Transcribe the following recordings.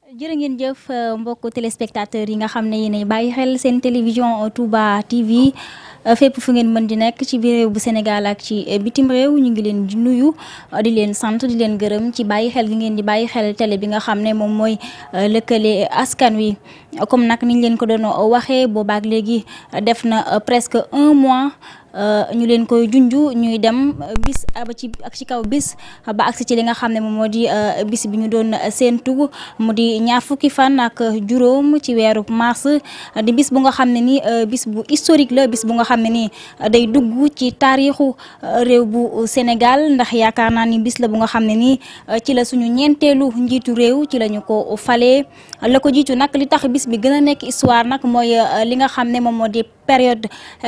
jërë ngeen jëf mbokk téléspectateurs yi nga xam ne yéenay bàyyi xel seen télévision Touba TV fépp fu ngeen mën di nekk ci biir réew bu Sénégal ak ci bitim réew ñu ngi leen di nuyu di leen sant di leen gërëm ci bàyyi xel gi ngeen di bàyyi xel télé bi nga xam ne moom mooy lëkkale askan wi comme nag niñ leen ko doon waxee boobaak léegi def na presque un mois ñu leen koy junju ñuy dem bis ba ci ak ci kaw bis ba agsi ci li nga xam ne moom moo di bis bi ñu doon séentu mu di ñaar fukki fan ak juróom ci weeru mars di bis bu nga xam ne ni bis bu historique la bis bu nga xam ne ni day dugg ci taarixu réew bu Sénégal ndax yaakaar naa ni bis la bu nga xam ne ni ci la suñu ñeenteelu njiitu réew ci la ñu ko falee la ko jiitu nag li tax bis bi gën a nekk histoire nag mooy li nga xam ne moom moo di période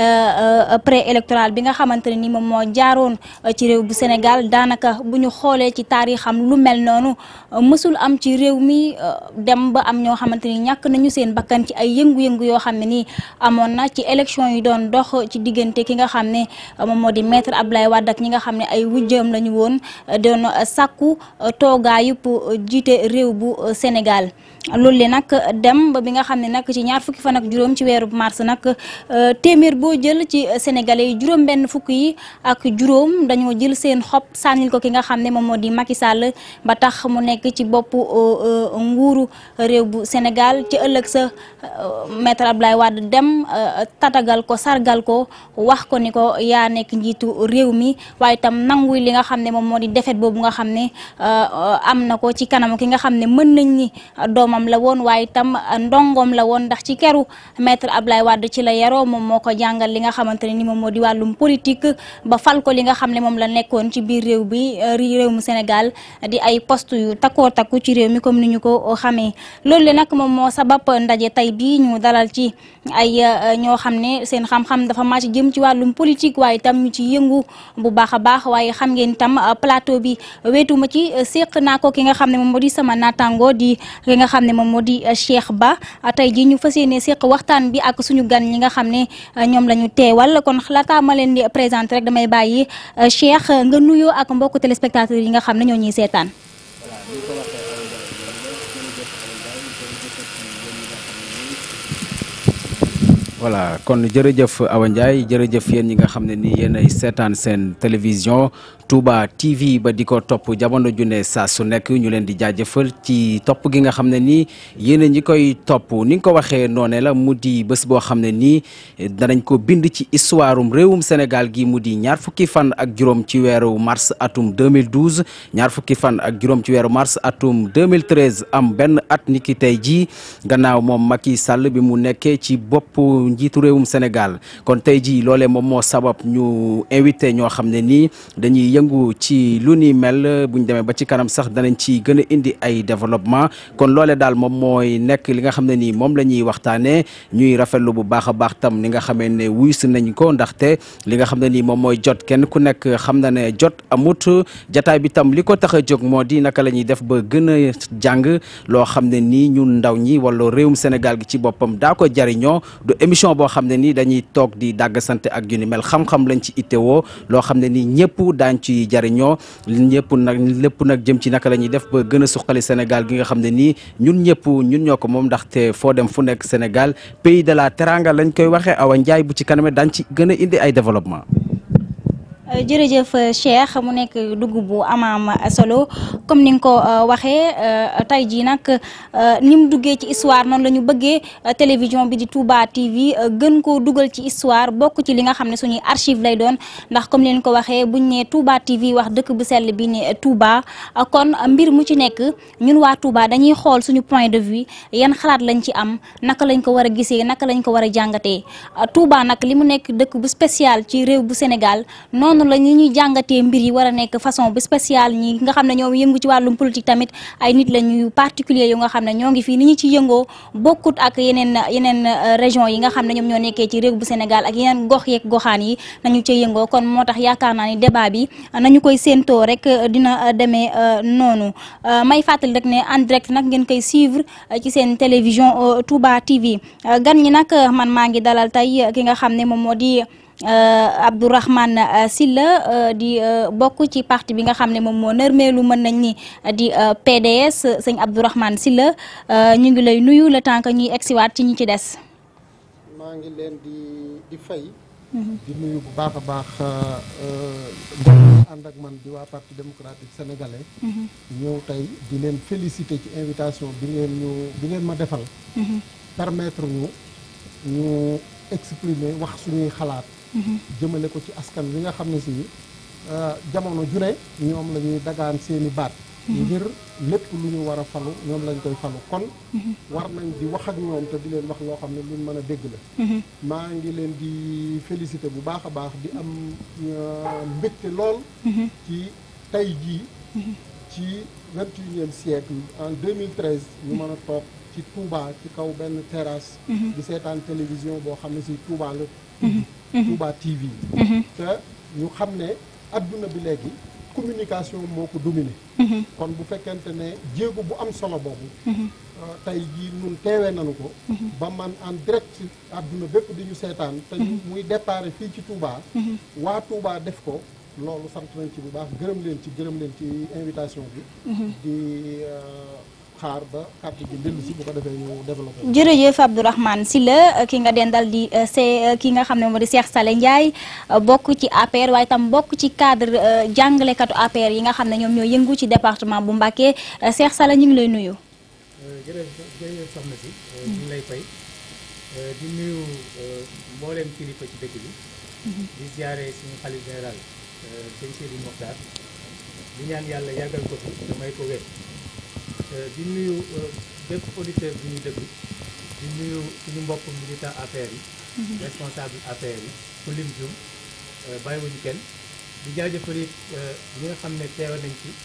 préélectorale bi nga xamante ne ni moom moo jaaroon ci réew bu Sénégal daanaka bu ñu xoolee ci taarixam lu mel noonu mësul am ci réew mi dem ba am ñoo xamante ni ñàkk nañu seen bakkan ci ay yëngu-yëngu yoo xam ne nii amoon na ci élection yi doon dox ci diggante ki nga xam ne moom moo di maître Abdoulaye Wade ak ñi nga xam ne ay wujjam la ñu woon doon sàkku toogaayub jiite réew bu Sénégal loolu le nag dem ba bi nga xam ne nag ci ñaar fukki fan ak juróom ci weeru mars nag téeméer boo jël ci sénégalais yi juróom benn fukk yi ak juróom dañoo jël seen xob sànnil ko ki nga xam ne moom moo di Macky Sall ba tax mu nekk ci boppu nguuru réew bu Sénégal ci ëllëg sa maître Abdoulaye Wade dem tatagal ko sargal ko wax ko ni ko yaa nekk njiitu réew mi waaye itam nanguy li nga xam ne moom moo di defet boobu nga xam ne am na ko ci kanam ki nga xam ne mën nañ ni doomam la woon waaye itam ndongoom la woon ndax ci keru maître Abdoulaye Wade ci la yaroo moom moo ko jàngal li nga xamante ne ni moom moo di wàllum politique ba fal ko li nga xam ne moom la nekkoon ci biir réew bi réew mu Sénégal di ay poste yu takkoo takku ci réew mi comme ni ñu ko xamee loolu le nag moom moo sabab ndaje tey bii ñu dalal ci ay ñoo xam ne seen xam-xam dafa màcc jëm ci wàllum politique waaye itam ñu ci yëngu bu baax a baax waaye xam ngeen itam plateau bi weetuma ci séq naa ko ki nga xam ne moom moo di sama naataango di ki nga xam ne moom moo di Cheikh Ba tey jii ñu fas yéene séq waxtaan bi ak suñu gan ñi nga xam ne ñoom la ñu teewal kon laataa ma leen di présenté rek damay bàyyi Cheikh nga nuyoo ak mbokku téléspectateurs yi nga xam ne ñoo ñuy seetaan. voilà kon jërëjëf Awa Ndiaye jërëjëf yéen ñi nga xam ne ni yéen ay seetaan seen télévision Touba TV ba di ko topp jamono ju ne saa su nekk ñu leen di jaajëfal ci topp gi nga xam ne nii yéen ñi koy topp ni nga ko waxee noone la mu di bés boo xam ne nii danañ ko bind ci histoire um réewum Sénégal gi mu di ñaar fukki fan ak juróom ci weeru mars atum 2012 ñaar fukki fan ak juróom ci weeru mars atum 2013 am benn at ni ki tey jii gannaaw moom Macky Sall bi mu nekkee ci bopp njiitu réewum Sénégal kon tey jii loolee moom moo sabab ñu invité ñoo xam ne nii dañuy yëngu ci lu ni mel bu ñu demee ba ci kanam sax danañ ci gën a indi ay développement kon loole daal moom mooy nekk li nga xam ne nii moom la ñuy waxtaanee ñuy rafetlu bu baax a baax tam li nga xamee ne wuy si nañ ko ndaxte li nga xam ne nii moom mooy jot kenn ku nekk xam na ne jot amut jataay bi tam li ko tax a jóg moo di naka la ñuy def ba gën a jàng loo xam ne nii ñun ndaw ñi wala réewum Sénégal gi ci boppam daa ko jariñoo du émission boo xam ne nii dañuy toog di dàgg sante ak yu ni mel xam-xam lañ ci ittewoo loo xam ne nii ñëpp daañ ci jariñoo ñëpp nag lépp nag jëm ci naka la ñuy def ba gën a suqali Sénégal gi nga xam ne nii ñun ñëpp ñun ñoo ko moom ndaxte foo dem fu nekk Sénégal pays de la teranga lañ koy waxee Awa Ndiaye bu ci kaname daañ ci gën a indi ay développement jërëjëf Cheikh mu nekk dugg bu amaam solo comme ni nga ko waxee tey jii nag ni mu duggee ci histoire noonu la ñu bëggee télévision bi di Touba TV gën koo dugal ci histoire bokk ci li nga xam ne suñuy archive lay doon ndax comme leen ko waxee buñ ne Touba TV wax dëkk bu sell bi ne Touba kon mbir mu ci nekk ñun waa Touba dañuy xool suñu point de vue yan xalaat lañ ci am naka lañ ko war a gisee naka lañ ko war a jàngatee Touba nag li mu nekk dëkk bu spécial ci réew bu Sénégal noonu la ñi ñuy jàngatee mbir yi war a nekk façon bu spécial ñi nga xam ne ñoom yëngu ci wàllum politique tamit ay nit la ñuy particulier yu nga xam ne ñoo ngi fii ni ñu ci yëngoo bokkut ak yeneen yeneen région yi nga xam ne ñoom ñoo nekkee ci réew bu Sénégal ak yeneen gox yeeg goxaan yi nañu ci yëngoo kon moo tax yaakaar naa ni débat bi nañu koy séentoo rek dina demee noonu may fàttali rek ne en direct nag ngeen koy suivre ci seen télévision Touba TV gan ñi nag man maa ngi dalal tey ki nga xam ne moom moo di Abdourahmane Sylla di bokk ci parti bi nga xam ne moom moo nërmeelu mën nañ ni di PDS sëñ Abdourahmane Sylla ñu ngi lay nuyu le temps que ñuy egsiwaat ci ñi ci des. maa ngi leen di di fay. di nuyu bu baax a baax mbooloo ànd ak man di waa parti démocratique sénégalais. ñëw tey di leen féliciter ci invitation bi ngeen ñu bi ngeen ma defal. permettre ñu ñu exprimer wax suñuy xalaat. jëmale ko ci askan wi nga xam ne si jamono ju ne ñoom la ñuy dagaan seeni baat. ngir lépp lu ñu war a falu ñoom lañ koy falu kon war nañ di wax ak ñoom te di leen wax loo xam ne luñ mën a dégg la maa ngi leen di féliciter bu baax a baax di am mbégte lool ci tey jii ci vingt et unième siècle en 2013 ñu mën a toog ci Touba ci kaw benn terrasse di seetaan télévision boo xam ne si Touba la Touba TV te ñu xam ne adduna bi léegi communication moo ko dominé kon bu fekkente ne jéego bu am solo boobu tey jii ñun teewee nañu ko ba man en direct àdduna bépp di ñu seetaan te muy déparé fii ci Touba waa Touba def ko loolu sant nañ ci bu baax gërëm leen ci gërëm leen ci invitation bi di xaar ba kàddu gi dellu si bu ko defee ñu développé. jërëjëf Abdourahmane Sylla ki nga dendal di see ki nga xam ne moo di Cheikh Saleh Ndiaye bokk ci APR waaye tam bokk ci cadre jàngalekatu APR yi nga xam ne ñoom ñoo yëngu ci département bu Mbacké Cheikh Saleh ñu ngi lay nuyu. jërëjëf jërëjëf soxna si. ñu ngi lay fay di nuyu mboolem kilifa ci dëkk bi. di ziare suñu xalif général sëñ Sidi Mokhtar di ñaan yàlla yàggal ko fi damay ko wér. di nuyu bépp auditeur bi ñu déglu di nuyu suñu mbokk militant APR yi responsable APR yi ku lim jum bàyyiwuñu kenn di jaajëfal it ñi nga xam ne teewa nañ ci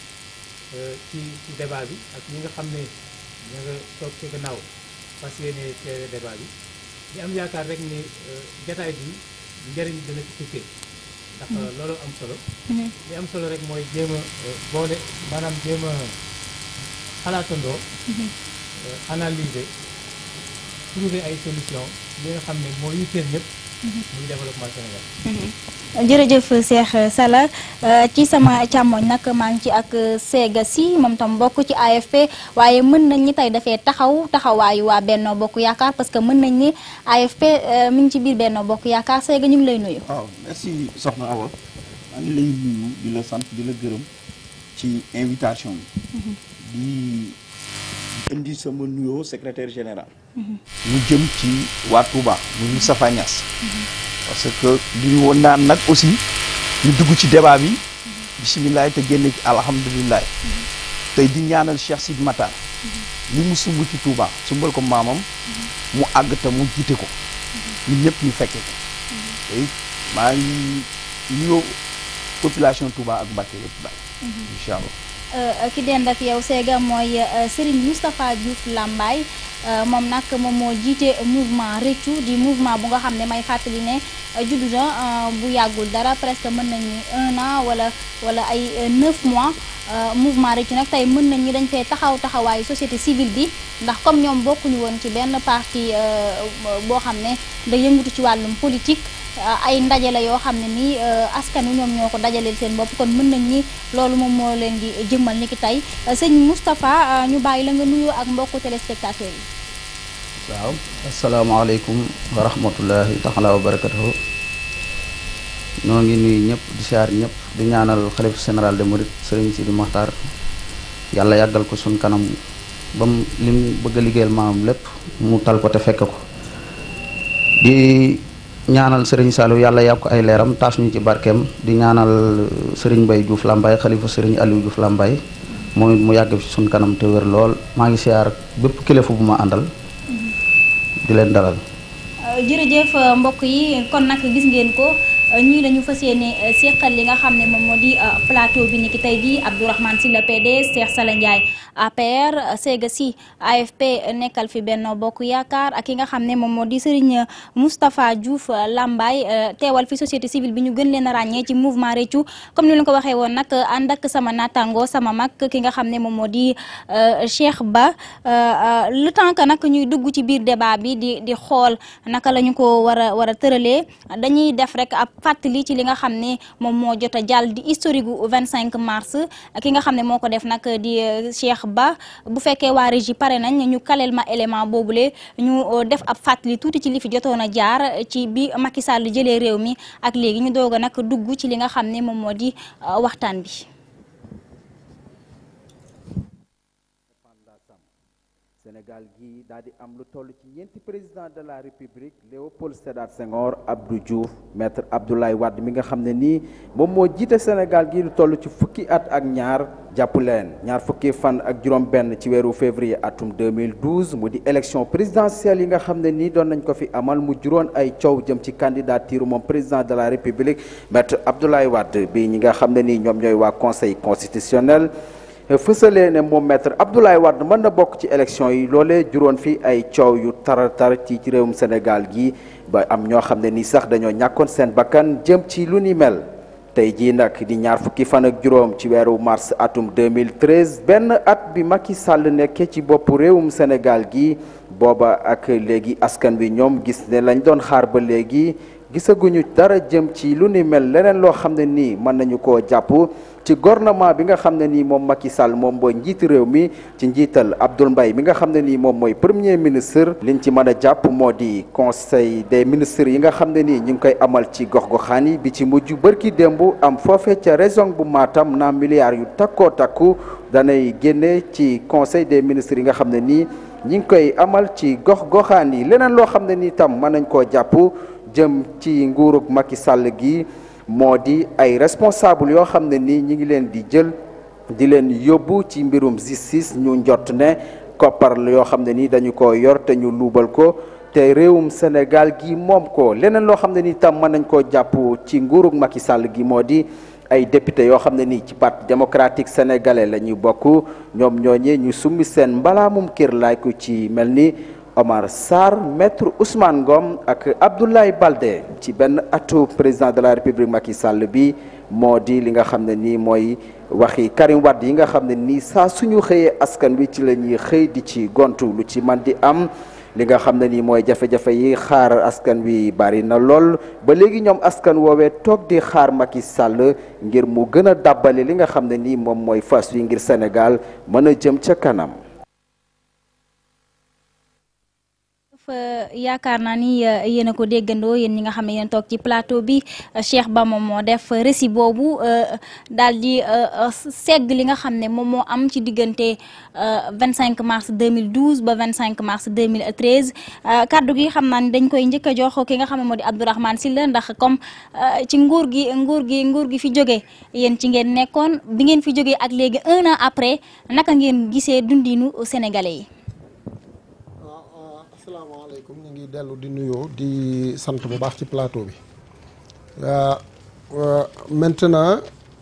ci ci débat bi ak ñi nga xam ne ña nga toog ci gannaaw fas yéene teewe débat bi di am yaakaar rek ni jataay bi njëriñ dana ci tukkee ndax loolu am solo li am solo rek mooy jéem a boole maanaam jéem a xalaatandoo analyser trouver ay solution li nga xam ne moo yitteel ñëpp muy développement Sénégal jërëjëf Cheikh Sala ci sama càmmoñ nag maa ngi ci ak Sega si moom tam bokk ci AFP waaye mën nañ ni tey dafee taxaw taxawaayu waa Benno Bokk Yaakaar parce que mën nañ ni AFP mi ngi ci biir Benno Bokk Yaakaar Sega ñu ngi lay nuyu. waaw merci soxna Awa maa ngi lay nuyu di la sant di la gërëm ci invitation bi. di indi sama nuyoo secrétaire général. ñu jëm ci waa Touba mu Moustapha Niass. parce que li ñu woon naan nag aussi ñu dugg ci débat bi bisimilah te génn ci alhamdulilah. tey di ñaanal Cheikh Sidi Matar. li mu sumb ci Touba sumbal ko maamam. mu àgg te mu jiite ko. ñun ñëpp ñu fekke ko. tey maa ngi nuyoo population Touba ak Mbacké yëpp daal. incha allah. ki dend ak yow Sega mooy Serigne Moustapha Diouf Lambaye moom nag moom moo jiite mouvement Réccu di mouvement bu nga xam ne may fàttali ne juddu na bu yàggul dara presque mën nañu un an wala wala ay neuf mois mouvement Réccu nag tey mën nañ ñi dañ fee taxaw taxawaayu société civile bi ndax comme ñoom bokkuñu woon ci benn parti boo xam ne da yëngatu ci wàllum politique ay ndaje la yoo xam ne nii askan wi ñoom ñoo ko dajaleel seen bopp kon mën nañ ni loolu moom moo leen di jëmmal ni ki tey sëñ Moustapha ñu bàyyi la nga nuyoo ak mbokku téléspectateurs yi. waaw asalaamaaleykum wa rahmatullahi taala wa barakatuhu noo ngi nuyu ñëpp di siyaar ñëpp di ñaanal xalif général de Mouride Serigne Sidi Mokhtar yàlla yàggal ko suñ kanam ba mu li mu bëgg a liggéeyal maamam lépp mu tal ko te fekk ko di. ñaanal sëriñ Saliou yàlla yàpp ko ay leeram taas ñu ci barkeem di ñaanal sëriñ Mbaye Diouf Lambaye xalifa sëriñ Aliou Diouf Lambaye moom it mu yàgg fi suñ kanam te wér lool maa ngi siyaar bépp kilifa bu ma àndal di leen dalal jërëjëf mbokk yi kon nag gis ngeen ko ñii la ñu fas yéene seqal li nga xam ne moom moo di plateau bi ni ki tey jii Abdourahmane Sylla PDS Cheikh Sala Ndiaye APR Sega Sy AFP nekkal fi Benno Bokk Yaakaar ak ki nga xam ne moom moo di Serigne Moustapha Diouf Lambaye teewal fi société civile bi ñu gën leen a ràññee ci mouvement Réccu comme ni leen ko waxee woon nag ànd ak sama naataango sama mag ki nga xam ne moom moo di Cheikh Ba le temps que nag ñuy dugg ci biir débat bi di di xool naka la ñu ko war a war a tëralee dañuy def rek ab fàttali ci li nga xam ne moom moo jot a jàll di historique gu 25 mars ki nga xam ne moo ko def nag di Cheikh Ba bu fekkee waa régie pare nañ ñu kaleel ma élément boobule ñu def ab fàttali tuuti ci li fi jotoon a jaar ci bi Macky Sall jëlee réew mi ak léegi ñu doog a nag dugg ci li nga xam ne moom moo di waxtaan bi. Sénégal gi daal di am lu toll ci ñeenti président de la république Léopold Sédar Senghor Abdou Diouf maître Abdoulaye Wade mi nga xam ne nii moom moo jiite Sénégal gi lu toll ci fukki at ak ñaar jàpp leen ñaar fukki fan ak juróom-benn ci weeru février atum 2012 mu di élection présidentielle yi nga xam ne nii doon nañ ko fi amal mu juróon ay coow jëm ci candidature moom président de la république maître Abdoulaye Wade bi ñi nga xam ne nii ñoom ñooy waa conseil constitutionnel. fësalee ne moom maître Abdoulaye Wade mën na bokk ci élection yi loolee juróon fi ay coow yu taratar ci ci réewum Sénégal gi ba am ñoo xam ne ni sax dañoo ñàkkoon seen bakkan jëm ci lu ni mel tey jii nag di ñaar fukki fan ak juróom ci weeru mars atum 2013 benn at bi Macky Sall nekkee ci boppu réewum Sénégal gi booba ak léegi askan wi ñoom gis ne lañ doon xaar ba léegi gisaguñu dara jëm ci lu ni mel leneen loo xam ne nii mën nañu koo jàpp ci gouvernement bi nga xam ne nii moom Macky Sall moom mooy njiitu réew mi ci njiital Abdoul Mbaye mi nga xam ne nii moom mooy premier ministre liñ ci mën a jàpp moo di conseil des ministres yi nga xam ne nii ñu ngi koy amal ci gox-goxaan yi bi ci mujj bërki démb am foofe ca région bu Matam na milliards yu takkoo takku danay génne ci conseil des ministres yi nga xam ne nii ñi ngi koy amal ci gox-goxaan yi leneen loo xam ne nii tam mën nañ koo jàpp jëm ci nguurug Macky Sall gi moo di ay responsable yoo xam ne nii ñi ngi leen di jël di leen yóbbu ci mbirum justice ñu njot ne koppar yoo xam ne nii dañu ko yor te ñu luubal ko te réewum Sénégal gi moom ko leneen loo xam ne nii tam mën nañ koo jàpp ci nguurug Macky Sall gi moo di ay député yoo xam ne nii ci parti démocratique sénégalais la ñuy bokk ñoom ñooñee ñu summi seen mbalaamum kër laay ko ci mel ni Omar Sarr maître Ousmane Ngom ak Abdoulaye Baldé ci benn atu président de la République Macky Sall bi moo di li nga xam ne nii mooy waxi Karim Wade yi nga xam ne nii saa suñu xëyee askan wi ci la ñuy xëy di ci gontu lu ci man di am li nga xam ne nii mooy jafe-jafe yi xaar askan wi bari na lool ba léegi ñoom askan woowee toog di xaar Macky Sall ngir mu gën a dàbbali li nga xam ne nii moom mooy fas wi ngir Sénégal mën a jëm ca kanam yaakaar naa ni yéen a ko déggandoo yéen ñi nga xam ne yéen toog ci plateau bi Cheikh Ba moom moo def récit boobu daal di segg li nga xam ne moom moo am ci diggante 25 mars 2012 ba 25 mars 2013 kaddu gi xam naa ni dañ koy njëkk a jox ki nga xam ne moo di Abdourahmane Sylla ndax comme ci nguur gi nguur gi nguur gi fi jóge yéen ci ngeen nekkoon bi ngeen fi jógee ak léegi un an après naka ngeen gisee dundinu sénégalais yi. asalaamaaleykum ñu ngi dellu di nuyoo di sant bu baax ci plateau bi maintenant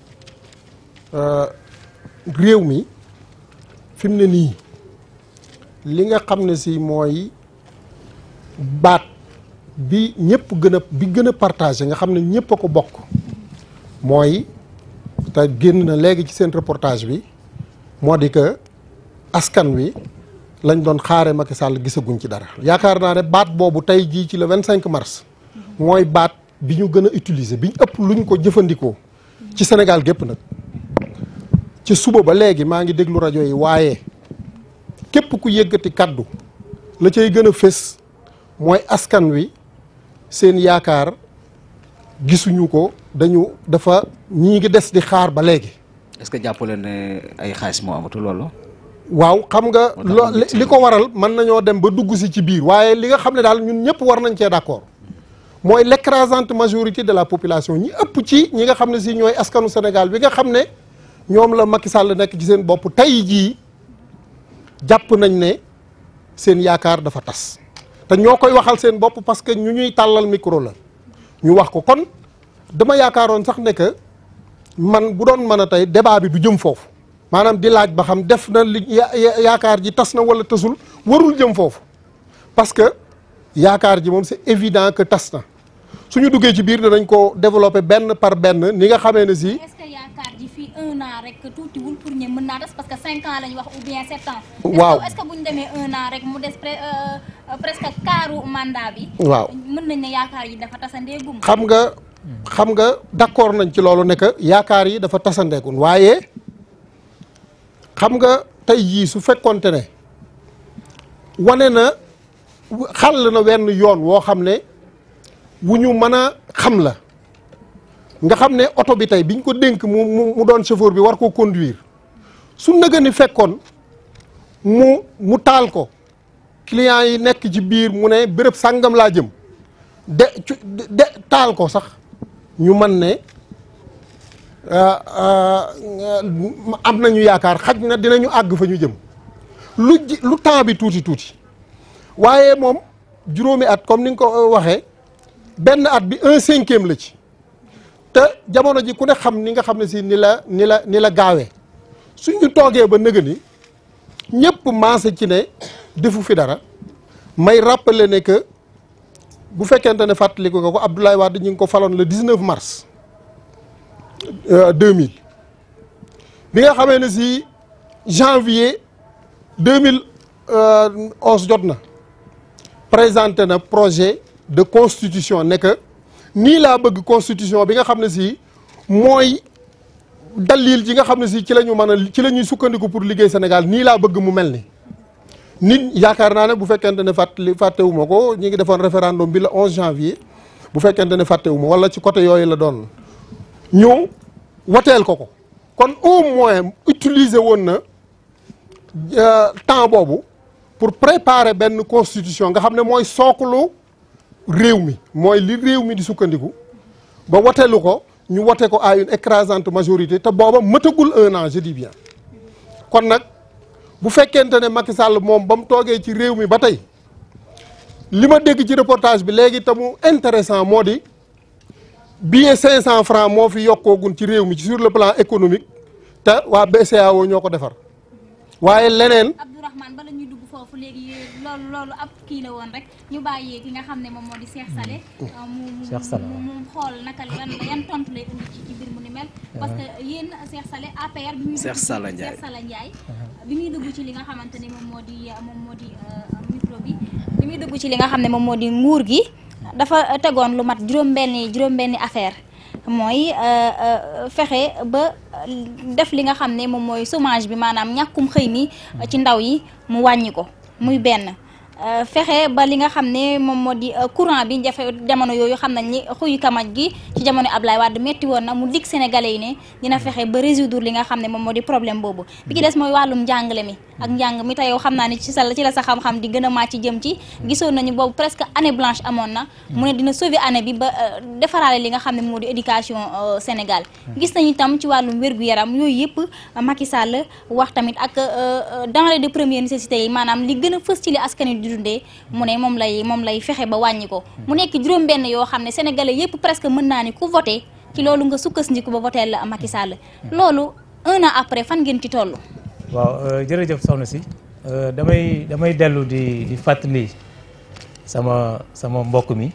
réew mi fi mu ne nii li nga xam ne si mooy baat bi ñëpp gën a bi gën a partagé nga xam ne ñëpp a ko bokk mooy te génn na léegi ci seen reportage bi moo di que askan wi lañ doon xaare Macky Sall gisaguñ ci dara yaakaar naa ne baat boobu tey jii ci le 25 mars mooy baat bi ñu gën a utiliser bi ñu ëpp luñ ko jëfandikoo ci Sénégal gépp nag ci suba ba léegi maa ngi déglu rajo yi waaye képp ku yëggati kaddu la cay gën a fés mooy askan wi seen yaakaar gisuñu ko dañu dafa ñii ngi des di xaar ba léegi. est-ce que jàppale ne ay xaalis moo amatu loolu. waaw xam nga lo li ko waral mën nañoo dem ba dugg si ci biir waaye li nga xam ne daal ñun ñëpp war nañ cee d'accord mooy l'écrasante majorité de la population ñi ëpp ci ñi nga xam ne si ñooy askanu Sénégal bi nga xam ne ñoom la Macky Sall nekk ci seen bopp tey jii jàpp nañ ne seen yaakaar dafa tas te ñoo koy waxal seen bopp parce que ñu ñuy tàllal micro la ñu wax ko kon dama yaakaaroon sax ne que man bu doon mën a tey débat bi du jëm foofu maanaam di laaj ba xam def na li yaakaar ji tas na wala tasul warul jëm foofu parce que yaakaar ji moom c'est évident que tas na suñu duggee ci biir danañ ko développer benn par benn ni nga xamee ne si. est-ce que yaakaar ji fii un an rek tuutiwul pour ñu mën naa des parce que cinq ans lañ wax ou bien sept ans. waaw est-ce que bu ñu demee un an rek mu des presque quart mandat bi. waaw mën nañ ne yaakaar yi dafa tasandeegum. xam nga xam nga d'accord nañ ci loolu ne que yaakaar yi dafa tasandeegum waaye xam nga tey jii su fekkonte ne wane na xàll na wenn yoon woo xam ne. wu ñu mën a xam la nga xam ne oto bi tey biñ ko dénk mu mu doon chauffeur bi war ko conduire su nëga ni fekkoon mu mu taal ko client yi nekk ci biir mu ne béréb sàngam laa jëm de de taal ko sax ñu mën ne am nañu yaakaar xaj na dinañu àgg fa ñu jëm lu lu temps bi tuuti tuuti waaye moom juróomi at comme ni nga ko waxee benn at bi un cinquième la ci te jamono ji ku ne xam ni nga xam ne si ni la ni la ni la gaawee suñu toogee ba nëga ni ñëpp maase ci ne defu fi dara may rappeler ne que bu fekkente ne fàttaliku nga ko Abdoulaye Wade ñu ngi ko faloon le 19 mars 2000 bi nga xamee ne si janvier 2011 jot na présenté na projet de constitution ne que nii laa bëgg constitution bi nga xam ne si mooy dalil ji nga xam ne si ci la ñu mën a ci la ñuy sukkandiku pour liggéey Sénégal nii laa bëgg mu mel ni nit yaakaar naa ne bu fekkente ne fàttali fàttewuma ko ñi ngi defoon référendum bi le 11 janvier bu fekkente ne fàttewuma wala ci côté yooyu la doon ñëw woteel ko ko kon au moins utiliser woon na temps boobu pour préparer benn constitution nga xam ne mooy sooklu réew mi mooy li réew mi di sukkandiku ba woteelu ko ñu wote ko à une écrasante majorité te booba mëtagul un an je dis bien kon nag bu fekkente ne Macky Sall moom ba mu toogee ci réew mi ba tey li ma dégg ci reportage bi léegi te mu intéressant moo di billet 500 francs moo fi yokkoogun ci réew mi ci sur le plan économique te waa BCEAO ñoo ko defar waaye leneen. Abdourahmane bala ñuy dugg foofu léegi loolu loolu ab kii la woon rek ñu bàyyee ki nga xam ne moom moo di Cheikh Salé. mu mu mu xool naka lan yan tontu lay indi ci ci mbir mu ni mel. parce que yéen Cheikh Salé APR. bi muy dugg Cheikh Sala Ndiaye Cheikh Sala Ndiaye. bi muy dugg ci li nga xamante ni moom moo di moom moo di micro bi bi muy dugg ci li nga xam ne moom moo di nguur gi dafa tegoon lu mat juróom-benni juróom-benni affaire mooy fexe ba def li nga xam ne moom mooy chômage bi maanaam ñàkkum xëy mi ci ndaw yi mu wàññi ko muy benn fexe ba li nga xam ne moom moo di courant bi jafe jamono yooyu xam nañ ni xuyu kamaj gi ci jamono Ablaye Wade metti woon na mu dig sénégalais yi ne dina fexe ba résoudre li nga xam ne moom moo di problème boobu bi ci des mooy wàllum njàngale mi ak njàng mi te yow xam naa ni ci sa ci la sa xam-xam di gën a màcc jëm ci gisoon nañu boobu presque année blanche amoon na mu ne dina sauver année bi ba defaraale li nga xam ne moo di éducation Sénégal gis nañu tam ci wàllum wér-gu-yaram yooyu yëpp Macky Sall wax tamit ak denrées de première nécessité yi maanaam li gën a fës ci li askan wi di dundee mu ne moom lay moom lay fexe ba wàññi ko mu nekk juróom benn yoo xam ne sénégalais yëpp presque mën naa ni ku voté ci loolu nga sukkandiku ba voté la Macky Sall loolu un an après fan ngeen ci toll waaw jërëjëf soxna si damay damay dellu di di fàttali sama sama mbokk mi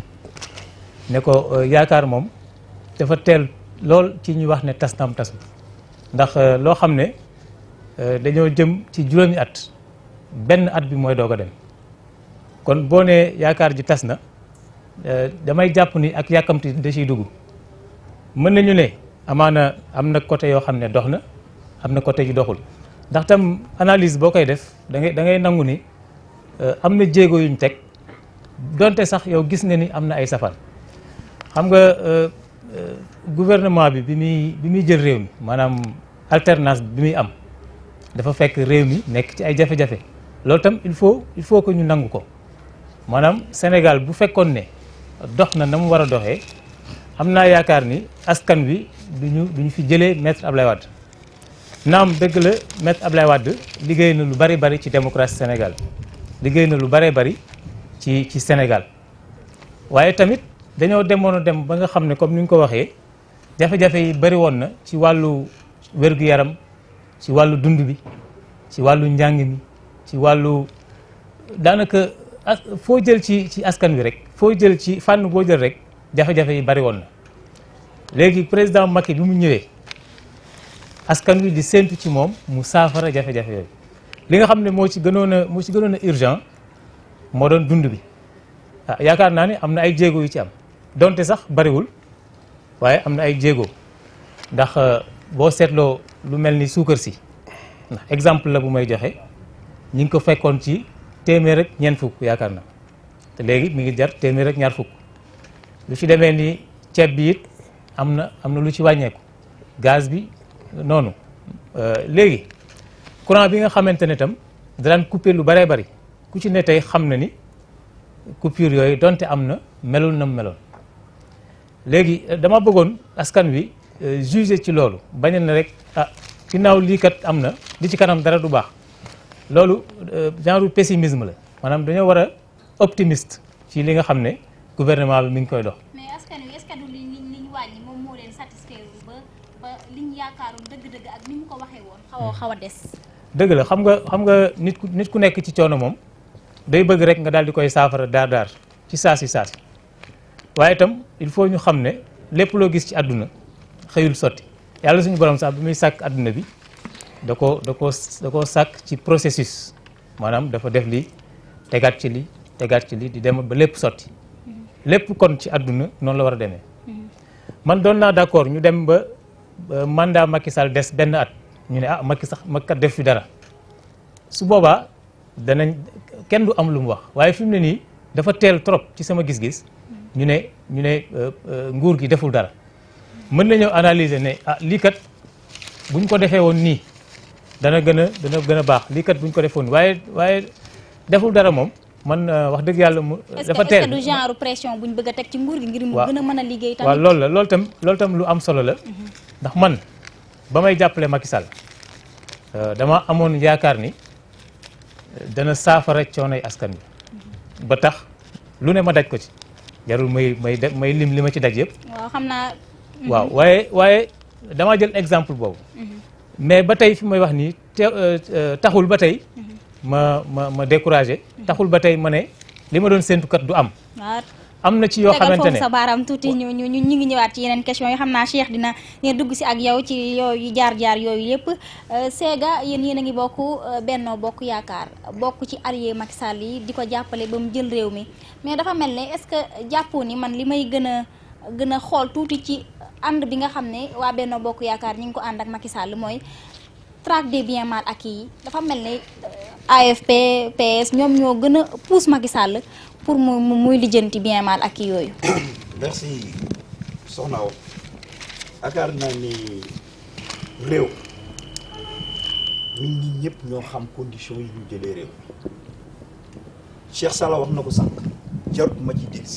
ne ko yaakaar moom dafa teel lool ci ñu wax ne tas naam tasu ndax loo xam ne dañoo jëm ci juróomi at benn at bi mooy doog a dem kon boo nee yaakaar ji tas na damay jàpp ni ak yàkkamti da ciy dugg mën nañu ne amaana am na côté yoo xam ne dox na am na côté yu doxul ndax tam analyse boo koy def da ngay da ngay nangu ni am na jéego yuñ teg donte sax yow gis nga ni am na ay safar xam nga gouvernement bi bi muy bi muy jël réew mi maanaam alternance bi muy am dafa fekk réew mi nekk ci ay jafe-jafe loolu tam il faut il faut que ñu nangu ko maanaam Sénégal bu fekkoon ne dox na na mu war a doxee am naa yaakaar ni askan wi duñu duñu fi jëlee maître Ablaye Wade naam dëgg la maître Ablaye Wade liggéey na lu bari bari ci démocratie Sénégal liggéey na lu bari bari ci ci Sénégal waaye tamit dañoo demoon a dem ba nga xam ne comme ni nga ko waxee jafe-jafe yi bëri woon na ci wàllu wér-gu-yaram ci wàllu dund bi ci wàllu njàng mi ci wàllu daanaka as foo jël ci ci askan wi rek foo jël ci fànn boo jël rek jafe-jafe yi bëri woon na léegi président Macky bi mu ñëwee askan wi di séentu ci moom mu saafara jafe-jafe yooyu li nga xam ne moo ci gënoon a moo ci gënoon a urgent moo doon dund bi ah yaakaar naa ne am na ay jéego yu ci am donte sax bariwul waaye am na ay jéego ndax boo seetloo lu mel ni suukar si ndax exemple la bu may joxe ñi ngi ko fekkoon ci téeméer ak ñeent fukk yaakaar na te léegi mi ngi jar téeméer ak ñaar fukk lu ci demee ni ceeb bi it am na am na lu ci wàññeeku gaz bi noonu léegi courant bi nga xamante ne tam daan coupé lu bëree bëri ku ci ne tey xam na ni coupure yooyu donte am na melul na mu meloon léegi dama bëggoon askan wi juger ci loolu bañ na rek ah ginnaaw lii kat am na li ci kanam dara du baax loolu genre pessimisme la maanaam dañoo war a optimiste ci li nga xam ne gouvernement bi mi ngi koy dox. mais askan wi est-ce que du li li ñu wàññi moom moo leen satisfaire ba ba li ñu yaakaaroon dëgg-dëgg ak ni mu ko waxee woon. xaw a xaw a des. dëgg la xam nga xam nga nit ku nit ku nekk ci coono moom day bëgg rek nga daal di koy saafara daar daar ci saasi saasi waaye itam il faut ñu xam ne lépp loo gis ci àdduna xëyul sotti yàlla suñu borom sax bi muy sàkk àdduna bi da ko da ko da koo sàkk ci processus maanaam dafa def li tegaat ci li tegaat ci li di dem ba lépp sotti lépp kon ci àdduna noonu la war a demee man doon naa d'accord ñu dem ba mandat Macky Sall des benn at ñu ne ah Macky sax Macky kat def fi dara su boobaa danañ kenn du am lu mu wax waaye fi mu ne nii dafa teel trop ci sama gis-gis ñu ne ñu ne nguur gi deful dara mën nañoo analyser ne ah lii kat buñ ko defee woon nii dana gën a dana gën a baax lii kat buñ ko defoon waaye waaye deful dara moom man wax dëgg yàlla mu. dafa teel est-ce que du genre pression buñ bëgg a teg ci nguur gi. ngir mu waaw gën a mën a liggéey tamit. waaw loolu la loolu tam loolu tam lu am solo la. ndax man ba may jàppale Macky Sall dama amoon yaakaar ni dana saafara coonoy askan bi ba tax lu ne ma daj ko ci jarul may may de may lim li ma ci daj yëpp. waaw xam naa. waaw waaye waaye dama jël exemple boobu. mais ba tey fi may wax nii te taxul ba tey. ma ma ma découragé. taxul ba tey ma ne li ma doon séntu kat du am. waaw am na ci yoo xamante tegal ne foofu sa baaraam tuuti ñu ñu ñu ngi ñëwaat ci yeneen question yi xam naa Cheikh dina dina dugg si ak yow ci yooyu jaar-jaar yooyu yëpp Séga yéen yéen a ngi bokk Benno Bokk Yaakaar bokk ci allié Macky Sall yi di ko jàppale ba mu jël réew mi mais dafa mel ne est-ce que jàppoo ni man li may gën a gën a xool tuuti ci ànd bi nga xam ne waa Benno Bokk Yaakaar ñi ngi ko ànd ak Macky Sall mooy traque des biens mal acquis yi dafa mel ne AFP PS ñoom ñoo gën a pousse Macky Sall pour mu muy lijjanti bien mal acquis yooyu. merci soxna Awa yaakaar naa ni réew nit ñi ñëpp ñoo xam conditions yi ñu jëlee réew Cheikh Sala wax na ko sànq jarut ma ci dellusi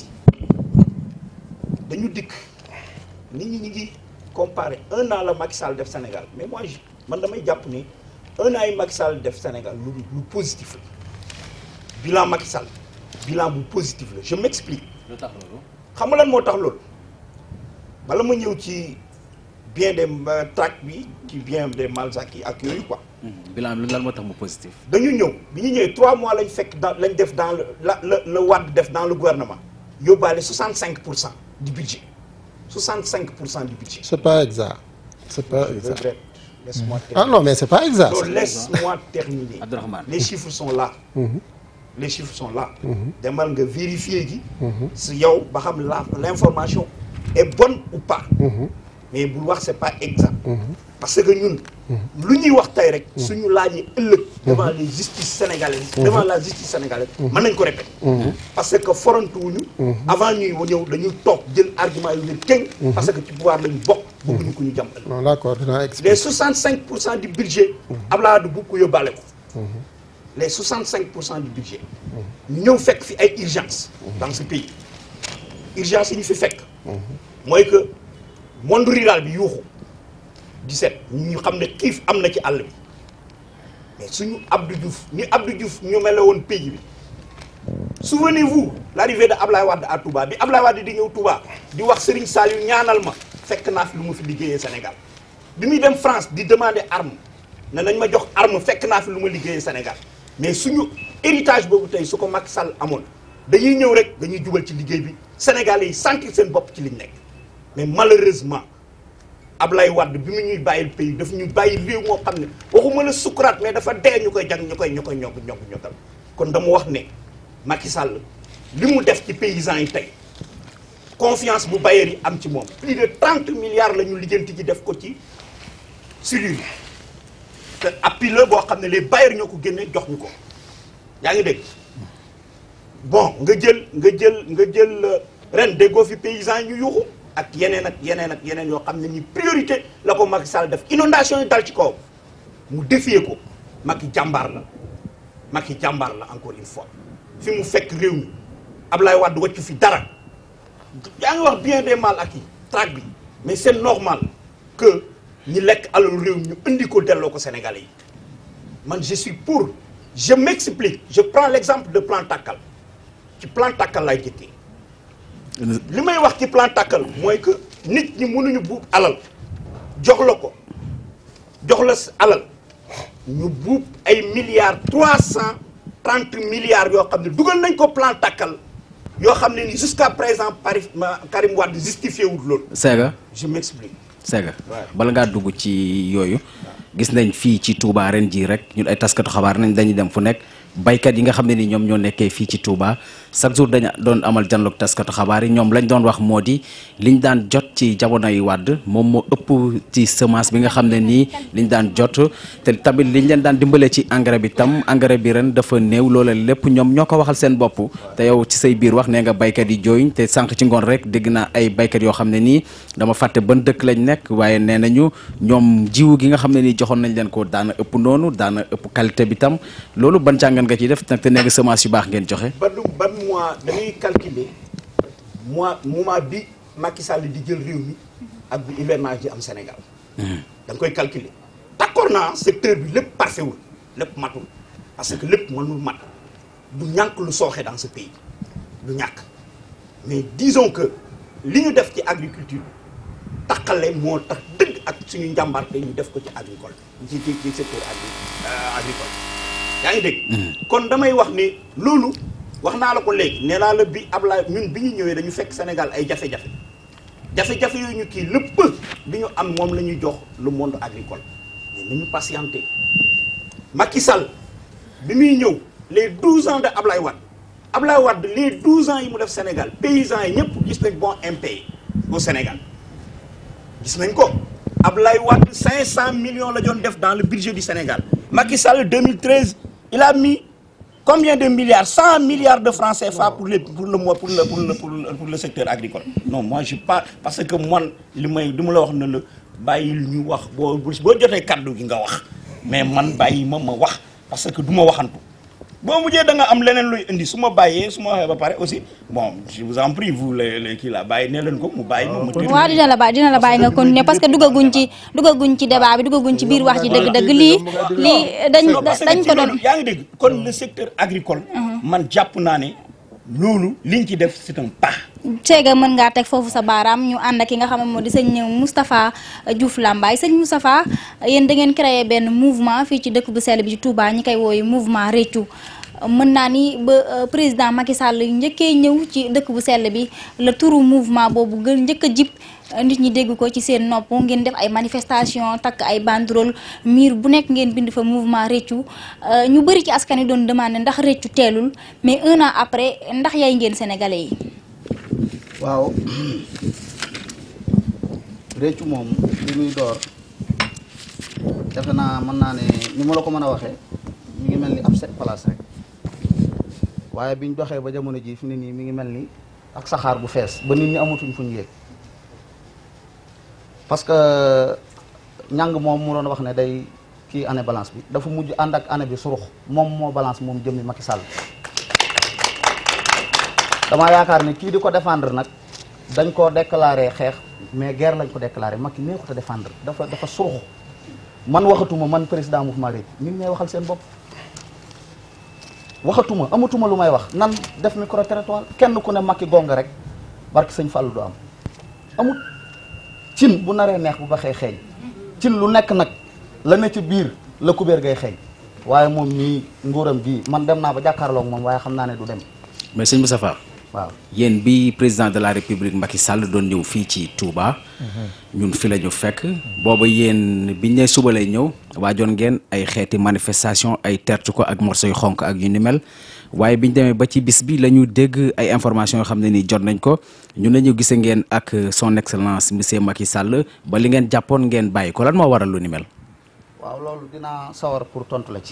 dañu dikk nit ñi ñu ngi comparer un an la Macky Sall def Sénégal mais moi je man damay jàpp ni un an yi Macky Sall def Sénégal lu lu positif la bilan Macky Sall bilan bu positif la je m'explique lu tax loolu. xam nga lan moo tax loolu bala ma ñëw ci bien des traque bi ci bien des mal acquis ak yooyu quoi bilan bi lan moo tax mu positif. dañu ñëw bi ñu ñëwee trois mois lañ fekk dans lañ def dans le la la la Wade def dans le gouvernement yóbbaale 65 pour cent du budget 65 pour cent du budget. C'est pas exact. C'est pas je exact. regrette laisse-moi Ah terminer non, mais c'est pas exact. non laisse-moi terminer Abdourahmane. les chiffres sont là les chiffres sont là demal nga vérifier ji si yow ba xam la l'information est bonne ou pas mais bul wax c'est pas exact parce que ñun lu ñuy wax tey rek suñu laajee ëllëg devant les justices sénégalaises devant la justice sénégalaise mën nañ ko répéter parce que forantuwuñu avant ñuy ñëw dañuy toog jël argument yu leen tënk parce que ci pouvoir lañu bokk bëgguñu ko ñu jàm ëllëg Non, d'accord, dinaa expliquer. les 65 pour cent du budget Abdoulaye Wade bu ko yóbbaale ko les 65 pour cent du budget ñu ñëw fekk fi ay urgence dans ce pays urgence yi ñu fi fekk mooy que monde rural bi yuuxu di seet ñu xam ne xiif am na ci àll bi mais suñu Abdou Diouf ni Abdou Diouf ñu mel woon pays bi souvenez-vous l'arrivée de Ablaye Wade à Touba bi Ablaye Wade di ñëw Touba di wax Serigne Saliou ñaanal ma fekk naa fi lu mu fi liggéeyee Sénégal bi muy dem France di demander arme ne nañ ma jox arme fekk naa fi lu ma liggéeyee Sénégal mais suñu héritage boobu tey su ko Macky Sall amoon dañuy ñëw rek dañuy jubal ci liggéey bi Sénégalais yi sentir seen bopp ci liñ nekk mais malheureusement Ablaye Wade bi mu ñuy bàyyil pays daf ñu bàyyi réew moo xam ne waxuma la sukuraat mais dafa dee ñu koy jàng ñu koy ñu koy ñokk ñokk ñokkal kon dama wax ne Macky Sall li mu def ci paysans yi tey confiance bu bailleurs yi am ci moom plus de 30 milliards la ñu lijjanti ci def ko ci silure yi te appui la boo xam ne les bailleurs ñoo ko génne jox ñu ko yaa ngi dégg bon nga jël nga jël nga jël ren déggoo fi paysans yi ñu yuuxu ak yeneen ak yeneen ak yeneen yoo xam ne ni priorité la ko Macky Sall def inondation yi dal ci kaw mu défier ko Macky jàmbaar la Macky jàmbaar la encore une fois fi mu fekk réew mi Ablaye Wade wàccu fi dara yaa ngi wax bien des mal acquis traque bi mais c'est normal que ñi lekk alalu réew mi ñu indi ko delloo ko Sénégalais yi man je suis pour je m'explique je prends l'exemple de plan Takkal ci plan Takkal lay jëkkee li may wax ci plan Takkal mooy que nit ñi mënuñu buub alal jox la ko jox la alal ñu buub ay milliards trois cent trente milliards yoo xam ne dugal nañ ko plan Takkal yoo xam ne ni jusqu'à présent Paris Karim Wade justifié wul loolu. Sega je m'explique. Sega bala ngaa dugg ci yooyu gis nañ fii ci Touba ren jii rek ñun ay taskatu xabaar nañ dañuy dem fu nekk baykat yi nga xam ne ni ñoom ñoo nekkee fii ci Touba chaque jour dañu doon amal janloog taskatu xabaar yi ñoom lañ doon wax moo di liñ daan jot ci jamono yi wàdd moom moo ëpp ci semence bi nga xam ne nii liñ daan jot te tamit liñ leen daan dimbale ci engrais bi tam engrais bi ren dafa néew loola lépp ñoom ñoo ko waxal seen bopp te yow ci say biir wax nee nga baykat yi jooyuñ te sànq ci ngoon rek dégg naa ay baykat yoo xam ne nii dama fàtte ban dëkk lañ nekk waaye nee nañu ñoom jiwu gi nga xam ne nii joxoon nañ leen ko daana ëpp noonu daana ëpp qualité bi tam loolu ban jàngan nga ciy def nag te nee nga semence yu baax ngeen joxe ban ban mois dañuy calculer mois moment bi Macky Sall di jël réew mi ak bu hivernage di am Sénégal da nga koy calculer d'accord naa secteur bi lépp parfait wul lépp matul parce que lépp mënul mat du ñàkk lu sooxe dans ce pays du ñàkk mais disons que li ñu def ci agriculture taqale moo tax dëgg ak suñu njàmbarte ñu def ko ci agricole ci ci ci secteur agri agricole yaa ngi dégg kon damay wax ni loolu wax naa la ko léegi nee naa la bi Ablaye ñun bi ñu ñëwee dañu fekk Sénégal ay jafe-jafe jafe-jafe yooyu ñu kii lépp bi ñu am moom la ñuy jox le monde agricole mais nañu patienté Macky Sall bi muy ñëw les 12 ans de Ablaye Wade Ablaye Wade les 12 ans yi mu def Sénégal paysans yi ñëpp gis nañ bon impayé au Sénégal gis nañ ko Ablaye Wade 500 millions la doon def dans le budget du Sénégal Macky Sall 2013 il a mis combien de milliards 100 milliards de francs CFA pour les pour le mois pour le pour le pour le pour le secteur agricole. non moi je pas parce que man li may du ma la wax ne la bàyyil ñu wax boo boo jotee kaddu gi nga wax mais man bàyyi ma ma wax parce que du ma waxantu. boo mujjee da nga am leneen luy indi su ma bàyyee su ma waxee ba pare aussi bon je vous en prie vous les les kii la bàyyi ne leen ko mu bàyyi ma. mu waaw dina la bàyyi dina la bàyyi nga continuer parce que duggaguñ ci duggaguñ ci débat bi duggaguñ ci biir wax ji dëgg-dëgg lii lii dañ dañ ko doon. yaa ngi dégg kon le secteur agricole. man jàpp naa ne loolu liñ ci def c'est un pas. Sega mën ngaa teg foofu sa baaraam ñu ànd ak ki nga xam ne moo di sëñ Moustapha Diouf Lambaye sëñ Moustapha yéen da ngeen créé benn mouvement fii ci dëkk bu sell bi ci Touba ñi koy wooyu mouvement Réccu mën naa ni ba président Macky Sall njëkkee ñëw ci dëkk bu sell bi la turu mouvement boobu gën njëkk a jib nit ñi dégg ko ci seen nopp ngeen def ay manifestation takk ay banderole miir bu nekk ngeen bind fa mouvement Réccu ñu bëri ci askan wi doon demandé ndax Réccu teelul mais un an après ndax yaay ngeen sénégalais yi. waaw Réccu moom li muy door defe naa mën naa ne ni ma la ko mën a waxee mi ngi mel ni ab set place rek waaye biñ doxee ba jamono ji fi ne nii mi ngi mel ni ak saxaar bu fees ba nit ñi amatuñ fu ñu yéeg parce que ñàng moom mu doon wax ne day kii année balance bi dafa mujj ànd ak année bi surux moom moo balance moom jëmmi Macky Sall damaa yaakaar ne kii di ko défendre nag dañ koo déclaré xeex mais guerre lañ ko déclaré Macky neexut a défendre dafa dafa surux man waxatuma man président mouvement Réccu ñun ñooy waxal seen bopp waxatuma amatuma lu may wax nan def micro territoire kenn ku ne Macky gonga rek barki sëñ Fallou du am amut cin bu naree neex bu baxee xeeñ cin lu nekk nag la ne ci biir la kubéer gay xeeñ waaye moom nii nguuram gii man dem naa ba jàkkaarloog moom waaye xam naa ne du dem mais sëñ Moustapha waaw yéen bi président de la république Macky Sall doon ñëw fii ci Touba ñun fi la ñu fekk booba yéen biñ ne suba lay ñëw waajoon ngeen ay xeeti manifestation ay tertu ko ak morceau yu xonk ak yu ni mel waaye biñ demee ba ci bis bi la ñu dégg ay information yoo xam ne nii jot nañ ko ñu ne ñu gise ngeen ak son excellence monsieur Macky Sall ba li ngeen jàppoon ngeen bàyyi ko lan moo waral lu ni mel waaw loolu dinaa sawar pour tontu la ci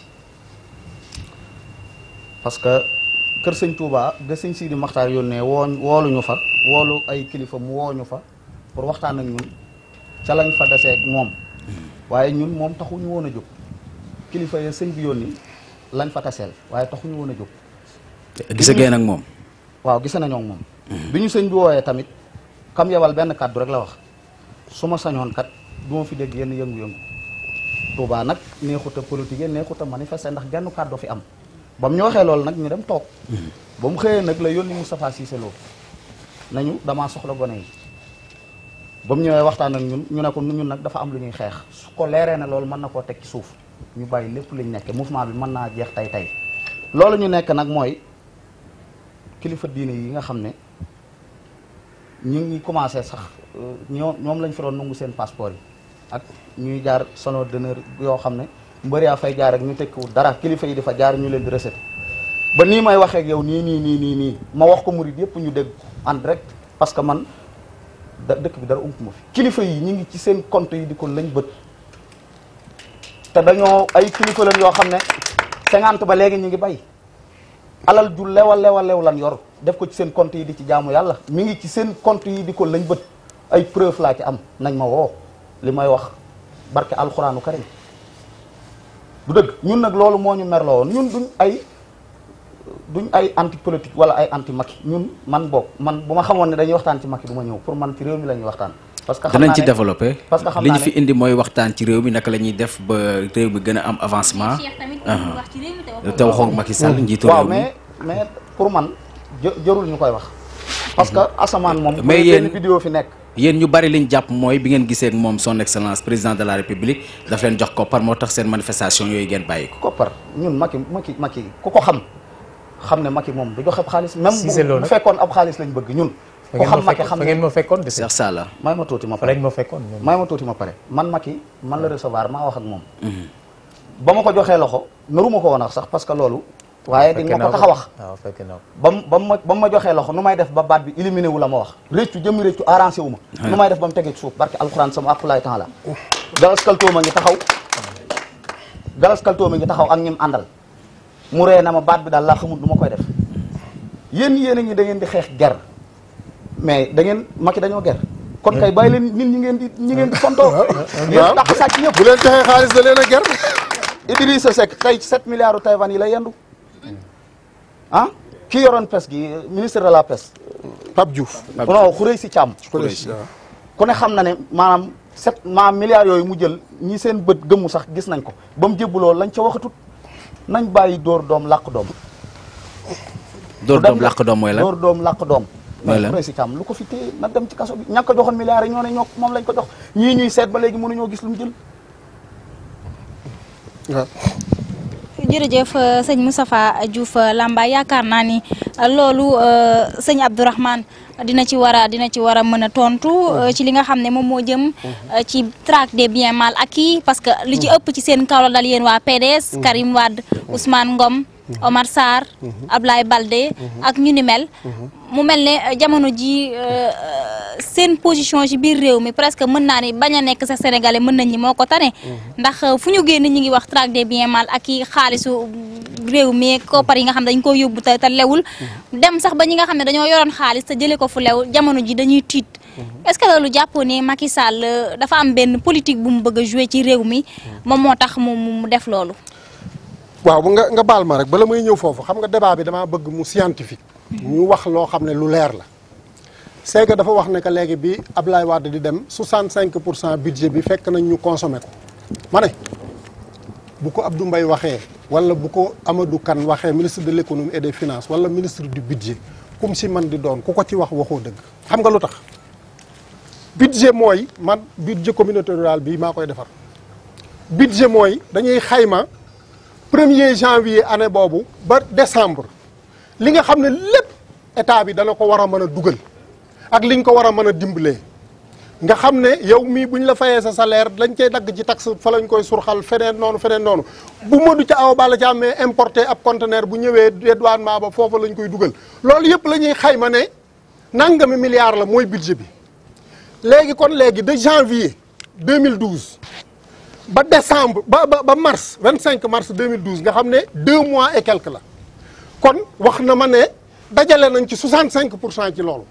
parce que kër sëñ Touba ga sëñ Sidi Maxtaar yónnee woo wooluñu fa woolu ay kilifa mu wooñu fa pour waxtaan ak ñun ca lañ fa desee ak moom waaye ñun moom taxuñu woon a jóg kilifa ya sëñ bi yónni lañ fa taseel waaye taxuñu woon a jóg gise ngeen ak moom waaw gise nañoo ak moom bi ñu sëñ bi wooyee tamit kam yebal benn kàddu rek la wax su ma sañoon kat du ma fi dégg yenn yëngu-yëngu Touba nag neexut a politique neexut a manifester ndax genn kàddu fi am ba mu ñu waxee loolu nag ñu dem toog ba mu xëyee nag la yónni Moustapha Cissé Lo nañu damaa soxla gone yi ba mu ñëwee waxtaan ak ñun ñu ne ko ñun nag dafa am lu ñuy xeex su ko leeree ne loolu mën na koo teg ci suuf ñu bàyyi lépp liñ nekke mouvement bi mën naa jeex tey tey loolu ñu nekk nag mooy kilifa diine yi nga xam ne ñu ngi commencé sax ñoo ñoom lañ fi doon nangu seen passeport yi ak ñuy jaar sono d'honneur yoo xam ne mbëri yaa fay jaar ak ñu tekkiwul dara kilifa yi di fa jaar ñu leen di recette ba nii may waxee ak yow nii nii nii nii nii ma wax ko murid yëpp ñu dégg en direct parce que man da dëkk bi dara ump ma fi kilifa yi ñu ngi ci seen compte yi di ko lañ bët te dañoo ay kilifa lañ yoo xam ne cinquante ba léegi ñu ngi bay alal ju lewa lewa lew lan yor def ko ci seen compte yi di ci jaamu yàlla mi ngi ci seen compte yi di ko lañ bët ay preuve laa ci am nañ ma woo li may wax barke alxuraanu karim du dëgg ñun nag loolu moo ñu merloo woon ñun duñ ay duñ ay anti politique wala ay anti Macky ñun man boog man bu ma xamoon ne dañuy waxtaan ci Macky du ma ñëw pour man ci réew mi la ñuy waxtaan parce que xam danañ naa ci ne développé parce que xam li ñu naa fi indi mooy waxtaan ci réew mi naka la ñuy def ba réew mi gën a am avancement te waxoog Macky Sall njiitu waaw réew mi mais mais pour man jë- jërul ñu koy wax parce que asamaan moom Mais bu dee yéen- benn vidéo fi nekk yéen ñu bari liñ jàpp mooy bi ngeen gisee ak moom son excellence président de la république daf leen jox koppar moo tax seen manifestation yooyu ngeen bàyyi ko koppar ñun Macky Macky Macky ku ko xam xam ne Macky moom du joxe ab xaalis même Cissé Lo bu bu nag. fekkoon ab xaalis lañ bëgg ñun fa ku ngeen xam ma Macky fekkoon xam fa ne ngeen ma fekkoon de Cheikh Salla may ma tuuti ma fa pare lañ ma fekkoon ñoom. may ma tuuti ma pare man Macky man la recevoir maa wax ak moom ba ma ko joxee loxo naruma ko woon wax sax parce que loolu waaye di nga ko tax a wax waaw fekk naa ko. ba mu ba mu ma ba mu ma joxee loxo nu may def ba baat bi éliminé wu la ma wax réccu jëmmi réccu arrangé wu ma nu may def ba mu tegee ci suuf barke alxuraan sama aqulaay temps la galas kaltoo ma ngi taxaw galas kaltoo ma ngi taxaw ak ñim àndal mu ree na ma baat bi daal laa xamul du ma koy def yéen yéen a ngi da ngeen di xeex ger mais da ngeen Macky dañoo ger kon kay bàyyi leen nit ñi ngeen di ñi ngeen di fontoo yéen tax sàcc ñëpp bu leen joxee xaalis da leen a ger Idrissa Seck tey 7 milliards u Taïwan yi la yendu ah ki yoroon pes gi ministre de la pêche Pape Diouf non xurëy si càmm Khoureyssi waaw ku ne xam na ne maanaam sept maanaam milliards yooyu mu jël ñi seen bët gëmmu sax gis nañ ko ba mu jébbuloo lañ ca waxatut nañ bàyyi dóor doom làq doom dóor dem doom làq doom mooy lan dóor doom làq doom Mooy mais lan? xurëy si càmm lu ko fi téye na dem ci kaso bi ñàkk ko joxoon milliards yi ñoo ne ñoo moom lañ ko jox ñii ñuy seet ba léegi mënuñoo gis lu mu jël waaw jërëjëf euh, sëñ Moustapha Diouf euh, Lambaye yaakaar naa ni euh, loolu euh, sëñ Abdourahmane dina ci war a dina ci war a mën a tontu euh, ci li nga xam ne moom moo jëm euh, ci traque des biens mal acquis parce que li ci ëpp ci seen kaw la dal yéen waa PDS Karim Wade Ousmane Ngom Omar Sarr Ablaye Balde ak ñu ni mel mu mel ne euh, jamono ji euh, seen position ci biir réew mi presque mën naa ni bañ a nekk sa sénégalais mën nañ ñi moo ko tane ndax euh, fu ñu génn ñi ngi wax traque des biens mal ak i xaalisu réew mi koppar yi nga xam ne dañ ko yóbbu te te lewul dem sax ba ñi nga xam ne dañoo yoroon xaalis te jëlee ko fu lew jamono ji dañuy tiit est-ce que loolu jàppoo ne Macky Sall euh, dafa am benn politique bu mu bëgg a jouer ci réew mi moom moo tax mu mu mu def loolu waaw bu nga nga baal ma rek bala may ñëw foofu xam nga débat bi damaa bëgg mu scientifique ñu wax loo xam ne lu leer la c'est que dafa wax ne que léegi bi Ablaye Wade di dem 65 pour cent budget bi fekk nañ ñu consommé ko ma ne bu ko Abdou Mbaye waxee wala bu ko Amadou Kane waxee ministre de l'économie et des finances wala ministre du budget kum si man di doon ku ko ci wax waxoo dëgg xam nga lu tax budget mooy man budget communauté rurale bi maa koy defar budget mooy dañuy xayma premier janvier année boobu ba décembre li nga xam ne lépp état bi dana ko war a mën a dugal ak liñ ko war a mën a dimbalee nga xam ne yow mii buñ la fayee sa salaire lañ cay dagg ci taxe fa lañ koy surxal feneen noonu feneen noonu bu Modou ca aw bala ca amee importé ab conteneur bu ñëwee dédouanement ba foofa lañ koy dugal loolu yëpp la ñuy xayma ne nangami milliards la mooy budget bi léegi kon léegi de janvier 2012 ba décembre ba ba ba mars 25 mars 2012 nga xam ne deux mois et quelque la kon wax na ma ne dajale nañ ci 65 pour cent ci loolu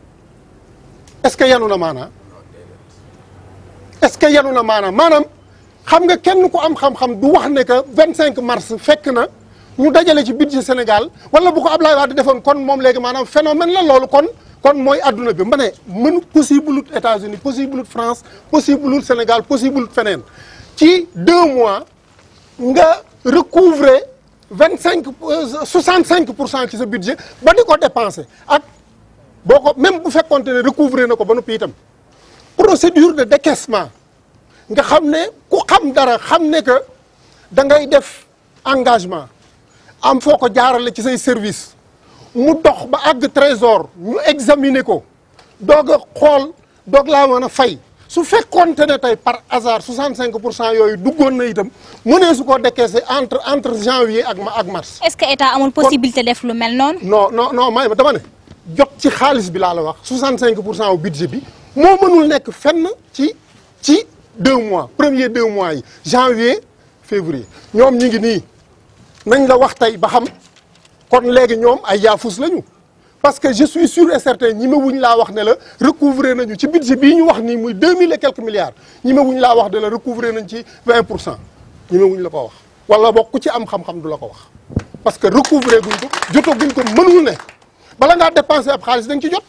est-ce que yanu na maanaa est-ce que yanu na maanaam maanaam xam nga kenn ku am xam-xam du wax ne que 25 mars fekk na ñu dajale ci budget Sénégal wala bu ko Ablaye Wade defoon kon moom léegi maanaam phénomène la loolu kon kon mooy adduna bi ma ne mën possible lut États-Unis possible lut France possible lut Sénégal possible lut feneen ci deux mois nga recouvrer vingt cinq soixante cinq pour cent ci sa budget ba di ko dépenser ak boo ko même bu fekkonte ne recouvrer na ko ba noppi itam procédure de décaissement nga xam ne ku xam dara xam ne que da ngay def engagement am foo ko jaarale ci say service mu dox ba àgg trésor ñu examiner ko doog a xool doog laa mën a fay su fekkoonte ne tey par hasard 65 pour cent yooyu duggoon na itam mu ne su ko décaissé entre entre janvier ak ma ak mars. est-ce que état amul possibilité def lu mel noonu. non non non may ma dama ne jot ci xaalis bi laa la wax 65 pour cent au budget bi moo mënul nekk fenn ci ci deux mois premier deux mois yi janvier février ñoom ñi ngi nii nañ la wax tey ba xam kon léegi ñoom ay yaafus lañu parce que je suis sûr et certain ñi ma wuñ laa wax ne la recouvrer nañu ci budget bii ñu wax nii muy deux mille et quelques milliards ñi ma wuñ laa wax ne la recouvrer nañ ci vingt pour cent ñi ma wuñ la ko wax wala bokk ku ci am xam-xam du la ko wax parce que recouvrer guñ ko jotaguñ ko mënul ne bala ngaa dépenser ab xaalis da nga ci jot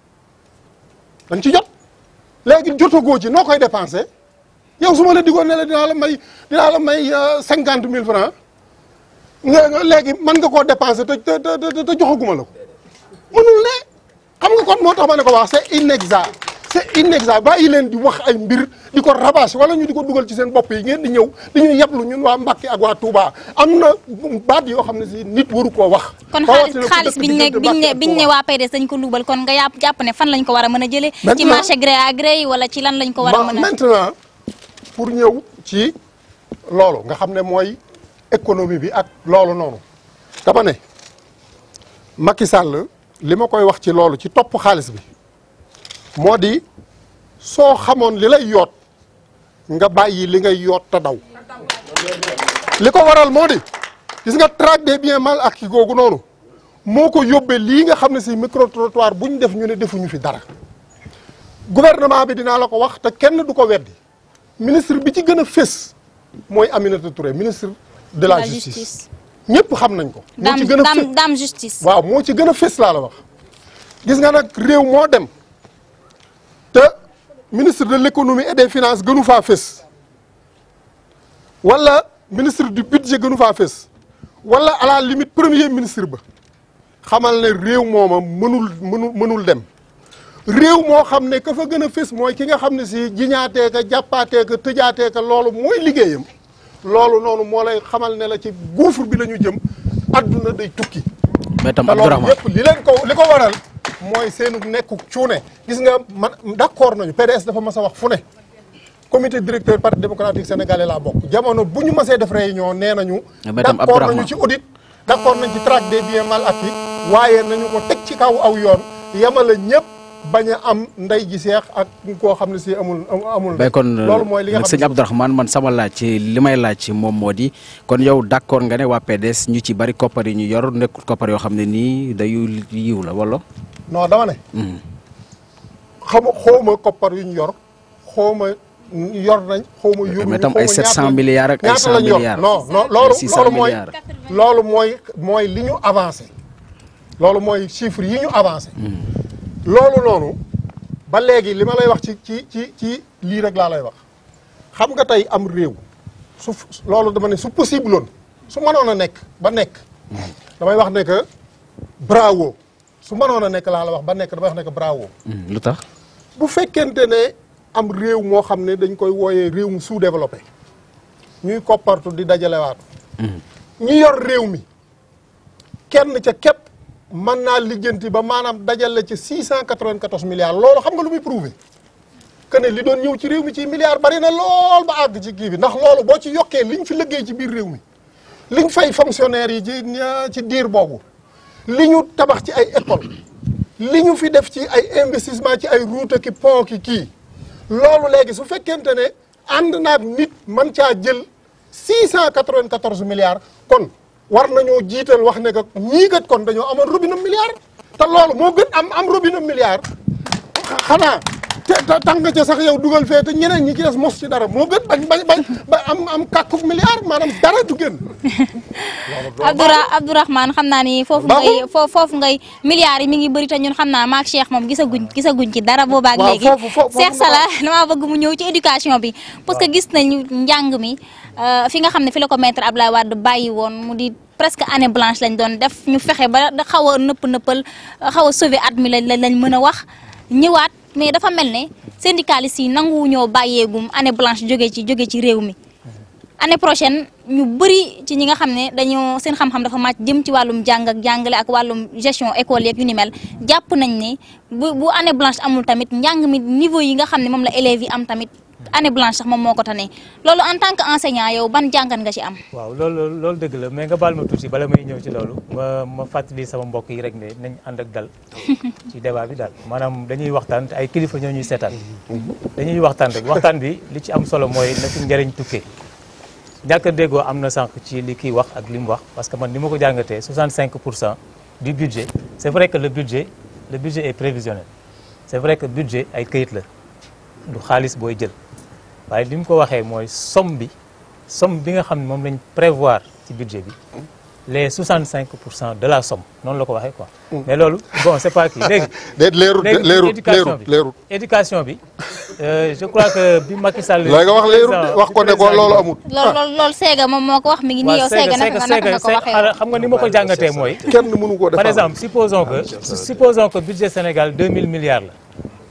da nga ci jot léegi jotagoo ci noo koy dépenser yow su ma la digoon ne la dinaa la may dinaa la may cinquante mille francs nga léegi mën nga koo dépenser te te te te joxaguma la ko mënul ne xam nga kon moo tax ma ne ko wax c'est inexact c'est inexact bàyyi leen di wax ay mbir di ko rabâche wala ñu di ko dugal ci seen bopp yi ngeen di ñëw di ñuy yablu ñun waa Mbàkke ak waa Touba am na baat yoo xam ne si nit waru koo wax. kon xaalis xaalis biñ ne biñ ne biñ ne waa PDS dañ ko luubal kon nga yàpp jàpp ne fan lañ ko war a mën a jëlee. ci marché gré à gré yi wala ci lan lañ ko war a mën a. maintenant pour ñëw ci loolu nga xam ne mooy économie bi ak loolu noonu dama ne Macky Sall li ma koy wax ci loolu ci topp xaalis bi moo di soo xamoon li lay yoot nga bàyyi li ngay yoot te daw li ko waral moo di gis nga traque des biens mal acquis googu noonu moo ko yóbbee lii nga xam ne si micro trottoir bu ñu def ñu ne defuñu fi dara gouvernement bi dinaa la ko wax te kenn du ko weddi ministre bi ci gën a fés mooy Aminata Touré ministre de la justice ñëpp xam nañ ko. moo ci gën a dame dame justice. waaw moo ci gën a fés laa la wax gis nga nag réew moo dem te ministre de l'économie et des finances gënu faa fés wala ministre du budget gënu faa fés wala à la limite premier ministre ba xamal ne réew mooma mënul mënul mënul dem réew moo xam ne ka fa gën a fés mooy ki nga xam ne si jiñaatee ka jàppaatee ka tëjaatee ka loolu mooy liggéeyam loolu noonu moo lay xamal ne la ci gouffre bi la ñu jëm adduna day tukki mais tam te loolu Abdourahmane yëpp li leen ko li ko waral mooy seenu nekku cuune gis nga man d'accord nañu PDS dafa mas a wax fu ne comité directeur parti démocratique sénégalais laa bokk jamono bu ñu masee def réunion nee nañu mais tam d'accord Abdourahmane nañu ci audit d'accord nañ ci traque des biens mal acquis waaye nañu ko teg ci kaw aw yoon yamala ñëpp bañ a am ndey ji seex ak koo xam ne si amul amul bay kon loolu mooy li nga nag xam sëñ Abdourahmane man sama laaj ci li may laaj ci moom moo di kon yow d'accord nga ne waa PDS ñu ci bari koppar yi ñu yor nekkul koppar yoo xam ne nii dayu yiw la wala non dama ne xam xawma koppar yu ñu yor xawma yor nañ xawma yor mais tam ay 700 milliards ak ay 100 lañ yor milliards non non loolu 600 loolu mooy milliards loolu mooy mooy li ñu avancé loolu mooy chiffre yi ñu avancé loolu noonu ba léegi li ma lay wax ci ci ci ci lii rek laa lay wax xam nga tey am réew su loolu dama ne su possible woon su mënoon a nekk ba nekk damay wax ne que bravo su mënoon a nekk laa la wax ba nekk damay wax ne que bravo Hmm, lu tax bu fekkente ne am réew moo xam ne dañ koy wooyee réew mu sous-développé ñuy koppartu di dajalewaatu ñi yor réew mi kenn ca képp mën naa lijjanti ba maanaam dajale ci 694 milliards loolu xam nga lu muy prouvé que ne li doon ñëw ci réew mi ci milliards bari na lool ba àgg ci kii bi ndax loolu boo ci yokkee liñ fi liggéey ci biir réew mi liñ fay fonctionnaires yi ci ci diir boobu li ñu tabax ci ay école li ñu fi def ci ay investissement ci ay route ki pont ki kii loolu léegi su fekkente ne ànd naag nit man caa jël 694 milliards kon war nañoo jiital wax ne que ñii kat kon dañoo amoon robinet milliard te loolu moo gën am am robinet milliard xanaa te tax nga ca sax yow dugal fee te ñeneen ñi ci des mos ci dara moo gën bañ bañ bañ ba am am kàkkub milliard maanaam dara du génn. Abdoura Abdourahmane xam naa ni foofu ngay foofu ngay milliards yi mi ngi bëri te ñun xam naa maak Cheikh moom gisaguñ gisaguñ ci dara boobaak léegi foofu foofu Cheikh Sala damaa bëgg mu ñëw ci éducation bi parce que gis nañu njàng mi fi nga xam ne fi la ko maître Abdoulaye Wade bàyyi woon mu di presque année blanche lañ doon def ñu fexe ba xaw a nëpp nëppal xaw a sauver at mi lañ lañ mën a wax ñëwaat mais dafa mel ne syndicalistes yi nanguwu ñoo bàyyeegum année blanche jóge ci jóge ci réew mi année prochaine ñu bëri ci ñi nga xam ne dañoo seen xam-xam dafa màcc jëm ci wàllum jàng ak jàngale ak wàllum gestion école yeeg yu ni mel jàpp nañ ne bu bu année blanche amul tamit njàng mi niveau yi nga xam ne moom la élèves yi am tamit année blanche sax moom moo ko tane loolu en tant que enseignant yow ban jàngat nga ci am. waaw loolu loolu dëgg la mais nga baal ma tuuti bala may ñëw ci loolu ma ma fàttali sama mbokk yi rek ne nañ ànd ak dal ci débat bi daal maanaam dañuy waxtaan te ay kilifa ñoo ñuy seetaan dañuy waxtaan rek waxtaan bi li ci am solo mooy na fi njëriñ tukkee ñàkk a déggoo am na sànq ci li kii wax ak li mu wax parce que man ni ma ko jàngatee 65 pour cent du budget c' est vrai que le budget le budget est prévisionnel c' est vrai que budget ay këyit la du xaalis booy jël waaye li mu ko waxee mooy somme bi somme bi nga xam ne moom lañ prévoir ci budget bi les 65 pour cent de la somme noonu la ko waxee quoi. mais loolu bon c' est pas kii léegi. déet leerut léegi leerut éducation leerut bi leerut éducation bi euh, je crois que bi Macky Sall. léegi nga wax leerut de président- wax ko ne ko président loolu bi- amul loolu loolu loolu Séga moom moo ko wax mi ngi nii yow Séga naka nga naka nga ko waxee woon. xam nga ni ma ko jàngatee mooy. kenn mënu koo par defal exemple supposons que supposons que budget Sénégal 2000 milliards la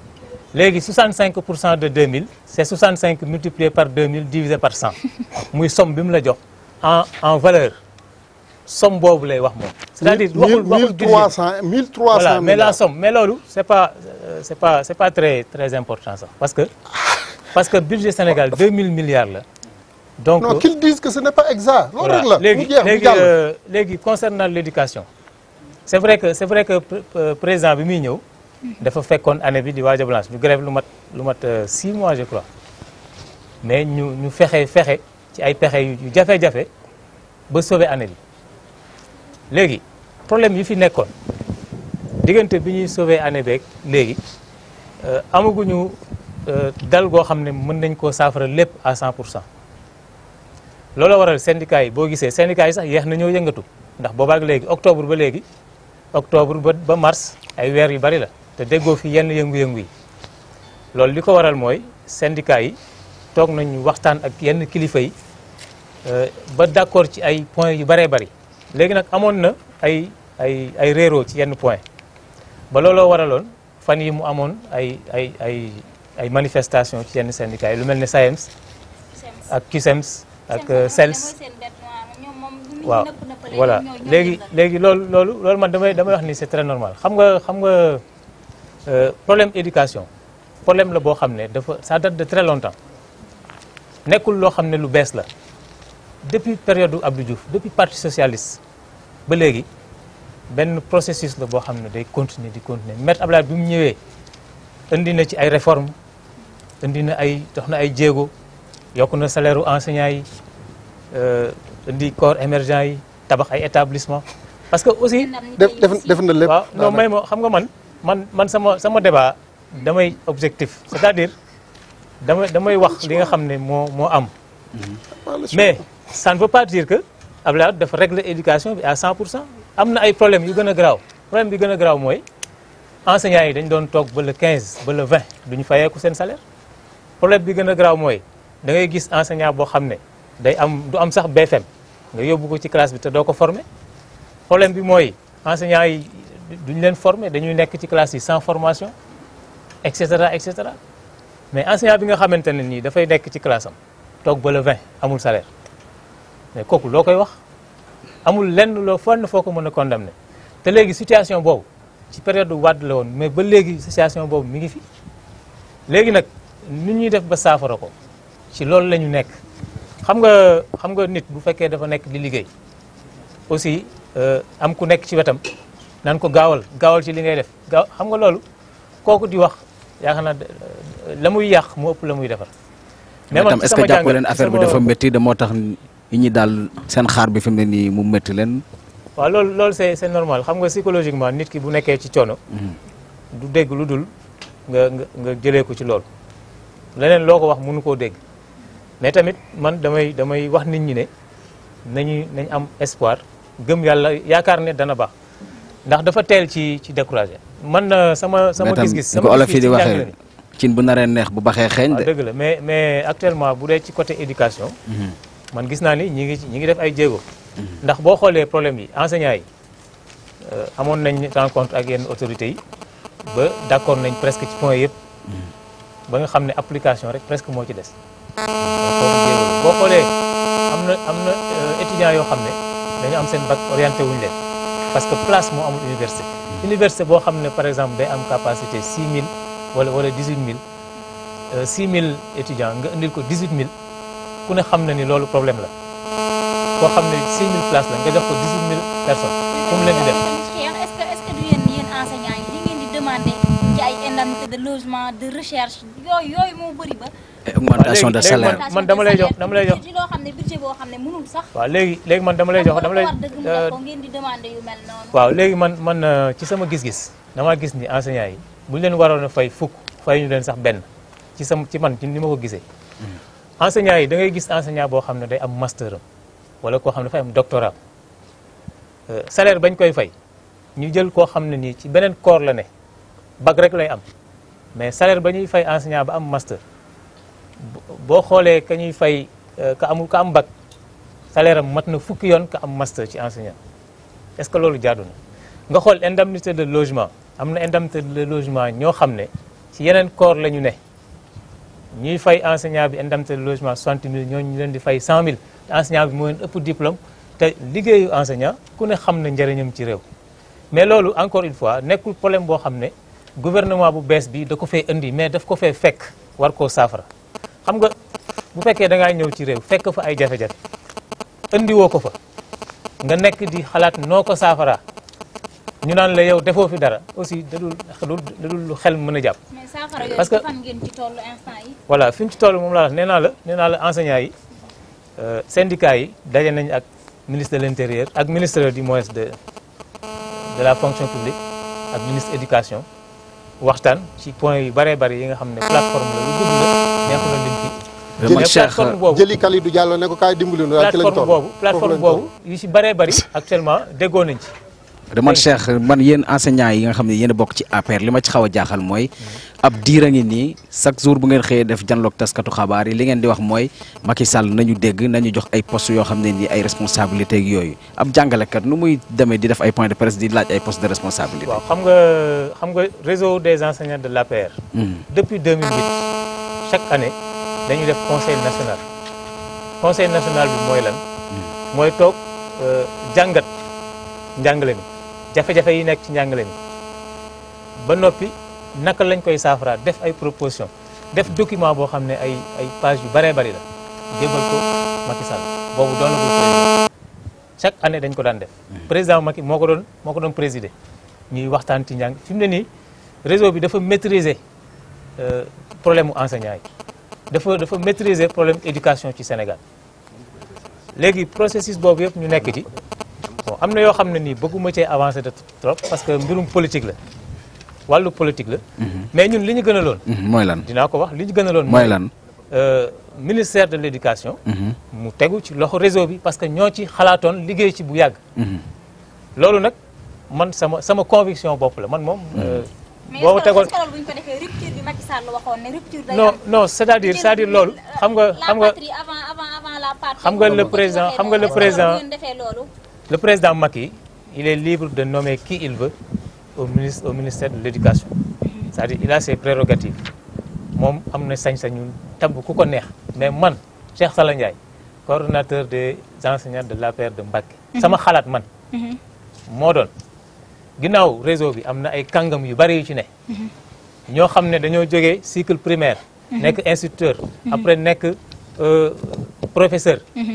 léegi 65 pour cent de 2000 c' est 65 multiplié par 2000 divisé par 100 muy somme bi mu la jox en en valeur somme boobu lay wax moom. c' est à dire waxul waxul mille budget trois cent mille trois voilà cent mais la milliards somme mais loolu c' est pas euh, c' est pas c' est pas très très important sax parce que parce que budget Sénégal 2000 milliards la. donc non qu'ils disent que ce n'est pas exact loolu rek la voilà mu léegi jeex mu léegi jàll euh, léegi concernant l' éducation c' est vrai que c' est vrai que pr- euh, président bi muy ñëw dafa fekkoon année bi di waaj a blanche ñu grève lu mat lu mat euh, six mois je crois mais ñu ñu fexe fexe ci ay pexe yu yu jafe-jafe ba sauver année bi léegi problème yi fi nekkoon diggante bi ñuy sauver année beeg léegi euh, amaguñu euh, dal goo xam ne mën nañ koo saafara lépp à 100 pour cent loolu waral syndicat yi boo gisee syndicat yi sax yeex na ñoo yëngatu ndax boobaak léegi octobre ba léegi octobre ba ba mars ay weer yu bari la te déggoo fi yenn yëngu-yëngu yi loolu li ko waral mooy syndicat yi toog nañu waxtaan ak yenn kilifa yi euh, ba d'accord ci ay points yu baree bari léegi nag amoon na ay ay ay réeroo ci yenn point ba looloo waraloon fan yi mu amoon ay ay ay ay manifestation ci yenn syndicats yi lu mel ne SAEMS ak CUSEMS ak euh, SELS waaw voilà léegi léegi loolu loolu loolu man damay damay wax ni c'est très normal xam nga xam nga euh, problème éducation problème la boo xam ne dafa ça date de très longtemps nekkul loo xam ne lu bees la depuis période u Abdou Diouf depuis parti socialiste ba léegi benn processus la boo xam ne day continuer di continuer Maître Abdoulaye bi mu ñëwee indi na ci ay réformes indi na ay dox na ay jéego yokk na salaire u enseignants yi euh, indi corps émergent yi tabax ay établissement parce que aussi def def def na lépp waaw non may ma xam nga man man man sama sama débat damay objectif c'est-à-dire damay damay wax li nga xam ne moo moo am mais ça ne veut pas dire que Abdoulaye Wade dafa régler éducation bi à 100 pour cent am na ay problèmes yu gën a garaaw problème bi gën a garaaw mooy enseignants yi dañ doon toog ba le 15 ba le 20 duñu fayeeku seen salaire problème bi gën a garaaw mooy da ngay gis enseignant boo xam ne day am du am sax BFM nga yóbbu ko ci classe bi te doo ko former problème bi mooy enseignants yi duñu leen former dañuy nekk ci classe yi sans formation et cetera et cetera mais enseignant bi nga xamante ne nii dafay nekk ci classe am toog ba le 20 amul salaire mais kooku loo koy wax amul lenn loo fenn foo ko mën a condamner te léegi situation boobu ci période Wade la woon mais ba léegi situation boobu mi ngi fi léegi nag nit ñuy def ba saafara ko ci loolu la ñu nekk xam nga xam nga nit bu fekkee dafa nekk di liggéey aussi am ku nekk ci wetam nan ko gaawal gaawal ci li ngay def gaaw xam nga loolu kooku di wax yaakaar naa la muy yàq mu ëpp la muy defar. mais tam est-ce que jàppoo leen affaire bi dafa métti de moo tax nit ñi daal seen xaar bi fi mu ne nii mu métti leen. waaw loolu loolu c'est c'est normal xam nga psychologiquement nit ki bu nekkee ci coono. du dégg lu dul nga nga nga jëlee ko ci loolu. leneen loo ko wax mënu koo dégg mais tamit man damay damay wax nit ñi ne nañu nañ am espoir gëm yàlla yaakaar ne dana baax ndax dafa teel ci ci découragé. man sama sama gis-gis sama olof yi di waxee cin bu naree neex bu baxee xeeñ de. dëgg la mais mais actuellement bu dee ci côté éducation. man gis naa ni ñi ngi ñi ngi def ay jéego. ndax boo xoolee problème yi enseignants yi amoon nañ rencontre ak yenn autorités yi ba d'accord nañ presque ci point yëpp. ba nga xam ne application rek presque moo ci des. boo xoolee am na am na étudiants yoo xam ne dañu am seen bac orienté wuñu leen parce que place moo amul université. université boo xam ne par exemple day am capacité 6000 wala wala 18000 6000 étudiants nga indil ko 18000 ku ne xam na ni loolu problème la koo xam ne 6000 places la nga jox ko 18000 personnes fu mu leen di def. est-ce que est-ce que du yéen yéen enseignants yi li ngeen di demander ci ay indemnité de logement de recherche yooyu yooyu moo bëri ba. augmentation de salaire man dama lay jox dama lay jox. ci loo xam ne budget boo xam ne mënul sax. waaw léegi léegi man dama lay jox dama lay. dëgg mu def ko ngeen di demander yu mel noonu. waaw léegi man man ci sama gis-gis damaa gis ni enseignants yi bu ñu leen waroon a fay fukk fay ñu leen sax benn ci sama ci man ci ni ma ko gisee. enseignants yi da ngay gis enseignant boo xam ne day am master am wala koo xam ne dafay am doctorat salaire bañ koy fay ñu jël koo xam ne nii ci beneen corps la ne bac rek lay am mais salaire ba ñuy fay enseignant ba am master boo xoolee ka ñuy fay ka amul ka am bac salaire am mat na fukki yoon ka am master ci enseignant est-ce que loolu jaadu na nga xool indemnité de logement am na indemnité de logement ñoo xam ne ci yeneen corps la ñu ne ñuy fay enseignant bi indemnité de logement 60 000 ñooñu ñu leen di fay 100 000 te enseignant bi moo leen ëpp diplôme te liggéeyu enseignant ku ne xam na njëriñam ci réew mais loolu encore une fois nekkul problème boo xam ne gouvernement bu bees bi da ko fee indi mais daf ko fee fekk war koo saafara xam nga bu fekkee da ngaa ñëw ci réew fekk fa ay jafe-jafe indi woo ko fa nga nekk di xalaat noo ko saafara ñu naan la yow defoo fi dara aussi dadul dadul lu xel mën a jàpp. mais saafara yooyu parce que fan ngeen ci tollu instant yi. voilà fi ñu ci toll moom laa wax nee naa la nee naa la enseignants yi syndicats yi daje nañ ak ministre de l'intérieur ak ministre du moins de de la fonction publique ak ministre éducation waxtaan ci point yu bëree bëri yi nga xam ne plateforme la lu gudd la neexu la lim fi man mais Cheikh plateforme boobu jëli Kalidou Diallo ne ko kaay dimbali nu waaye ci lañ plateforme toll boobu foofu plateforme lañ toll. boobu yu ci bëree bëri actuellement déggoo nañ ci man Cheikh man yéen enseignants yi nga xam ne yéen a bokk ci APR li ma ci xaw a jaaxal mooy ab diir a ngi nii chaque jour bu ngeen xëyee def janloog taskatu xabaar yi li ngeen di wax mooy Macky Sall nañu dégg nañu jox ay postes yoo xam ne nii ay responsabilité ak yooyu ab jàngalekat nu muy demee di def ay point de presse di laaj ay postes de responsabilité. waaw xam nga xam nga réseau des enseignants de l'APR depuis 2008 chaque année dañuy def conseil national conseil national bi mooy lan mooy toog euh, jàngat njàngale mi jafe-jafe yi nekk ci njàngale mi ba noppi naka lañ koy saafara def ay proposition def document boo xam ne ay ay page yu bëree bëri la jébal ko Macky Sall boobu doonagul président chaque année dañ ko daan def président Macky moo ko doon moo ko doon présider ñuy waxtaan ci njàng fi mu ne nii réseau bi dafa maîtriser euh, problème mu enseignant yi dafa dafa maîtriser problème éducation ci Sénégal léegi processus boobu yëpp ñu nekk ci bon am na yoo xam ne nii bëgguma cee avancer de trop parce que mbirum politique la wàllu politique la mais ñun li ñu gën a loon mooy lan dinaa ko wax li ñu gën a loon mooy lan. euh, ministère de l'éducation mu tegu ci loxo réseau bi parce que ñoo ci xalaatoon liggéey ci bu yàgg loolu nag man sama sama conviction bopp la man moom euh, mais boo est-ce que tegoon est-ce que loolu bu ñu ko defee rupture bi Macky Sall waxoon ne rupture day non am. non c'est-à-dire c'est-à-dire loolu xam nga xam nga la patrie avant avant avant la patrie. xam nga le bu ko ci président- waxee xam nga le noonu, est-ce que président- bu ngeen defee loolu. le président Macky il est libre de nommer qui il veut au ministre au ministère de l'éducation c'est-à-dire il a ses prérogatives moom am na sañ-sañu tabb ku ko neex mais man Cheikh Sala Ndiaye coordonnateur des enseignants de l'APR de Mbacké sama xalaat man moo doon ginnaaw réseau bi am na ay kàngam yu bari yu ci ne ñoo xam ne dañoo jógee cycle primaire nekk instituteur après nekk euh, professeur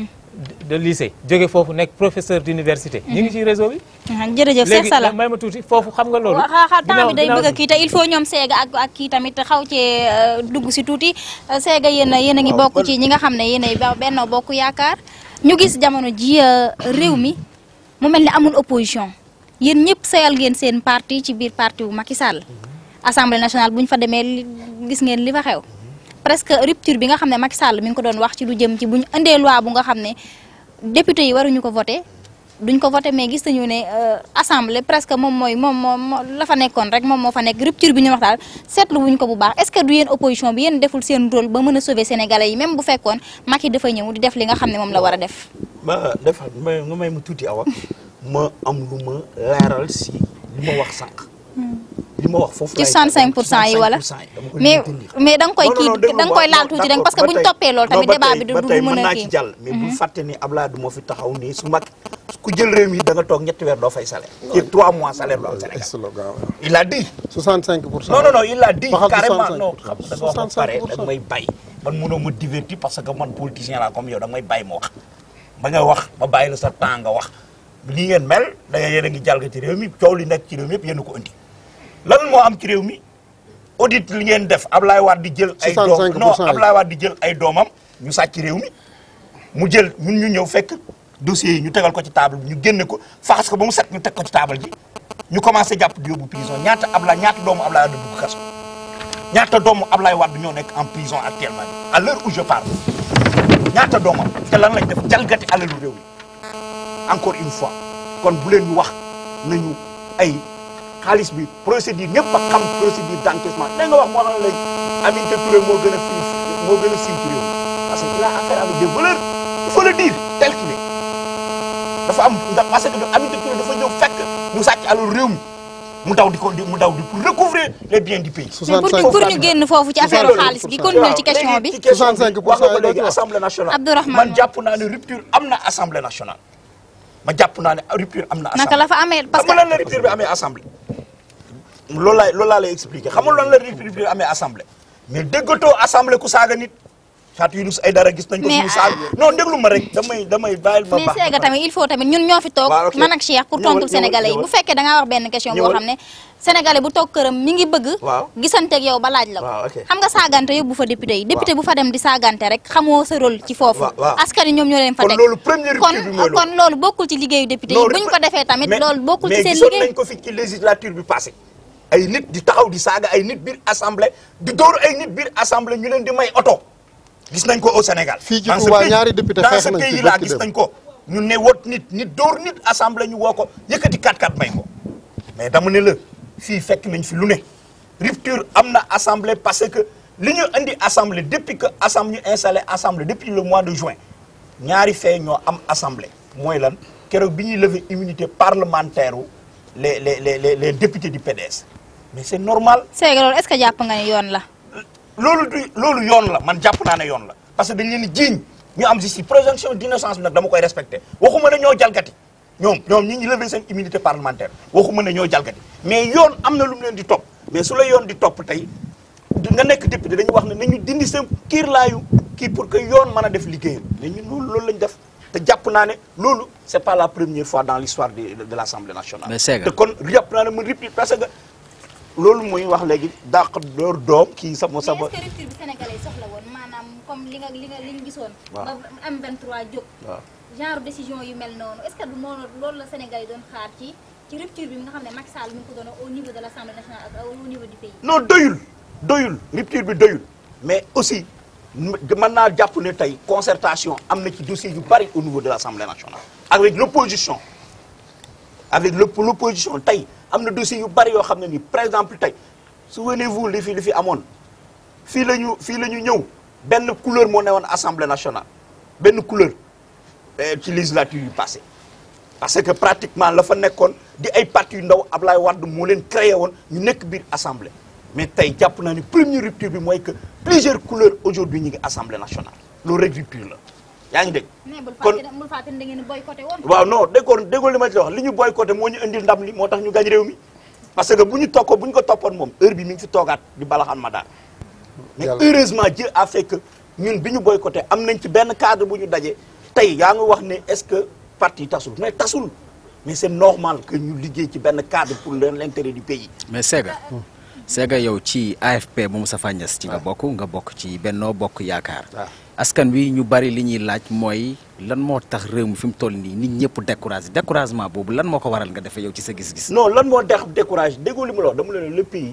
de lycée jóge foofu nekk professeur d'université ñu ngi ci réseau bi jërëjëf Cheikh léegi Sala may ma tuuti foofu xam nga loolu waaw xaa temps ginnaaw- bi day ginnaaw- bëgg a kii te il faut ñoom seega ak ak kii tamit xaw cee euh, dugg si tuuti Euh, seega yéen a yéen a ngi Waaw, bokk man- ci ñi nga xam ne yéen a benn bokk yaakaar ñu gis jamono ji euh, réew mi mu mel ni amul opposition yéen ñëpp sayal ngeen seen parti ci biir parti bu Macky Sall assemblée nationale bu ñu fa demee li- gis ngeen li fa xew presque rupture bi nga xam ne Macky Sall mi ngi ko doon wax ci lu jëm ci bu ñu indee loi bu nga xam ne député yi waruñu ko voté duñ ko voté mais gis nañu ne euh, assemblée presque moom mooy moom moo moo la fa nekkoon rek moom moo fa nekk rupture bi ñu wax daal seetlu wuñ ko bu baax est-ce que du yéen opposition bi yéen deful seen rôle ba mën a sauver sénégalais yi même bu fekkoon Macky dafa ñëw di def li nga xam ne moom la war a def. ba defal may nga may ma tuuti awa ma am lu ma leeral si li ma wax sànq li ma wax foofu ci laay 65 pour cent yi wala 65% dama koy mais tenir. mais da nga koy Non, non, kii non, déglu da nga ma, koy laal non, tuuti rek d'accord, parce que ba bu ñu tey- toppee loolu non, tamit ba débat tey- bi du ba du tey mën mën a naa kii. ci jàll mais bu fàtte ni Abdoulaye du moo fi taxaw nii su mag ku jël réew mi da nga toog ñetti weer doo fay salaire ci trois mois salaire du am Sénégal slogan il a dit 65 pour cent non non non il a dit Waxal carrément 65 non pour xam cent. da nga wax ba pare 65 da nga may bàyyi man mënoo ma divertir parce que man politicien laa comme yow da nga may bàyyi ma wax ba nga wax ba bàyyi la sa temps nga wax li ngeen mel da nga yéen a ngi jalga ci réew mi coow li nekk ci réew mi yëpp yéen a ko indi lan moo am ci réew mi audit li ngeen def Ablaye Wade di jël ay doom 65 non pour cent yi. Ablaye Wade di jël ay doomam ñu sàcc réew mi mu jël ñun ñu ñëw fekk dossiers yi ñu tegal ko ci table bi ñu génne ko faxas ko ba mu set ñu teg ko ci table ji ñu commencé jàpp di yóbbu prison ñaata Ablaye ñaata doomu Ablaye Wade dugg kaso ñaata doomu Ablaye Wade ñoo nekk en prison actuellement à l'heure où je parle ñaata doomam te lan lañ def jalgati alalu réew mi encore une fois kon bu leen ñu wax nañu ay xaalis bi procédure ñëpp a xam procédure d'encaissement da nga wax moo tax léegi Aminata Touré moo gën a fii moo gën a siiw ci réew mi parce que il a affaire avec des voleurs il faut le dire tel qu'il est dafa am ndax parce que Aminata Touré dafa ñëw fekk ñu sàcc alalu réew mi mu daw di ko di mu daw di pour recouvrer les biens du pays. mais pour ñu pour ñu génn foofu ci affaire xaalis bi continuer ci question bi. léegi ci question bi 65 pour wax nga cent ko yi doo léegi ci wax. assemblée nationale. Abdourahmane man moom. jàpp naa ne rupture am na assemblée nationale. ma jàpp naa ne rupture am na. assemblée naka la fa amee parce xam que nga lan la rupture bi amee assemblée. loolu laay loolu laa lay expliquer xam nga lan la rupture bi amee assemblée. mais déggatoo assemblée ku saaga nit. Fatou Yunus Aïdara gis nañ ko. Mais, mu saaga non déglu ma rek damay damay bàyyil ma mais baax. Séga tamit il faut tamit ñun ñoo fi toog Waaw, ok. man ak Cheikh pour Ñëwal, tontul ñëwal, sénégalais yi ñëwal. bu fekkee da ngaa wax benn question boo Ñëwal. xam ne sénégalais bu toog këram mi ngi bëgg Waaw. gisanteeg yow ba laaj la ko Waaw, ok. xam nga saagante yóbbu fa député yi député bu fa dem di saagante rek xamoo sa rôle ci foofu Waaw, waaw. askan yi ñoom ñoo leen fa Kon teg loolu première kon rupture bi mooy loolu. kon loolu bokkul ci liggéeyu député yi Non, buñ ko defee tamit mais- loolu bokkul ci mais seen gisoon liggéey nañ ko fi ci législature bi passé ay nit di taxaw di saaga ay nit biir assemblée di dóor ay nit biir assemblée ñu leen di may oto gis nañ ko au Sénégal. Fii ci Dans ce Touba pays- ñaari député dans xeex ce nañ fi pays là bërki gis dem. nañ ko ñu ne wot nit nit dóor nit assemblée ñu woo ko yëkkati 4-4 may ko mais dama ne la fii fekk nañ fi lu ne rupture am na assemblée parce que li ñu indi assemblée depuis que assemblée ñu installé assemblée depuis le mois de juin ñaari fee ñoo am assemblée mooy lan keroog bi ñuy lever immunité parlementaire wu les les les les les députés du PDS mais c'est normal Séga loolu est-ce que jàpp nga ne yoon la loolu du loolu yoon la man jàpp naa ne yoon la parce que dañ leen di jiiñ ñu am justice présomption d'innocence bi nag dama koy respecté waxuma ne ñoo jalgati ñoom ñoom ñi ngi lever seen immunité parlementaire waxuma ne ñoo jalgati mais yoon am na lu mu leen di topp mais su la yoon di topp tey di nga nekk député dañuy wax ne nañu dindi seen kiir laayu kii pour que yoon mën a def liggéeyam mais ñun loolu loolu lañ def te jàpp naa ne loolu c'est pas la première fois dans l'histoire de de, de l'Assemblée nationale Mais Séga. te kon jàpp naa ne mu rippi parce que loolu muy wax léegi dàq door doom kii sama sama mais est-ce que rupture bi sénégalais yi soxla woon maanaam comme li nga li nga li ñu gisoon Waaw. ba M23 jóg waaw genre décision yu mel noonu est-ce que du noonu loolu la Sénégal yi doon xaar ci ci rupture bi nga xam ne Macky Sall mi ngi ko doon au niveau de l'Assemblée nationale ak au niveau du pays. non doyul doyul rupture bi doyul mais aussi m- mën naa jàpp ne tey concertation am na ci dossier yu bari au niveau de l'Assemblée nationale avec l'opposition avec l'op- l'opposition tey am na dossier yu bari yoo xam ne ni par exemple tey souvenez-vous li fi li fi amoon fii la ñu fii la ñu ñëw benn couleur moo newoon Assemblée nationale benn couleur eh, ci législature yu passé parce que pratiquement la fa nekkoon di ay parti yu ndaw Ablaye Wade moo leen créé woon ñu nekk biir assemblée mais tey jàpp naa ni première rupture bi mooy que plusieurs couleurs aujourd'hui ñu ngi assemblée nationale loolu rek rupture la yaa ngi dégg kon bul fàtte da ngeen boycotté woon. waaw non déggoo déggoo li ma ci wax li ñu boycotté moo ñu indil ndam li moo tax ñu gañ réew mi parce que bu ñu tokko bu ñu ko toppoon moom heure bi mi ngi fi toogaat di balaxaan ma daal mais Yàlla. heureusement Dieu a fait que ñun bi ñu boycotté am nañ ci benn cadre bu ñu daje tey yaa ngi wax ne est-ce que parti tasul mais tasul mais c'est normal que ñu liggéey ci benn cadre pour l'intérêt du pays mais Sega Sega yow ci AFP bu Moustapha Niasse ci nga bokk nga bokk ci Benno Bokk Yaakaar waaw askan wi ñu bari li ñuy laaj mooy lan moo tax réew mi fi mu toll nii nit ñëpp découragé découragement boobu lan moo ko waral nga defee yow ci sa gis-gis. non lan moo dex découragé déggoo li ma la wax dama la ne le pays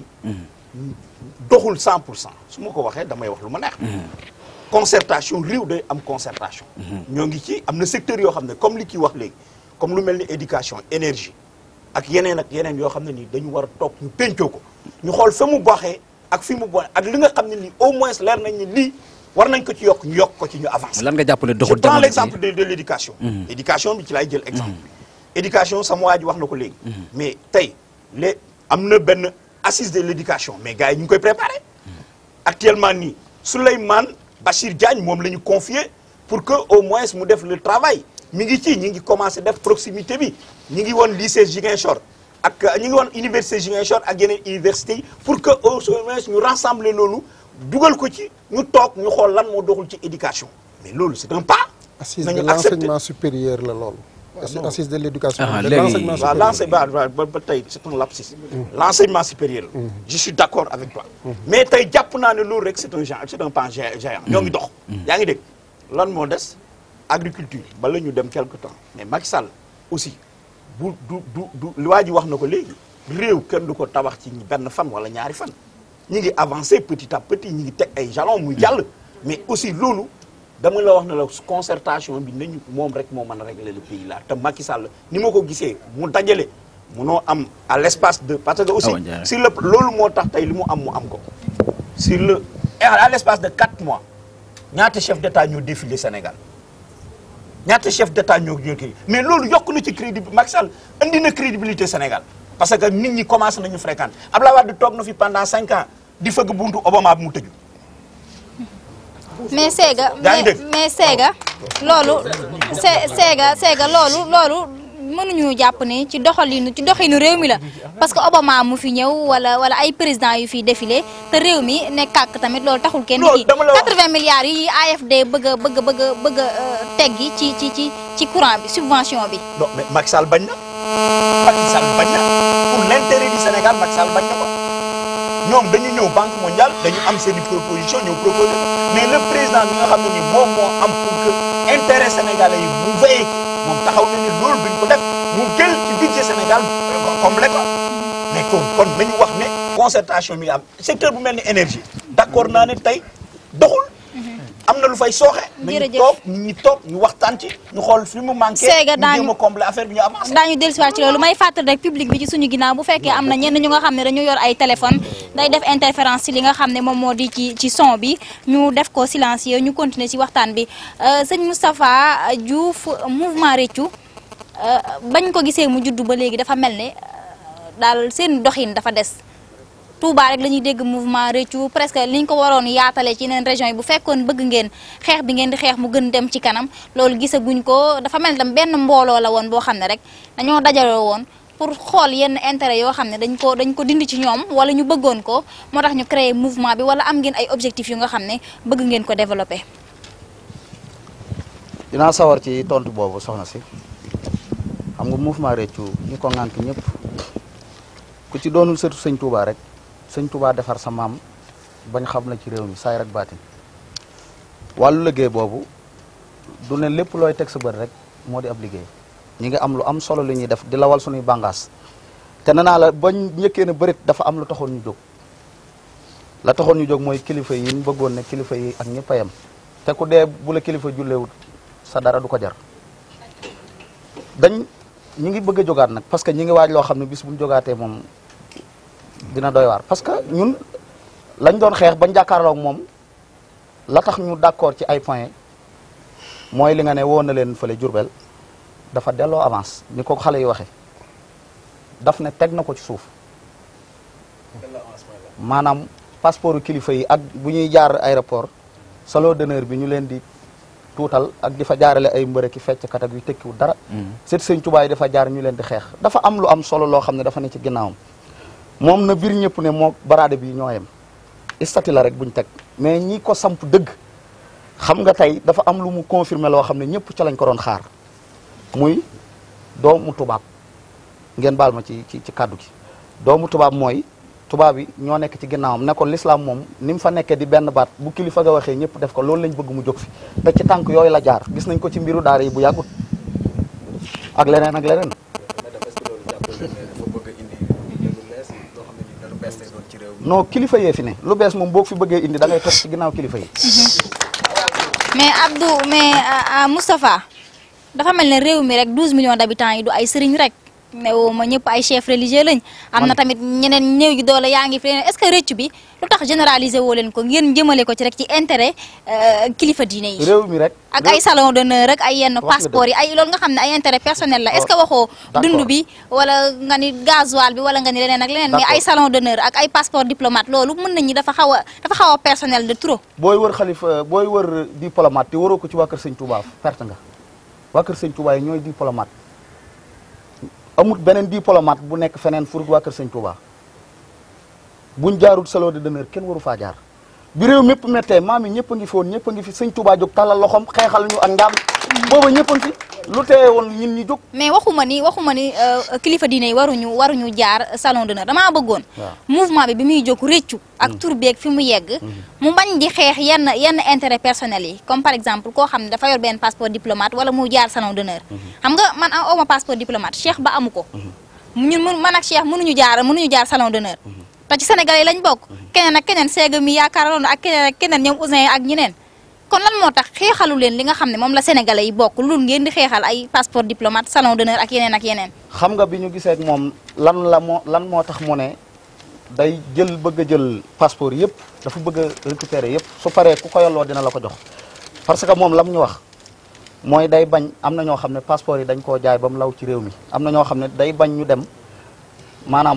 doxul 100 pour cent su ma ko waxee damay wax lu ma neex concertation réew day am concertation ñoo ngi ci am na secteur yoo xam ne comme li kii wax léegi comme lu mel ni éducation énergie ak yeneen ak yeneen yoo xam ne nii dañu war a toog ñu pencoo ko ñu xool fa mu baaxee ak fi mu bon ak li nga xam ne nii au moins leer nañ ni lii war nañ ko ci yokk ñu yokk ko ci ñu avancer lan nga jàpp ne je doxul prends jamono l'exemple ji de de l'éducation éducation bi ci laay jël exemple éducation sama waa ji wax na ko léegi mais tey les am na benn assise de l'éducation mais gars yi ñu ngi koy préparer actuellement nii Souleymane Bachir Diagne moom la ñu confié pour que au moins mu def le travail mi ngi ci ñi ngi commencé def proximité bi ñi ngi woon lycée Ziguinchor ak ñi ngi woon université Ziguinchor ak yeneen universités yi pour que au moins ñu rassembler loolu dugal ko ci ñu toog ñu xool lan moo doxul ci éducation mais loolu c'est un pas assise de nañu accepter l'enseignement supérieur la loolu non. assise de l'éducation Ah, de léegi- l'enseignement waaw supérieur l'enseignement ba ba ba tey c'est un lapsus l'enseignement supérieur je suis d'accord avec toi mais tey jàpp naa ne loolu rek c'est un géant c'est un pan gé- géant ñoo ngi dox yaa ngi dégg lan moo des agriculture bala ñu dem quelque temps mais Macky Sall aussi bu du du du li waa ji wax na ko léegi réew kenn du ko tabax ci benn fan wala ñaari fan ñi ngi avancer petit à petit ñi ngi teg ay jalons muy jàll mais aussi loolu dama la wax ne la concertation bi nañu moom rek moo mën a régler le pays là te Macky Sall ni ma ko gisee mu dajale munoo am à l'espace de parce que aussi Awa Ndiaye. sur le loolu moo tax tey li mu am mu am ko sur le et à l'espace de quatre mois ñaata chef d'état ñoo défilé Sénégal ñaata chef d'état ñoo ñoo kii mais loolu yokk na ci crédibilité Macky Sall indi na crédibilité Sénégal parce que nit ñi commencé nañu fréquenter Abdoulaye Wade toog na fi pendant cinq ans di fëgg buntu Obama bi mu tëju mais Sega Yaa ngi mais dégg. mais Sega loolu Se Sega Sega loolu loolu mënuñu jàpp ne ci doxalinu ci doxinu réew mi la parce que Obama mu fi ñëw wala wala ay président yu fi défilé te réew mi ne kàkk tamit loolu taxul kenn Non, kii dama la wax- 80 milliards yi AFD bëgg a bëgg a bëgg a bëgg a euh, teggi ci ci ci ci courant bi subvention bi non mais Macky Sall bañ na Macky Sall bañ na pour l'intérêt du Sénégal Macky Sall bañ na ko ñoom dañu ñëw banque mondiale dañu am seen i proposition ñëw proposer mais le président bi nga xam ne ni moom moo am pour que intérêt sénégalais yi mu veillé ci moom taxaw na ni loolu duñ ko def mu jël ci budget Sénégal euh, complet ko mais kon kon nañu wax ne concertation mi am secteur bu mel ni énergie d'accord naa ne tey doxul am na lu fay sooxe nañu Jërëjëf. toog nit ñi toog ñu waxtaan ci ñu xool fi mu manqué Séga ñu daañu- jéem a combler affaire bi ñu avancé daañu dellusiwaat ci loolu may fàttali rek public bi ci suñu ginnaaw bu fekkee am na ñenn ñu nga xam ne dañu yor ay téléphone day def interférence ci li nga xam ne moom moo di ci ci son bi ñu def ko silencieux ñu continuer ci waxtaan bi Euh, sëñ Moustapha Diouf mouvement Réccu euh, bañ ko gisee mu juddu ba léegi dafa mel ne euh, daal seen doxin dafa des Touba rek la ñuy dégg mouvement Réccu presque liñ ko waroon yaatale ci yeneen région yi bu fekkoon bëgg ngeen xeex bi ngeen di xeex mu gën dem ci kanam loolu gisaguñ ko dafa mel ni tam benn mbooloo la woon boo xam ne rek dañoo dajaloo woon pour xool yenn intérêt yoo xam ne dañ ko dañ ko dindi ci ñoom wala ñu bëggoon ko moo tax ñu créer mouvement bi wala am ngeen ay objectifs yu nga xam ne bëgg ngeen ko développer. dinaa sawar ci tontu boobu soxna si xam nga mouvement Réccu ñi ko ŋànk ñëpp ku ci doonul sëtu sëñ Touba rek sëñ Touba defar sa maam bañ xam la ci réew mi saay rek baatin wàllu liggéey boobu du ne lépp looy teg sa bët rek moo di ab liggéey ñi ngi am lu am solo li ñuy def di lawal suñuy bàngaas te nee naa la bañ njëkkee ne bërit dafa am lu taxoon ñu jóg la taxoon ñu jóg mooy kilifa yi ñu bëggoon ne kilifa yi ak ñëpp a yem te ku dee bu la kilifa jullewut sa dara du ko jar dañ ñi ngi bëgg a jógaat nag parce que ñi ngi waaj loo xam ne bis bu ñu jógaatee moom dina doy waar parce que ñun lañ doon xeex bañ jàkkaarloog moom la tax ñu d'accord ci ay points mooy li nga ne woon na leen fële Jurbel dafa delloo avance ni ko xale yi waxe daf ne teg na ko ci suuf maanaam passeport kilifa yi ak bu ñuy jaar aéroport salon d'honneur bi ñu leen di tuutal ak di fa jaarale ay mbërë ki fecc kat ak yu tekkiwul dara seet sëñ Tuubaa yi dafa jaar ñu leen di xeex dafa am lu am solo loo xam ne dafa ne ci ginnaawam moom na biir ñëpp ne moo baraade bi ñoo yem istati la rek buñ teg mais ñi ko samp dëgg xam nga tey dafa am lu mu confirmer loo xam ne ñëpp ca lañ ko doon xaar muy doomu tubaab ngeen baal ma ci ci ci kàddu gi doomu tubaab mooy tubaab yi ñoo nekk ci ginnaawam ne ko l'islam moom ni mu fa nekkee di benn baat bu kilifa ga waxee ñëpp def ko loolu lañ bëgg mu jóg fi te ci tànk yooyu la jaar gis nañ ko ci mbiru daara yi bu yàggut ak leneen ak leneen non kilifa yee fi ne lu bees moom boo ko fi bëggee indi da ngay toog ci ginnaaw kilifa yi mais Abdou mais ah, ah, Moustapha dafa mel ne réew mi rek 12 millions d'habitants yi du ay sëriñ rek ne woo ma ñëpp ay chef religieux lañ am na tamit ñeneen néew gi doole yaa ngi fi leneen est-ce que rëcc bi lu tax généraliser woo leen ko ngeen jëmale ko ci rek ci intérêt euh, kilifa diine yi réew mi rek ak ay salon d'honneur rek ay yenn Wax nga passeport yi ay loolu nga xam ne ay intérêt personnel la est-ce que waxoo d'accord. dund bi wala nga ni gasoil bi wala nga ni leneen ak leneen mais D'accord. ay salon d'honneur ak ay passeport diplomate loolu mën nañu dafa xaw a dafa xaw a personnel de trop booy wër xalifa booy wër diplomate te waroo ko ci waa kër sëñ Touba perte nga waa kër sëñ Touba yi ñooy diplomate amut beneen diplomate bu nekk feneen furut waa kër sëñ Touba buñ jaarul salon de d'honneur kenn waru faa jaar bi réew mépp méttee maam yi ñëpp a ngi fi woon ñëpp a ngi fi sëñ Touba jóg tàllal loxom xeexal ñu ak ndaam booba ñëpp a ngi fi lu teye woon ñin ñi jóg mais waxuma ni waxuma ni euh, kilifa diine yi waruñu waruñu jaar salon d'honneur damaa bëggoon waaw. mouvement bi bi muy jóg réccu ak tur beeg fi mu yegg mu bañ di xeex yenn yenn intérêt personnel yi comme par exemple koo xam ne dafa yor benn passeport diplomate wala mu jaar salon d'honneur xam nga man a awma passeport diplomate Cheikh ba amu ko ñun mun man ak Cheikh mënuñu jaar mënuñu jaar salon d'honneur te ci Sénégal yi lañ bokk keneen ak keneen seega mi yaakaaroon ak keneen ak keneen ñoom Ousin ak ñeneen kon lan moo tax xeexalu leen li nga xam ne moom la sénégalais yi bokk lu ngeen di xeexal ay passeport diplomate salon d'honneur ak yeneen ak yeneen xam nga bi ñu gisee ak moom lan la moo lan moo tax mu ne day jël bëgg a jël passeport yëpp dafa bëgg a récupérer yëpp su paree ku ko yelloo dina la ko jox parce que moom lam ñu wax mooy day bañ am na ñoo xam ne passeport yi dañ koo jaay ba mu law ci réew mi am na ñoo xam ne day bañ ñu dem maanaam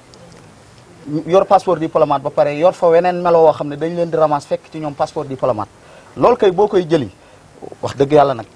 ñu yor passeport diplomate ba pare yor fa weneen melo woo xam ne dañ leen di ramas fekk ci ñoom passeport diplomate loolu kay boo koy jëli wax dëgg yàlla nag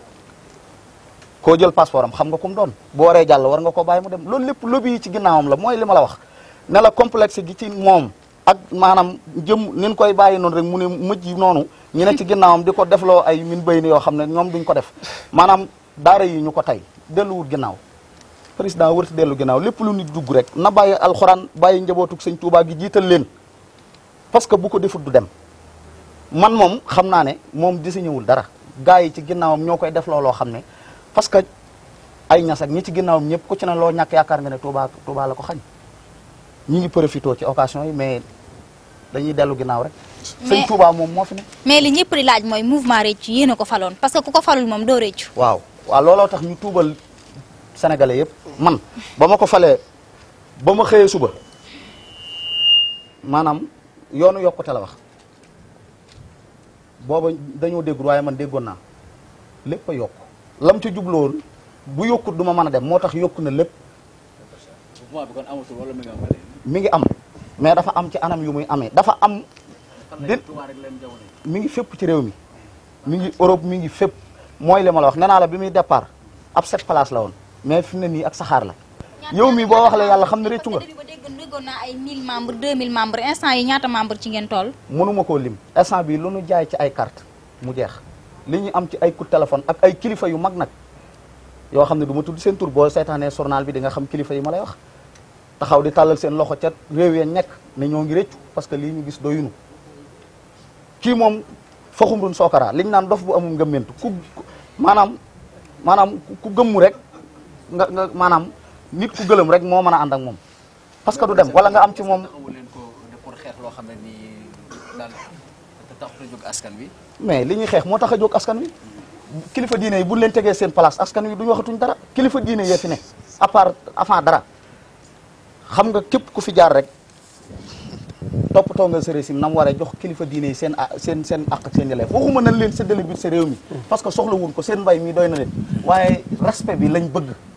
koo jël passeport am xam nga ku mu doon bu waree jàll war nga ko bàyyi mu dem loolu lépp lobby yi ci ginnaawam la mooy li ma la wax ne la complexe gi ci moom ak maanaam jëm nin koy bàyyi noonu rek mu ne mujj noonu ñu ne ci ginnaawam di ko defloo ay min béy ni yoo xam ne ñoom duñ ko def maanaam daara yi ñu ko tey delluwut ginnaaw président wërti dellu ginnaaw lépp lu nit dugg rek na bàyyi alxuraan bàyyi njabootug sëñ Tuubaa gi jiital leen parce que bu ko defut du dem man moom xam naa ne moom désigné wul dara gars yi ci ginnaawam ñoo koy def looloo xam ne parce que ay ñas ak ñi ci ginnaawam ñëpp ku ci ne loo ñàkk yaakaar nga ne Touba Touba la ko xañ ñi ngi profité ci occasion yi mais dañuy dellu ginnaaw rek Mais- sëñ Touba moom moo fi ne mais li ñëpp di laaj mooy mouvement réccu yéen a ko faloon parce que ku ko falul moom doo réccu waaw waaw looloo tax ñu tuubal sénégalais yëpp man ba ma ko falee ba ma xëyee suba maanaam yoonu yokkute la wax booba dañoo déggul waaye man déggoon naa lépp a yokk lam ci jubloon bu yokkut du ma mën a dem moo tax yokku na lépp mouvement bi kon amatul wala mi nga am mi ngi am mais dafa am ci anam yu muy amee dafa am di Touba rek leen jamono mi ngi fépp ci réew mi mi ngi Europe mi ngi fépp mooy li ma la wax nee naa la bi muy départ ab sept place la woon mais fi mu ne nii ak saxaar la yow mi boo wax la yàlla xam ne réccu nga début ba dégg déggoon naa ay 1000 membres 2000 membres instant yi ñaata membres ci ngeen toll mënuma koo lim instant bi lu nu jaay ci ay carte mu jeex li ñu am ci ay coup de téléphone ak ay kilifa yu mag nag yoo xam ne du ma tudd seen tur boo seetaanee journal bi di nga xam kilifa yi ma lay wax taxaw di tàllal seen loxo ca réew ya nekk ne ñoo ngi réccu parce que lii ñu gis doyunu kii moom faxumrun sookara liñ naan dof bu amul ngëmmentu ku ku- maanaam maanaam ku- ku gëmmu rek nga nga maanaam nit ku gëlëm rek moo mën a ànd ak moom parce que du dem wala nga am ci moom taxawu leen ko de pour xeex loo xam ne nii daal te taxut a jóg askan wi mais li ñuy xeex moo tax a jóg askan wi kilifa diine yi buñ leen tegee seen place askan wi duñu waxatuñ dara kilifa diine yee fi ne à part avant dara xam nga képp ku fi jaar rek toppatoo nga sa régime nam waree jox kilifa diine yi seen a- seen seen àq ak seen yelleef waxuma nañ leen séddale biir sa réew mi parce que soxla wuñ ko seen mbay mi doy na leen waaye respect bi lañ bëgg voilà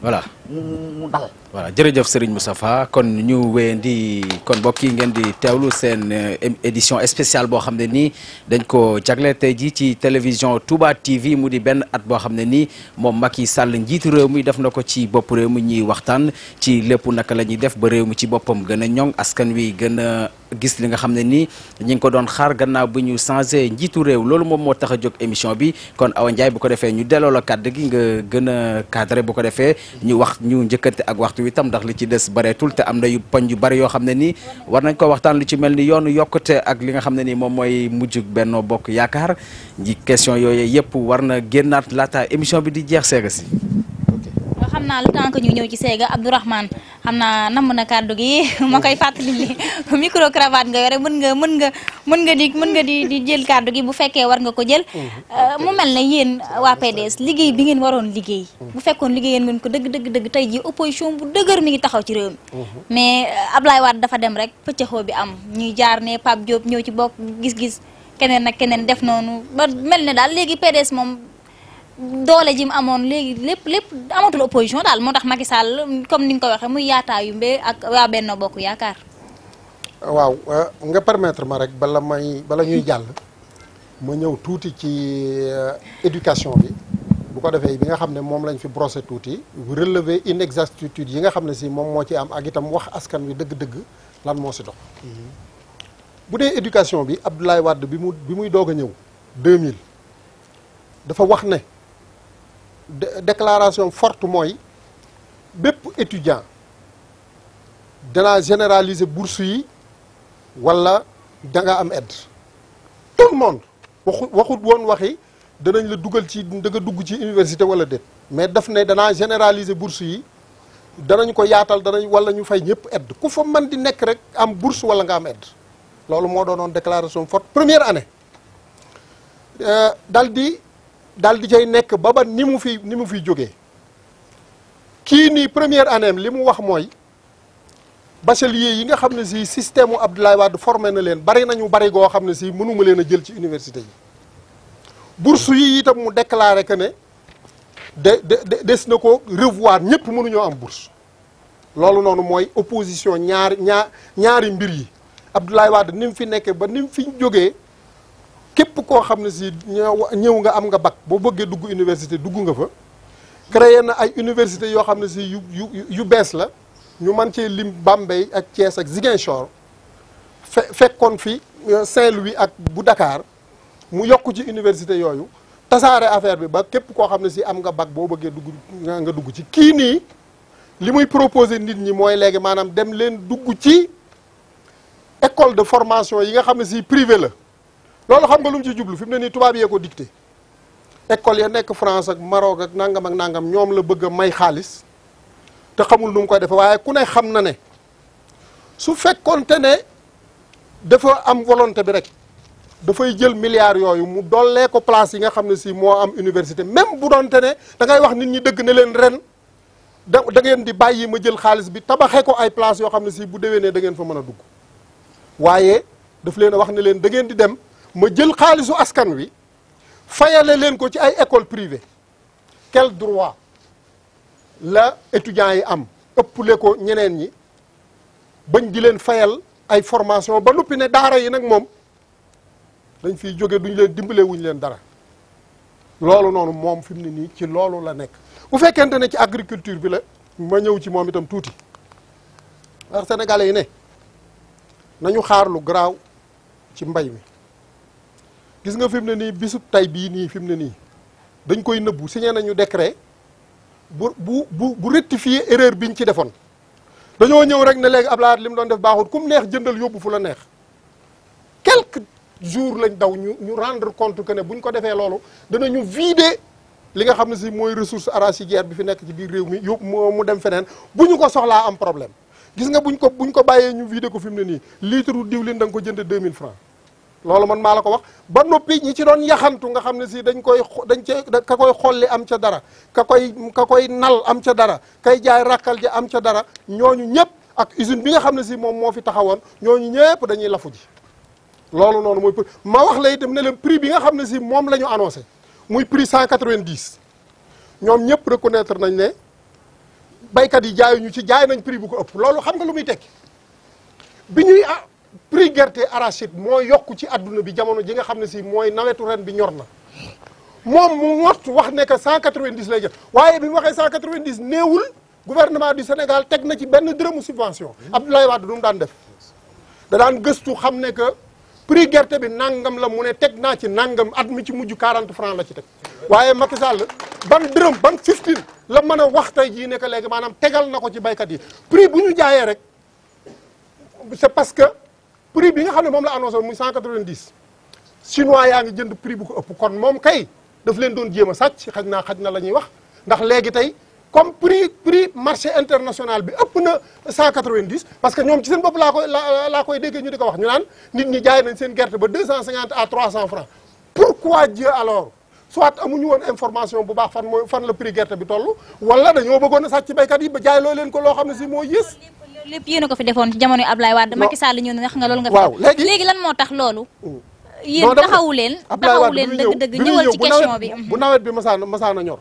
mu mu dal voilà jërëjëf Serigne Moustapha kon ñu wéyandi kon mbokk yi ngeen di teewlu seen édition spéciale boo xam ne nii dañ ko jagle tey jii ci télévision Touba TV mu di benn at boo xam ne nii moom Macky Sall njiitu réew mi def na ko ci bopp réew mi ñuy waxtaan ci lépp naka la ñuy def ba réew mi ci boppam gën a ñoŋ askan wi gën a gis li nga xam ne nii ñi ngi ko doon xaar gannaaw bi ñu changé njiitu réew loolu moom moo tax a jóg émission bi kon Awa Ndiaye bu ko defee ñu delloo la kàddu gi nga gën a cadré bu ko defee ñu wax ñu njëkkante ak waxtu wi tam ndax li ci des bareetul te am na yu poñ yu bari yoo xam ne nii war nañ ko waxtaan lu ci mel ni yoonu yokkute ak li nga xam ne nii moom mooy mujj Benno Bokk Yaakaar ji question yooyu yëpp war na génnaat laata émission bi di jeex seega si xam naa le temps que ñu ñëw ci seega Abdourahmane xam naa namm na kàddu gi ma koy fàttali li micro cravate nga yore mën nga mën nga mën nga di mën nga di di jël kàddu gi bu fekkee war nga ko jël mu mel ne yéen waa PDS liggéey bi ngeen waroon liggéey bu fekkoon liggéeyeen ngeen ko dëgg dëgg dëgg tey ji opposition bu dëgër mi ngi taxaw ci réew mi mais Ablaye Wade dafa dem rek pëccëxoo bi am ñuy jaar ne Pape Diop ñëw ci bokk gis-gis keneen ak keneen def noonu ba mel ne daal léegi PDS moom doole ji mu amoon léegi lépp lépp amatul opposition daal moo tax Macky Sall comme ni nga ko waxee muy yaataayu mbé ak waa Benno Bokk Yaakaar. waaw nga permettre ma rek bala may bala ñuy jàll ma ñëw tuuti ci éducation bi bu ko defee bi nga xam ne moom lañ fi brossé tuuti relever inexactitude yi nga xam ne si moom moo ci am ak itam wax askan wi dëgg-dëgg lan moo si dox. bu dee éducation bi Abdoulaye Wade bi mu bi muy doog a ñëw 2000 dafa wax ne. déclaration forte mooy bépp étudiant danaa généraliser bourse yi wala da nga am aide tout le monde waxu waxut woon waxi danañ la dugal ci da nga dugg ci université wala déet mais daf ne danaa généraliser bourse yi danañ ko yaatal danañ wala ñu fay ñëpp aide ku fa mën di nekk rek am bourse wala nga am aide loolu moo doonoon déclaration forte première année dal di daal di cay nekk ba ba ni mu fi ni mu fiy jógee kii nii première année li mu wax mooy bachelier yi nga xam ne si système mu Abdoulaye Wade formé na leen bari nañu bari goo xam ne si mënuma leen a jël ci université yi bourse yi itam mu déclaré que ne de de des na ko revoir ñëpp mënuñoo am bourse loolu noonu mooy opposition ñaari ñaar ñaari mbir yi Abdoulaye Wade ni mu fi nekkee ba ni mu fi jógee képp koo xam ne si ñëw nga am nga bac boo bëggee dugg université dugg nga fa créé na ay université yoo xam ne si yu yu yu bees la ñu mën cee lim Bambey ak Thiès ak Ziguinchor fe fekkoon fi Saint-Louis ak bu Dakar mu yokk ci université yooyu tasaare affaire bi ba képp koo xam ne si am nga bac boo bëggee dugg nga dugg ci kii nii li muy proposé nit ñi mooy léegi maanaam dem leen dugg ci école de formation yi nga xam ne si privé la loolu xam nga lu mu ci jublu fi mu ne nii tubaab yee ko dicté école ya nekk France ak Maroc ak nangam ak nangam ñoom la bëgg a may xaalis te xamul nu mu koy defee waaye ku ne xam na ne su fekkoonte ne dafa am volonté bi rek dafay jël milliards yooyu mu dollee ko place yi nga xam ne si moo am université même bu doonte ne da ngay wax nit ñi dëgg ne leen ren da da ngeen di bàyyi ma jël xaalis bi tabaxee ko ay place yoo xam ne si bu déwénee da ngeen fa mën a dugg waaye daf leen a wax ne leen da ngeen di dem. ma jël xaalisu askan wi fayale leen ko ci ay école privée quel droit la étudiants yi am ëpple ko ñeneen ñi bañ di leen fayal ay formation ba noppi ne daara yi nag moom dañ fiy jóge duñ leen dimbale wuñ leen dara loolu noonu moom fi mu ne nii ci loolu la nekk bu fekkente ne ci agriculture bi la ma ñëw ci moom itam tuuti ndax sénégalais yi ne nañu xaar lu garaaw ci mbay mi gis nga fi mu ne nii bisub tay bii nii fi mu ne nii dañ koy nëbbu signé nañu décret bu bu bu bu rectifier erreur biñ ci defoon dañoo ñëw rek ne léegi Abdoulaye li mu doon def baaxut kum neex jëndal yóbbu fu la neex quelques jours lañ daw ñu ñu rendre compte que ne buñ ko defee loolu danañu vider li nga xam ne si mooy ressource arachidière bi fi nekk ci biir réew mi yóbbu mu dem feneen bu ñu ko soxlaa am problème gis nga buñ ko buñ ko bàyyee ñu vider ko fi mu ne nii litre diwlin da nga ko jënd 2000 francs loolu man maa la ko wax ba noppi ñi ci doon yaxantu nga xam ne si dañ koy dañ cee ka koy xolli am ca dara ka koy ka koy nal am ca dara kay jaay rakkal ja am ca dara ñooñu ñëpp ak usine bi nga xam ne si moom moo fi taxawoon ñooñu ñëpp dañuy lafu ji loolu noonu mooy ma wax la itam ne leen prix bi nga xam ne si moom la ñu annoncé muy prix 190 ñoom ñëpp reconnaître nañ ne baykat yi jaayuñu ci jaay nañ prix bu ko ëpp loolu xam nga lu muy tekki bi ñuy ah prix gerte arachide moo yokk ci adduna bi jamono ji nga xam ne si mooy nawetu ren bi ñor na moom mu ngott wax ne que 190 lay jël waaye bi mu waxee 190 néewul gouvernement du Sénégal teg na ci benn dërëmu subvention Abdoulaye Wade du mu daan def da daan gëstu xam ne que prix gerte bi nangam la mu ne teg naa ci nangam at mi ci mujj 40 francs la ci teg waaye Macky Sall ban dërëm ban 15 la mën a wax tey jii ne que léegi maanaam tegal na ko ci baykat yi prix bu ñu jaayee rek c'est parce que prix bi nga xam ne moom la annoncé muy 190 chinois yaa ngi jënd prix bu ko ëpp kon moom kay daf leen doon jéem a sàcc xaj naa xaj na la ñuy wax ndax léegi tey comme prix prix marché international bi ëpp na 190 parce que ñoom ci seen bopp laa koy laa laa koy déggee ñu di ko wax ñu naan nit ñi jaay nañ seen gerte ba 250 à 300 francs pourquoi Dieu alors soit amuñu woon information bu baax fan mooy fan la prix gerte bi toll wala dañoo bëggoon a sàcc baykat yi ba jaay loo leen ko loo xam ne si moo yées. lépp yéen a ko fi defoon ci jamono Ablaye Wade Macky Sall ñëw na wax nga loolu nga fi waaw léegi léegi lan moo tax loolu yéen non dama ne taxawu leen Abdoulaye taxawu Wade leen bi muy ñëw dëgg-dëgg bi muy ñëwal ñëw ci bu question nawet- bi bu nawet bi masaan masaan a ñor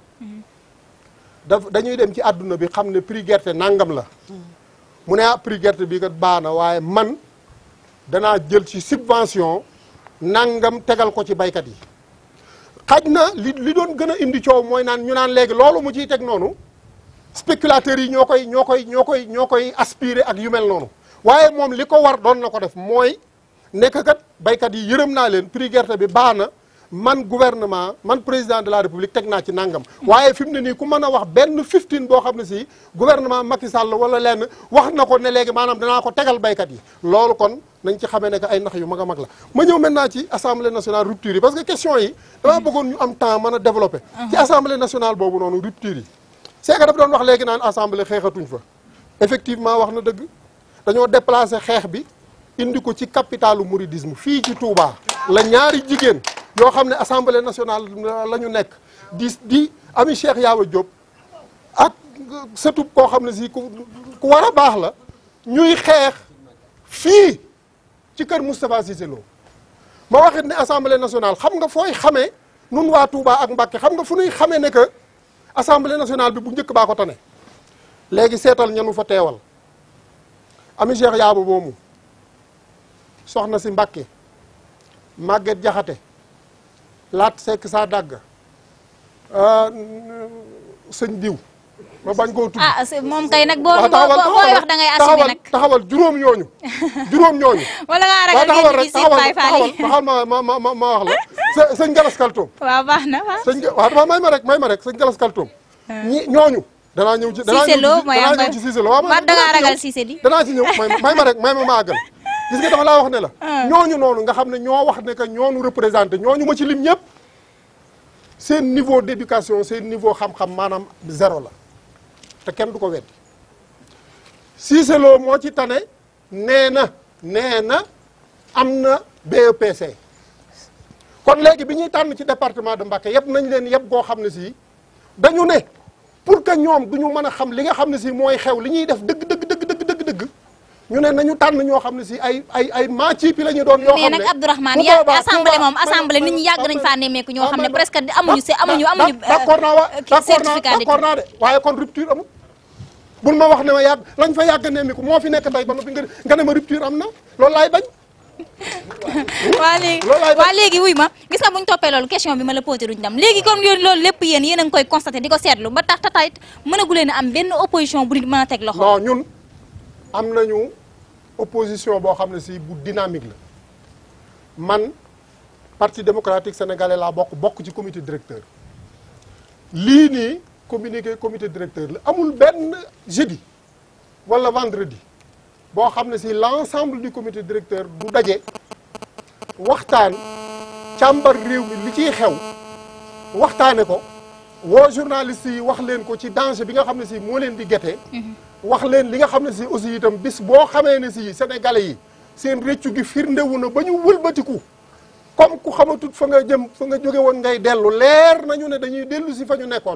daf dañuy dem ci àdduna bi xam ne prix gerte nangam la mu ne ah prix gerte bi kat baax na waaye man danaa jël ci subvention nangam tegal ko ci baykat yi xaj na li li doon gën a indi coow mooy naan ñu naan léegi loolu mu ciy teg noonu spéculateurs yi ñoo koy ñoo koy ñoo koy ñoo koy aspirer ak yu mel noonu waaye moom li ko war doon na ko def mooy nekk kat baykat yi yërëm naa leen prix gerte bi baax na man gouvernement man président de la république teg naa ci nangam. waaye fi mu ne nii ku mën a wax benn 15 boo xam ne si gouvernement Macky Sall wala lenn wax na ko ne léegi maanaam danaa ko tegal baykat yi. loolu kon nañ ci xamee ne que ay nax yu mag a mag la ma ñëw maintenant ci assemblée nationale rupture yi parce que question yi. dama bëggoon ñu am temps mën a développer. ci assemblée nationale boobu noonu rupture yi. c'est que dafa doon wax léegi naan assemblée xeexatuñ fa effectivement wax na dëgg dañoo déplacer xeex bi indi ko ci capitalu mouridisme fii ci Touba la ñaari jigéen yoo xam ne assemblée nationale la ñu nekk di di ami Cheikh Yawa Diop ak sëtub koo xam ne si ku ku war a baax la ñuy xeex fii ci kër Moustapha Cissé Lo ma waxit ne assemblée nationale xam nga fooy xamee nun waa Touba ak Mbacké xam nga fu ñuy xamee ne que assemblée nationale bi bu njëkk baa ko tane léegi seetal ñanu fa teewal ami Cheikh Yaaba moomu soxna si Mbacké Maguette Jaxate laat sekk saa dàgg sëñ diw ma bañ koo tudd ah c'est- moom kay nag boo waaw boo boo- booy wax da ngay assumer taxawal nag taxawal juróom ñooñu juróom ñooñu wala ngaa waaw ragal taxawal ngeen rek di siit Baye Fall taxawal yi taxawal ma ma ma ma ma wax la së sëñ Galas Kaltoom waaw baax na waaw sëñ waaw dama may ma rek may ma rek sëñ Galas Kaltoom ñi ñooñu danaa ñëw ci danaa Cissé ñëw Lo ci mooy danaa am ñëw ci Cissé Lo waaw ba da ngaa danaa ci ragal ñëw. Cissé di danaa ci ñëw may may ma rek may ma ma àggal gis nga dama laa wax ne la ñooñu noonu nga xam ne ñoo wax ne que ñoonu représenté ñooñu ma ci lim ñëpp seen niveau d'éducation seen niveau xam-xam maanaam zéro la te kenn du ko weddi Cissé Lo moo ci tane nee na nee na am na BEPC kon léegi bi ñuy tànn ci département de Mbacké yëpp nañ leen yëpp goo xam ne si dañu ne pour que ñoom du ñu mën a xam li nga xam ne si mooy xew li ñuy def dëgg dëgg dëgg dëgg dëgg dëgg ñu ne nañu tànn ñoo xam ne si ay ay ay maaciipi la ñu doon yoo mais xam ne nag Abdourahmane bu ya boobaa- assemblée boobaa- moom assemblée nit ñi yàgg nañ faa nemmeeku ñoo xam ne presque amuñu se amuñu amuñu d'accord naa wa euh, d'accord naa certificat d'accord naa de waaye kon rupture amul bul ma wax ne ma yàgg lañ fa yàgg nemmiku moo fi nekk tey ba noppi nga nga ne ma rupture am na loolu laay bañ waa léegi Loolu laay bañ. waa léegi wuy ma gis nga bu ñu toppee loolu question bi ma la posé duñ dem léegi comme yéen loolu lépp yéen yéen a ngi koy constaté di ko seetlu ba tax tatayit mënagu leen a am benn opposition bu nit mën a teg loxo non ñun am nañu opposition boo xam ne si bu dynamique la man parti démocratique sénégalais laa bokk bokk ci comité directeur lii nii communiqué comité directeur la amul benn jeudi wala vendredi boo xam ne si l'ensemble du comité directeur du daje waxtaan càmbar réew mi li ciy xew waxtaane ko woo journaliste yi wax leen ko ci danger bi nga xam ne si moo leen di gete wax leen li nga xam ne si aussi itam bis boo xamee ne si sénégalais yi seen réccu gi firndewu na ba ñu wëlbatiku comme ku xamatut fa nga jëm fa nga jóge woon ngay dellu leer nañu ne dañuy dellu si fa ñu nekkoon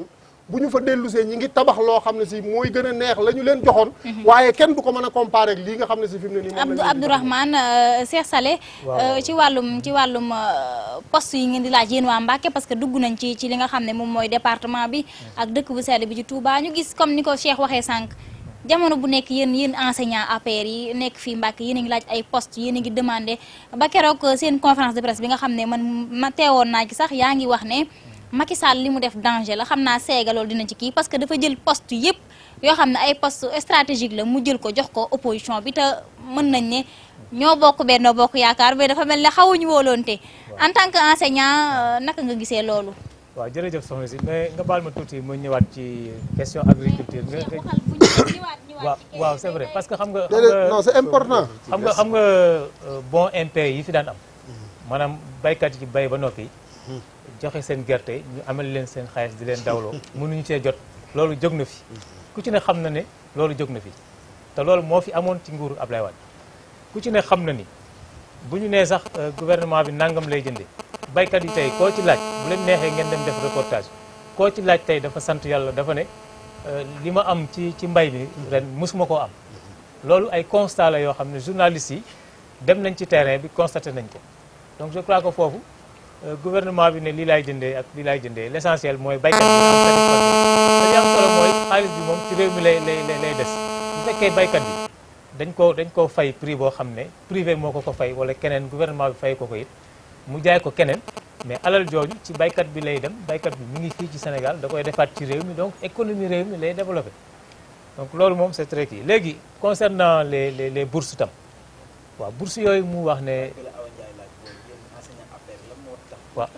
bu ñu fa dellusee ñi ngi tabax loo xam ne si mooy gën a neex la ñu leen joxoon waaye kenn du ko mën a comparer ak lii nga xam ne si fi mu ne nii moom Abdou lañ leen di Abdourahmane euh, Cheikh Saleh Waaw. euh, ci wàllum ci wàllum euh, poste yi ngeen di laaj yéen waa Mbacké parce que dugg nañ ci ci li nga xam ne moom mooy département bi ak dëkk bu sell bi ci Touba ñu gis comme ni ko Cheikh waxee sànq jamono bu nekk yéen yéen enseignant APR yi nekk fii Mbacké yéen a ngi laaj ay poste yéen a ngi demandé ba keroog euh, seen conférence de presse bi nga xam ne man ma teewoon naa ci sax yaa ngi wax ne Macky Sall li mu def danger la xam naa seega loolu dina ci kii parce que dafa jël poste yëpp yoo xam ne ay poste stratégique la mu jël ko jox ko opposition bi te mën nañ ne ñoo bokk Benno Bokk Yaakaar mais dafa mel ne xawuñu wóoloonte en tant que enseignant euh, naka nga gisee loolu waaw jërëjëf soxna si mais nga baal ma tuuti ma ñëwaat ci question agriculture nga nga waaw waaw c'est vrai parce que xam nga xam déedéet nga non c'est important xam nga xam nga euh, bon MP yi fi daan am maanaam baykat yi ci bay ba noppi joxe seen gerte ñu amal leen seen xaalis di leen dawloo mënuñu cee jot loolu jóg na fi ku ci ne xam na ne loolu jóg na fi te loolu moo fi amoon ci nguuru Ablaye Wade ku ci ne xam na ni bu ñu nee sax euh, gouvernement bi nangam lay jëndee baykat yi tey koo ci laaj bu leen neexee ngeen dem def reportage koo ci laaj tey dafa sant yàlla dafa ne euh, li ma am ci ci mbay mi ren musuma koo am loolu ay constat la yoo xam ne journalistes yi dem nañ ci terrain bi constaté nañ ko donc je crois que foofu euh, gouvernement bi ne lii laay jëndee ak lii laay jëndee l'essentiel mooy baykat bi am satisfaction te li am solo mooy xaalis bi moom ci réew mi lay lay lay lay des bu fekkee baykat bi dañ ko dañ koo fay prix boo xam ne privé moo ko ko fay wala keneen gouvernement bi fay ko ko it mu jaay ko keneen mais alal jooju ci baykat bi lay dem baykat bi mi ngi fii ci Sénégal da koy defaat ci réew mi donc économie réew mi lay développé donc loolu moom c'est très kii léegi concernant les les les bourses tam waaw bourses yooyu mu wax ne waaw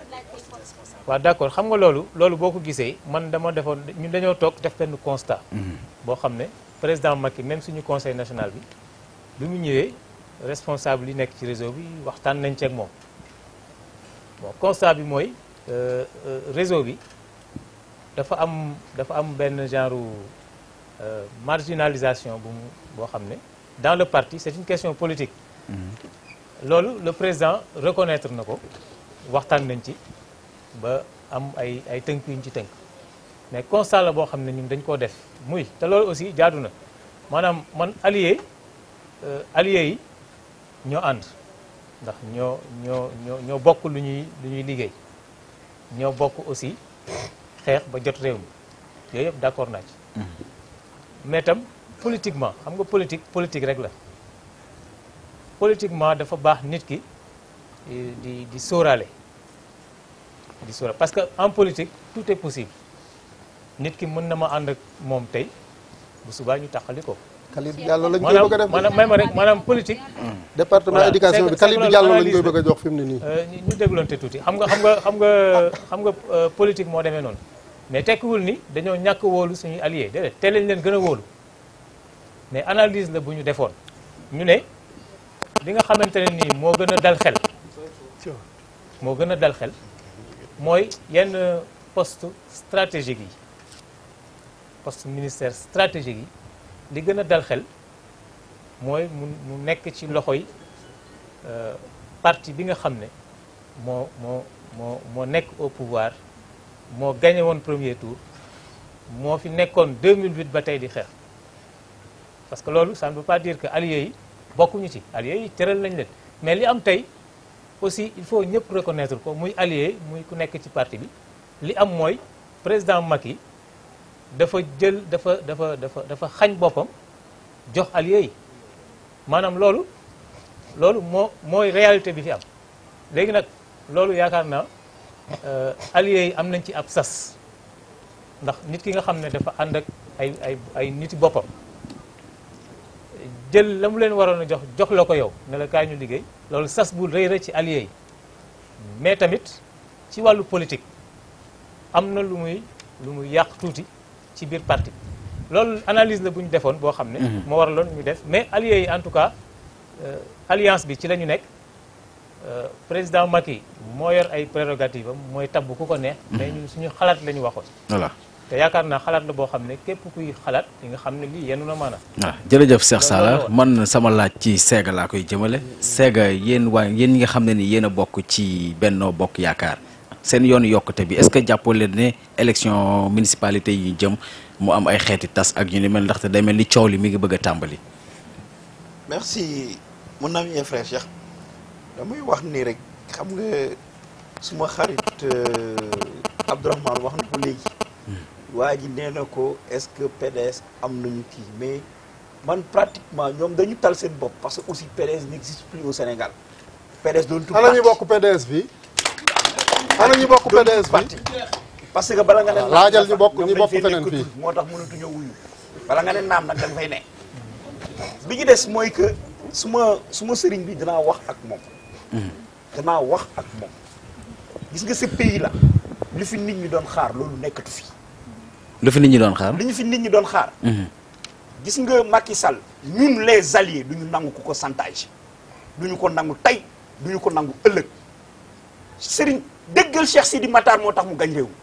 waaw d'accord xam nga loolu loolu boo ko gisee man dama defoon ñun dañoo toog def benn constat boo xam ne président Macky même suñu conseil national bi bi mu ñëwee responsable yi nekk ci réseau bi waxtaan nañ ci ak moom bon constat bi mooy euh, euh, réseau bi dafa am dafa am benn genre euh, marginalisation bu mu boo xam ne dans le parti c'est une question politique loolu le président reconnaître na ko waxtaan nañ ci ba am ay ay tënk yuñ ci tënk mais constat la boo xam ne ñun dañ koo def muy te loolu aussi jaadu na maanaam man allié euh, allié yi ñoo ànd ndax ñoo ñoo ñoo ñoo bokk lu ñuy lu ñuy liggéey ñoo bokk aussi xeex ba jot réew mi yooyu yëpp d'accord naa ci mais tam politiquement xam nga politique politique rek la politiquement dafa baax nit ki eh, di di sóoraale di sóoraale parce que en politique tout est possible nit ki mën na ma ànd ak moom tey bu subaa ñu taxali ko Khalid Diallo lañ koy bëgg a def maanaam may ma rek maanaam politique département Voilà, éducation c'est bi que- Khalid c'est que Diallo lañ analyse koy la. bëgg a jox fi mu ne nii Euh, ñu ñu dégloonte tuuti xam nga xam nga xam nga xam nga euh, politique moo demee noonu mais tekkiwul ni dañoo ñàkk wóolu suñuy alliés déedéet te lañ leen gën a wóolu mais analyse la bu ñu defoon ñu ne li nga xamante ne nii moo gën a dal xel moo gën a dal xel mooy yenn poste stratégique yi poste ministère stratégique yi li gën a dal xel mooy mu mu nekk ci loxoy euh, parti bi nga xam ne moo moo moo moo nekk au pouvoir moo gagné woon premier tour moo fi nekkoon 2008 ba tey di xeex parce que loolu ça ne veut pas dire que alliés yi bokkuñu ci alliés yi tëral nañ leen mais li am tey aussi il faut ñëpp reconnaître ko muy allié muy ku nekk ci parti bi li am mooy président Macky dafa jël dafa dafa dafa dafa xañ boppam jox alliés yi maanaam loolu loolu moo mooy réalité bi fi am léegi nag loolu yaakaar naa euh, alliés yi am nañ ci ab sas ndax nit ki nga xam ne dafa ànd ak ay ay ay niti boppam jël la mu leen waroon a jox jox la ko yow ne la kaay ñu liggéey loolu sas bu rëy rëy ci alliés yi mais tamit ci wàllu politique am na lu muy lu muy yàq tuuti ci biir parti bi loolu analyse la bu ñu defoon boo xam ne moo waraloon ñu def mais alliés yi en tout cas euh, alliance bi ci la ñu nekk euh, président Macky moo yor ay prérogatives am mooy tabb ku ko neex mais ñun suñu xalaat la ñu waxoon voilà te yaakaar naa xalaat la boo xam ne képp kuy xalaat li nga xam ne lii yenu na maanaam voilà jërëjëf Cheikh Sala loolu man sama laaj ci Sega laa koy jëmale Sega yéen waa yéen ñi nga xam ne ni yéen a bokk ci Benno Bokk Yaakaar seen yoonu yokkute bi est-ce que jàppoo leen ne élection municipalité yi jëm mu am ay xeeti tas ak ñu ni mel ndaxte day mel ni coow li mi ngi bëgg a tàmbali. merci mon ami et frère Cheikh damay wax nii rek xam nga suma xarit Abdourahmane wax na ko léegi waa ji nee na ko est-ce que PDS am nañu kii mais man pratiquement ñoom dañu tal seen bopp parce que aussi PDS n'existe plus au Sénégal PDS doon tout ana ñu bokk PDS bi ana ñu bokk PDS bi parti parce que bala nga ne naam laajal ñu bokk ñoom ñu dañ bokk fay feneen nekk fii. tuuti, moo tax mënatuñoo wuyu bala nga ne naam nag da nga fay ne bi ñu des mooy que su ma su ma sëriñ bi danaa wax ak moom danaa wax ak moom gis nga ce pays là li fi nit ñi doon xaar loolu nekkatu fi lu fi nit ñi doon xaar. li ñu fi nit ñi doon xaar gis nga Macky Sall ñun les alliés du ñu nangu ku ko chantage du ñu ko nangu tey du ñu ko nangu ëllëg Serigne déggal Cheikh Sidi Matar moo tax mu gañ réew mi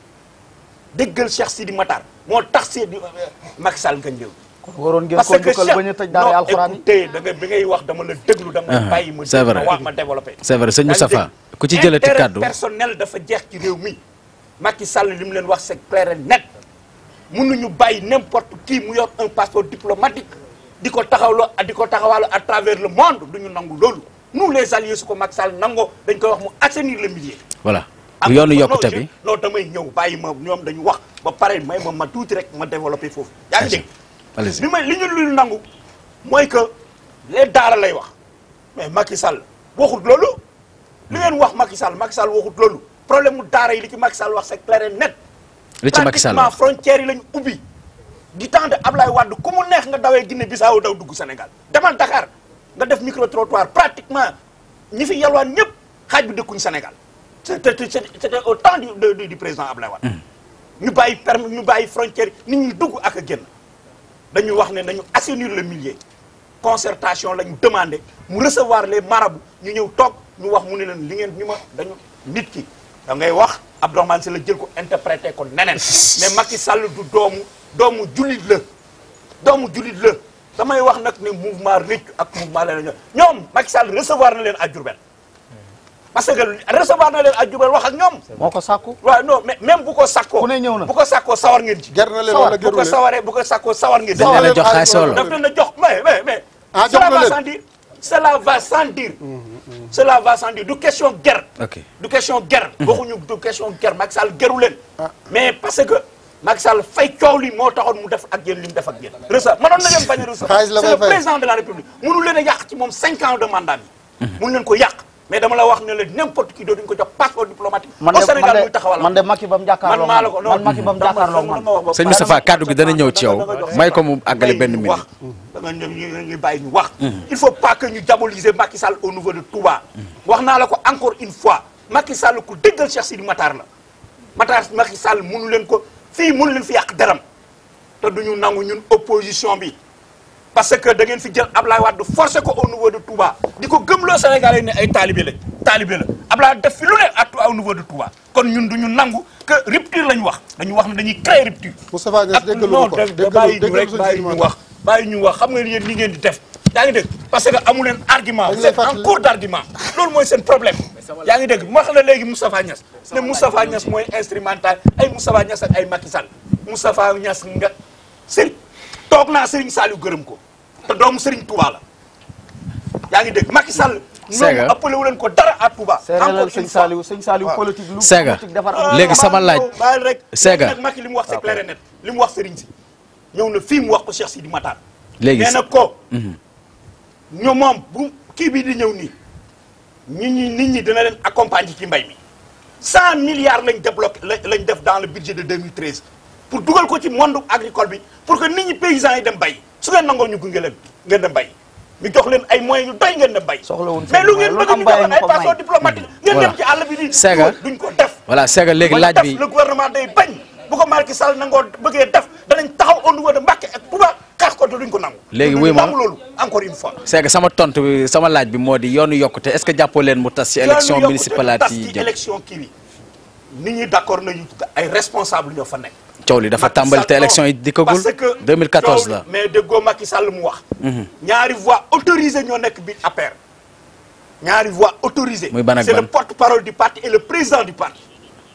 déggal Cheikh Sidi Matar moo tax Sidi Macky Sall gañ réew mi kon waroon ngeen parce ko que dugal ba ñu tëj daara non alxuraan yi écoutez da nga bi ngay wax dama la déglu dama Ah, la bàyyi ma c'est déglu vrai. ma wax ma développé c'est vrai sëñ yaa ngi Moustapha dégg. ku ci jëlati Intérêt kàddu personnel dafa jeex ci réew mi Macky Sall li mu leen wax c'est clair et net mënuñu bàyyi n'importe qui mu yor un passeport diplomatique di ko taxawloo di ko taxawalo à travers le monde duñu nangu loolu nous les alliés su ko Macky Sall nangoo dañ koy wax mu assainir le milieu voilà am yoonu non, yokkute je- bi non damay ñëw bàyyi ma ñoom dañu wax ba pare may ma ma tuuti rek ma développé foofu yaa ngi dégg allez-y li may li ñu lu nangu mooy que les daara lay wax mais Macky Sall waxut loolu li ngeen wax Macky Sall Macky Sall waxut loolu problème mu daara yi li ci Macky Sall wax c'est clair et net li ci Macky Sall pratiquement wax frontières yi lañu ubbi di temps de Ablaye Wade ku mu neex nga dawee Guinée Bissau daw dugg Sénégal demal Dakar nga def micro trottoir pratiquement ñi fi yalwaan ñëpp xaaj bi dëkkuñ Sénégal c'était c'était au temps du du du président Ablaye Wade ñu bàyyi permis ñu bàyyi frontière nit ñi dugg ak a génn dañu wax ne nañu assainir le milieu concertation la ñu demandé mu recevoir les marabouts ñu ñëw toog ñu wax mu ne leen li ngeen ñu ma dañu nit ki da ngay wax Abdourahmane Sy la jël ko interprété ko neneen mais Macky Sall du doomu doomu jullit la doomu jullit la damay wax nag ne mouvement Réccu ak mouvement leneen ñoom Macky Sall recevoir na leen à Diourbel parce que recevoir na leen à Diourbel wax ak ñoom moo ko sàkku waaw non mais même bu ko sakkoo Ku ne ñëw na. bu ko sakkoo sawar ngeen ci ger na leen Sawar, wala bu geru ko leen sawaree bu ko sakkoo sawar ngeen ci dañ leen a jox xaalis xaalis wala daf leen a jox mais mais mais Ah, jox cela na va leen. sans dire cela va sans dire cela va sans dire du question guerre ok du question guerre waxuñu du question guerre Macky Sall geru leen mais parce que Macky Sall fay coow li moo taxoon mu def ak yéen li mu def ak yéen recevoir mënoon na leen bañ a recevoir Xaalis la c'est le koy fay. président de la république mënu leen a yàq ci moom cinq ans de mandat bi mënu leen ko yàq mais dama la wax ne la n'importe qui dootuñu ko jox passeport diplomatique man au de Sénégal muy man de taxawal man de Macky ba mu jàkkaarloo man maa la ko man Macky ba mu jàkkaarloo man sëñ Moustapha kàddu gi dana ñëw ci yow may ko mu àggale benn minute wax da nga ñu ñu ñu bàyyi ñu wax il faut pas que ñu diaboliser Macky Sall au niveau de Touba wax naa la ko encore une fois Macky Sall ku déggal Cheikh Sidi Matar la Matar Macky Sall mënu leen ko fii mënu leen fi yàq deram te duñu nangu ñun opposition bi parce que da ngeen fi jël Ablaye Wade forcé ko au niveau de Touba di ko gëmloo Sénégalais yi ne ay talibé lañ talibé la Ablaye def fi lu ne à au niveau de Touba kon ñun duñu nangu que rupture lañ wax dañu wax ne dañuy créer rupture Moustapha Niass ak déggalu non ko da déggalu bàyyi ñu déggalu rek suñu bàyyi ñu wax bàyyi ñu wax xam nga yéen li ngeen di def yaa ngi dégg parce que amu leen argument Dañ vous lay êtes en fàttali- cours d' argument loolu mooy seen problème yaa ngi dégg ma wax la léegi Moustapha Niass ne Moustapha Niass mooy instrumental ay Moustapha Niass ak ay Macky Sall Moustapha Niass nga sëriñ toog naa Serigne Saliou gërëm ko te doomu Serigne Touba la yaa ngi dégg Macky Sall Sega. ñoom appelé wu leen ko dara à Touba séeréelal encore sëñ une fois Saliou sëñ Saliou waaw. politique lu Sega. politique defar Ah, léegi sama baal laaj. ñëw, baal rek Sega. léegi nag Macky li mu wax c'est clair et net li mu wax Serigne si ñëw na fii mu wax ko Cheikh Sidi Matar léegi nee na ko ñoom moom bu kii bii di ñëw nii nit ñi nit ñi dina leen accompagner ci mbay mi cent milliards lañ débloqué la- lañ def dans le budget de 2013 pour dugal ko ci monde agricole bi pour que nit ñi paysans yi dem bay su ngeen nangoo ñu gunge leen ngeen dem bay ñu jox leen ay moyens yu doy ngeen dem bay Soxlawuñ mais lu seen ngeen moyen, bëgg lu ñu am jox leen bàyyi ay ñu ko may. passeport diplomatique ngeen Voilà. dem ci àll bi di Sega. duñ ko def voilà Sega léegi bañ laaj def, bi le gouvernement day bañ bu ko Macky Sall nangoo bëggee def danañ taxaw au niveau de Mbacké ak Touba xeex ko te duñ ko nangu. Léegi Duñ wuy ma. nangu loolu encore une fois. Sega sama tontu bi sama laaj bi moo di yoonu yokkute est-ce que jàppoo leen mu tas ci élection yoonu municipale yokkute tas yi ci jëm élection kii bi nit ñi d'accord nañu ay responsable ñoo fa nekk. coow li dafa Macky tàmbali Sall, te non, élection yi dikkagul parce que 2014 coow la li- mais déggoo Macky Sall mu wax. ñaari voix autorisées ñoo nekk biir APR. ñaari voix autorisées. Muy ban ak c'est ban? le porte-parole du parti et le président du parti.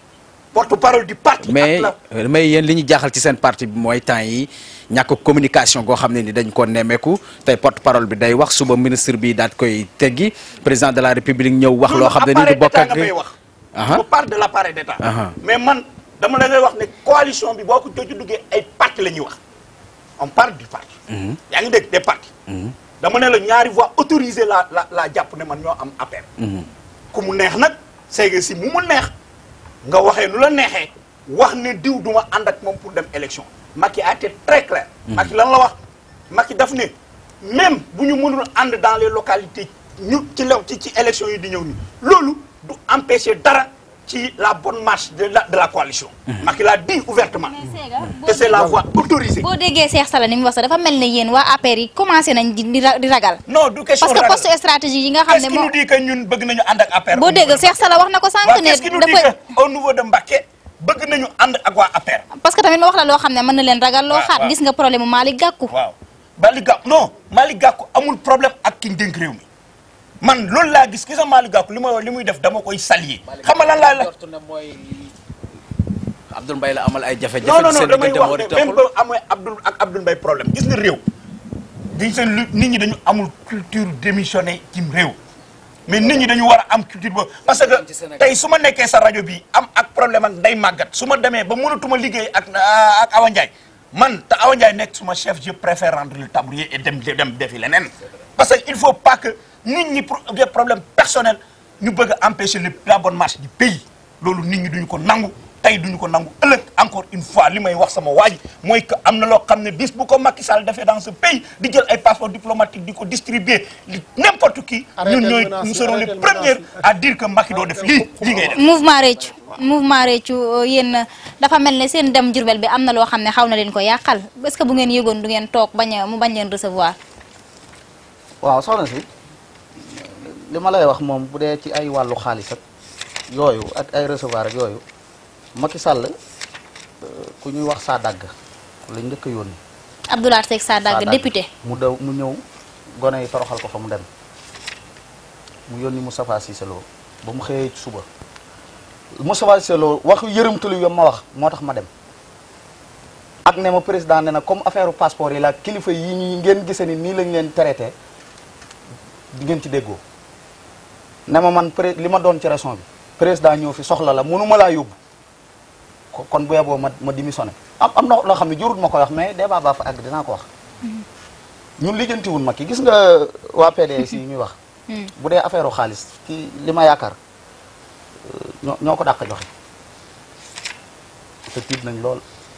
porte-parole du parti. mais ak la- mais yéen li ñu jaaxal ci seen parti bi mooy temps yi ñàkk communication goo xam ne ni dañ ko nemmeeku tey porte parole bi day wax suba ministre bi daat koy teggi président de la république ñëw wax loo xam ne ni du bokk appareil ak d'État nga may wax. Aha. on parle de l'appareil d'État. Aha. mais man dama la ngay wax ne coalition bi boo ko jooju duggee ay parti la ñuy wax on parle du parti. yaa ngi dégg des partis. dama ne la ñaari voix autorisées la la la jàpp ne man ñoo am appel. ku mu neex nag c'est que si mu mu neex nga waxee nu la neexee wax ne diw duma ànd ak moom pour dem élection Macky a été très clair. Macky lan la wax Macky daf ne même bu ñu mënul ànd dans les localités ñu ci lew ci ci élection yi di ñëw ni loolu du empêcher dara ci la bonne marche de la de la coalition. Macky l'a dit ouvertement. que c'est la voie autorisée. boo déggee Cheikh Sala ni mu wax sax dafa mel ne yéen waa APR yi commencé nañ di di ra- di ragal. non du question parce que ragal. poste stratégie yi nga xam qu'est-ce ne qui nous moo dit que ñun bëgg nañu ànd ak APR. boo dégg Cheikh Sala wax na ko sànq waaw ne qu'est-ce qui nous dit dafa que au niveau de Mbacké bëgg nañu ànd ak waa APR. parce que tamit ma wax la loo xam ne mën na leen ragal loo waaw, xaat waaw. gis nga problème mu Malick Gakou waaw Malick Gakou non Malick Gakou amul problème ak ki ñu dénk réew mi man loolu laa gis gis nga Malick Gakou li may li muy def dama koy saluer xam nga lan laa la ne mooy Abdoul Mbaye la amal ay jafe-jafe non non ci non seen damay diggante moo wax di ne même taxul ba amee Abdoul ak Abdoul Mbaye problème gis nga réew dañ seen lu nit ñi dañu amul culture démissionné ci réew mais nit ñi dañu war a am culture boobu parce Ci que Sénégal. tey su ma nekkee sa rajo bi am ak problème ak day màggat su ma demee ba mënatuma liggéey ak ak Awa Ndiaye man te Awa Ndiaye nekk suma chef je préfère rendre le tablier et dem dem defi leneen parce que il faut pas que nit ñi pour des problèmes personnels ñu bëgg a empêcher le la bonne marche du pays loolu nit ñi duñu ko nangu tey duñu ko nangu ëllëg encore une fois li may wax sama waa ji mooy que am na loo xam ne bis bu ko Macky Sall defee dans ce pays di jël ay passeport diplomatique di ko distribuer li n'importe qui Arrêtez ñun ñooy menaces nous yi, serons les arrêtez premiers menaces yi. à dire que Macky doo def lii lii ngay def mouvement réccu mouvement réccu euh, yéen dafa mel ne seen dem Jurbel bi am na loo xam ne xaw na leen ko yàqal est-ce que bu ngeen yëgoon du ngeen toog bañ a mu bañ leen recevoir waaw soxna si li ma lay wax moom bu dee ci ay wàllu xaalis ak yooyu ak ay recevoir ak yooyu Macky Sall euh, ku ñuy wax saa dàgg lañ njëkk a yónni Abdoulaye Seck Sadaga Sadaga. député mu daw mu ñëw gone yi toroxal ko fa mu dem mu yónni Moustapha Cissé Lo ba mu xëyee ci suba Moustapha Cissé Lo wax yërëmtalu yom ma wax moo tax ma dem ak ne ma président ne na comme affaire passeport yi la kilifa yi ñi ngeen gisee ni nii lañ leen traité di ngeen ci déggoo ne ma man pré li ma doon ci région bi président ñëw fi soxla la mënuma laa yóbbu ko- kon bu yeboo ma ma démissionné am am na loo xam ne jurut ma koy wax mais débat baa fa àgg dinaa ko wax ñun lijjantiwun ma ki gis nga waa PDS yi ñuy wax bu dee affaire u xaalis ki li ma yaakaar euh, ñoo ñoo ko dàq joxe te tiit nañ lool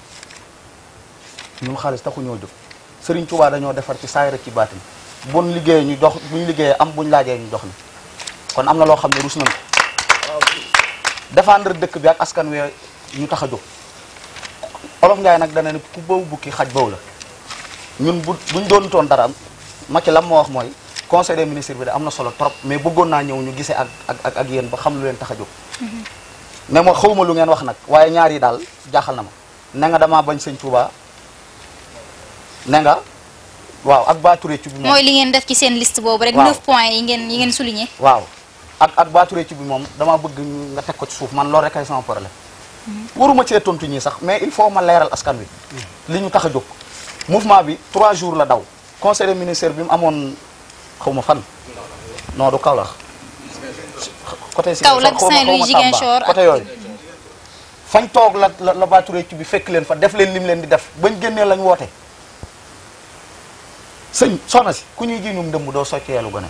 ñun xaalis taxu ñoo jóg Serigne Touba dañoo defar ci saayir ak ci baatin buñ liggéeyee ñu jox buñ liggéeyee am buñ laajee ñu jox ni kon am na loo xam ne rus nañ ko défendre dëkk bi ak askan wi ñu tax a jóg olof Njaay nag dana ne ku bëw bukki xaj bëw la ñun bu buñ doon toon dara Macky lam moo wax mooy conseil des ministres bi de am na solo trop mais bëggoon naa ñëw ñu gisee ak ak ak ak yéen ba xam lu leen tax a jóg mais ma xawma lu ngeen wax nag waaye ñaar yi daal jaaxal na ma ne nga damaa bañ sëñ Touba ne nga waaw ak baaturé ci bi moom mooy li ngeen def ci seen liste boobu rek Waaw. 9 points yi ngeen yi ngeen souligné waaw ak ak baaturé ci bi moom damaa bëgg ñu- nga teg ko ci suuf man loolu rek ay sama problème waruma cee tontu ñii sax mais il faut ma leeral askan wi li ñu tax a jóg mouvement bi trois jours la daw conseil des ministres bi mu amoon xaw ma fan non du Kaolack côté Kaolack, xaw ma- xaw ma Saint-Louis, Tamba, Ziguinchor ak- côté yooyu fañ toog la la la baaturé ci bi fekk leen fa def leen lim leen di def bañ génnee lañ woote sëñ soxna si ku ñuy ji ñum dëmb doo socceelu gone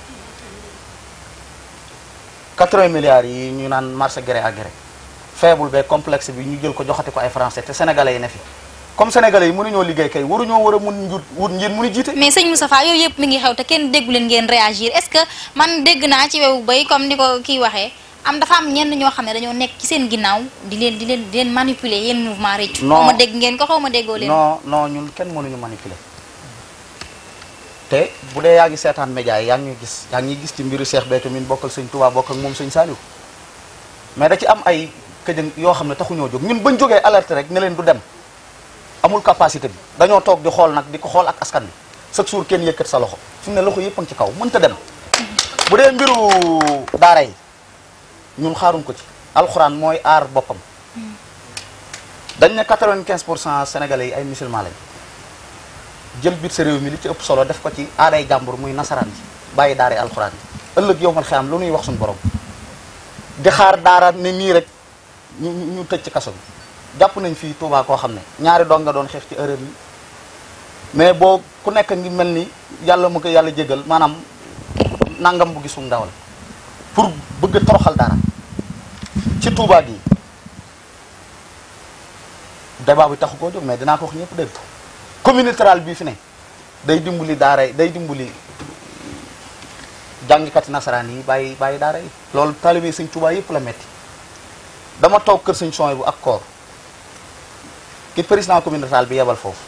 80 milliards yi ñu naan marché gré à gré faible be complexe bi ñu jël ko joxati ko ay français te sénégalais yi ne fi comme sénégalais yi mënuñoo liggéey kay waruñoo war a mun njut wut ngeen mënu jiite mais sëñ Moustapha yooyu yëpp mi ngi xew te kenn déggu leen ngeen réagir est-ce que man dégg naa ci wewu bay comme ni ko kii waxee am dafa am ñenn ñoo xam ne dañoo nekk ci seen ginnaaw di leen di leen di leen manipuler yéen mouvement réccu Non. xaw ma dégg ngeen ko xaw ma déggoo leen non non ñun kenn mënuñu manipuler te bu dee yaa ngi seetaan média yi yaa ngi ñuy gis yaa ngi ñuy gis ci mbiru Cheikh Béthio min bokkal sëñ Touba bokk ak moom sëñ Saliou mais da ci am ay këjëng yoo xam ne taxuñoo jóg ñun bañ jógee alerte rek ne leen du dem amul capacité bi dañoo toog di xool nag di ko xool ak askan bi chaque jour kenn yëkkat sa loxo fi mu ne loxo yëpp a ngi ci kaw mënta dem bu dee mbiru daara yi ñun xaaruñ ko ci alxuraan mooy aar boppam dañ ne 95 pour cent sénégalais yi ay musulman lañ jël biir sa réew mi li ci ëpp solo def ko ci aaday jàmbur muy nasaraan ji bàyyi daaray alxuraan yi ëllëg yow man xam lu nuy wax suñu borom di xaar daara ne nii rek ñu ñu tëj ci kaso bi jàpp nañ fii Touba koo xam ne ñaari doom nga doon xeex ci erreur yi mais boo ku nekk ngi mel ni yàlla mu ko yàlla jégal maanaam nangam bu gisum ndawal pour bëgg a toroxal dara ci Touba gi débat bi taxu koo jóg mais dinaa ko wax ñëpp dégg ko communauté rurale bii fi ne day dimbali daara day dimbali jàngikati nasaraan yi bàyyi bàyyi daara yi loolu talibé sëñ Touba yëpp la metti dama toog kër sëñ Soy bu ak koor ki président communauté rurale bi yebal foofu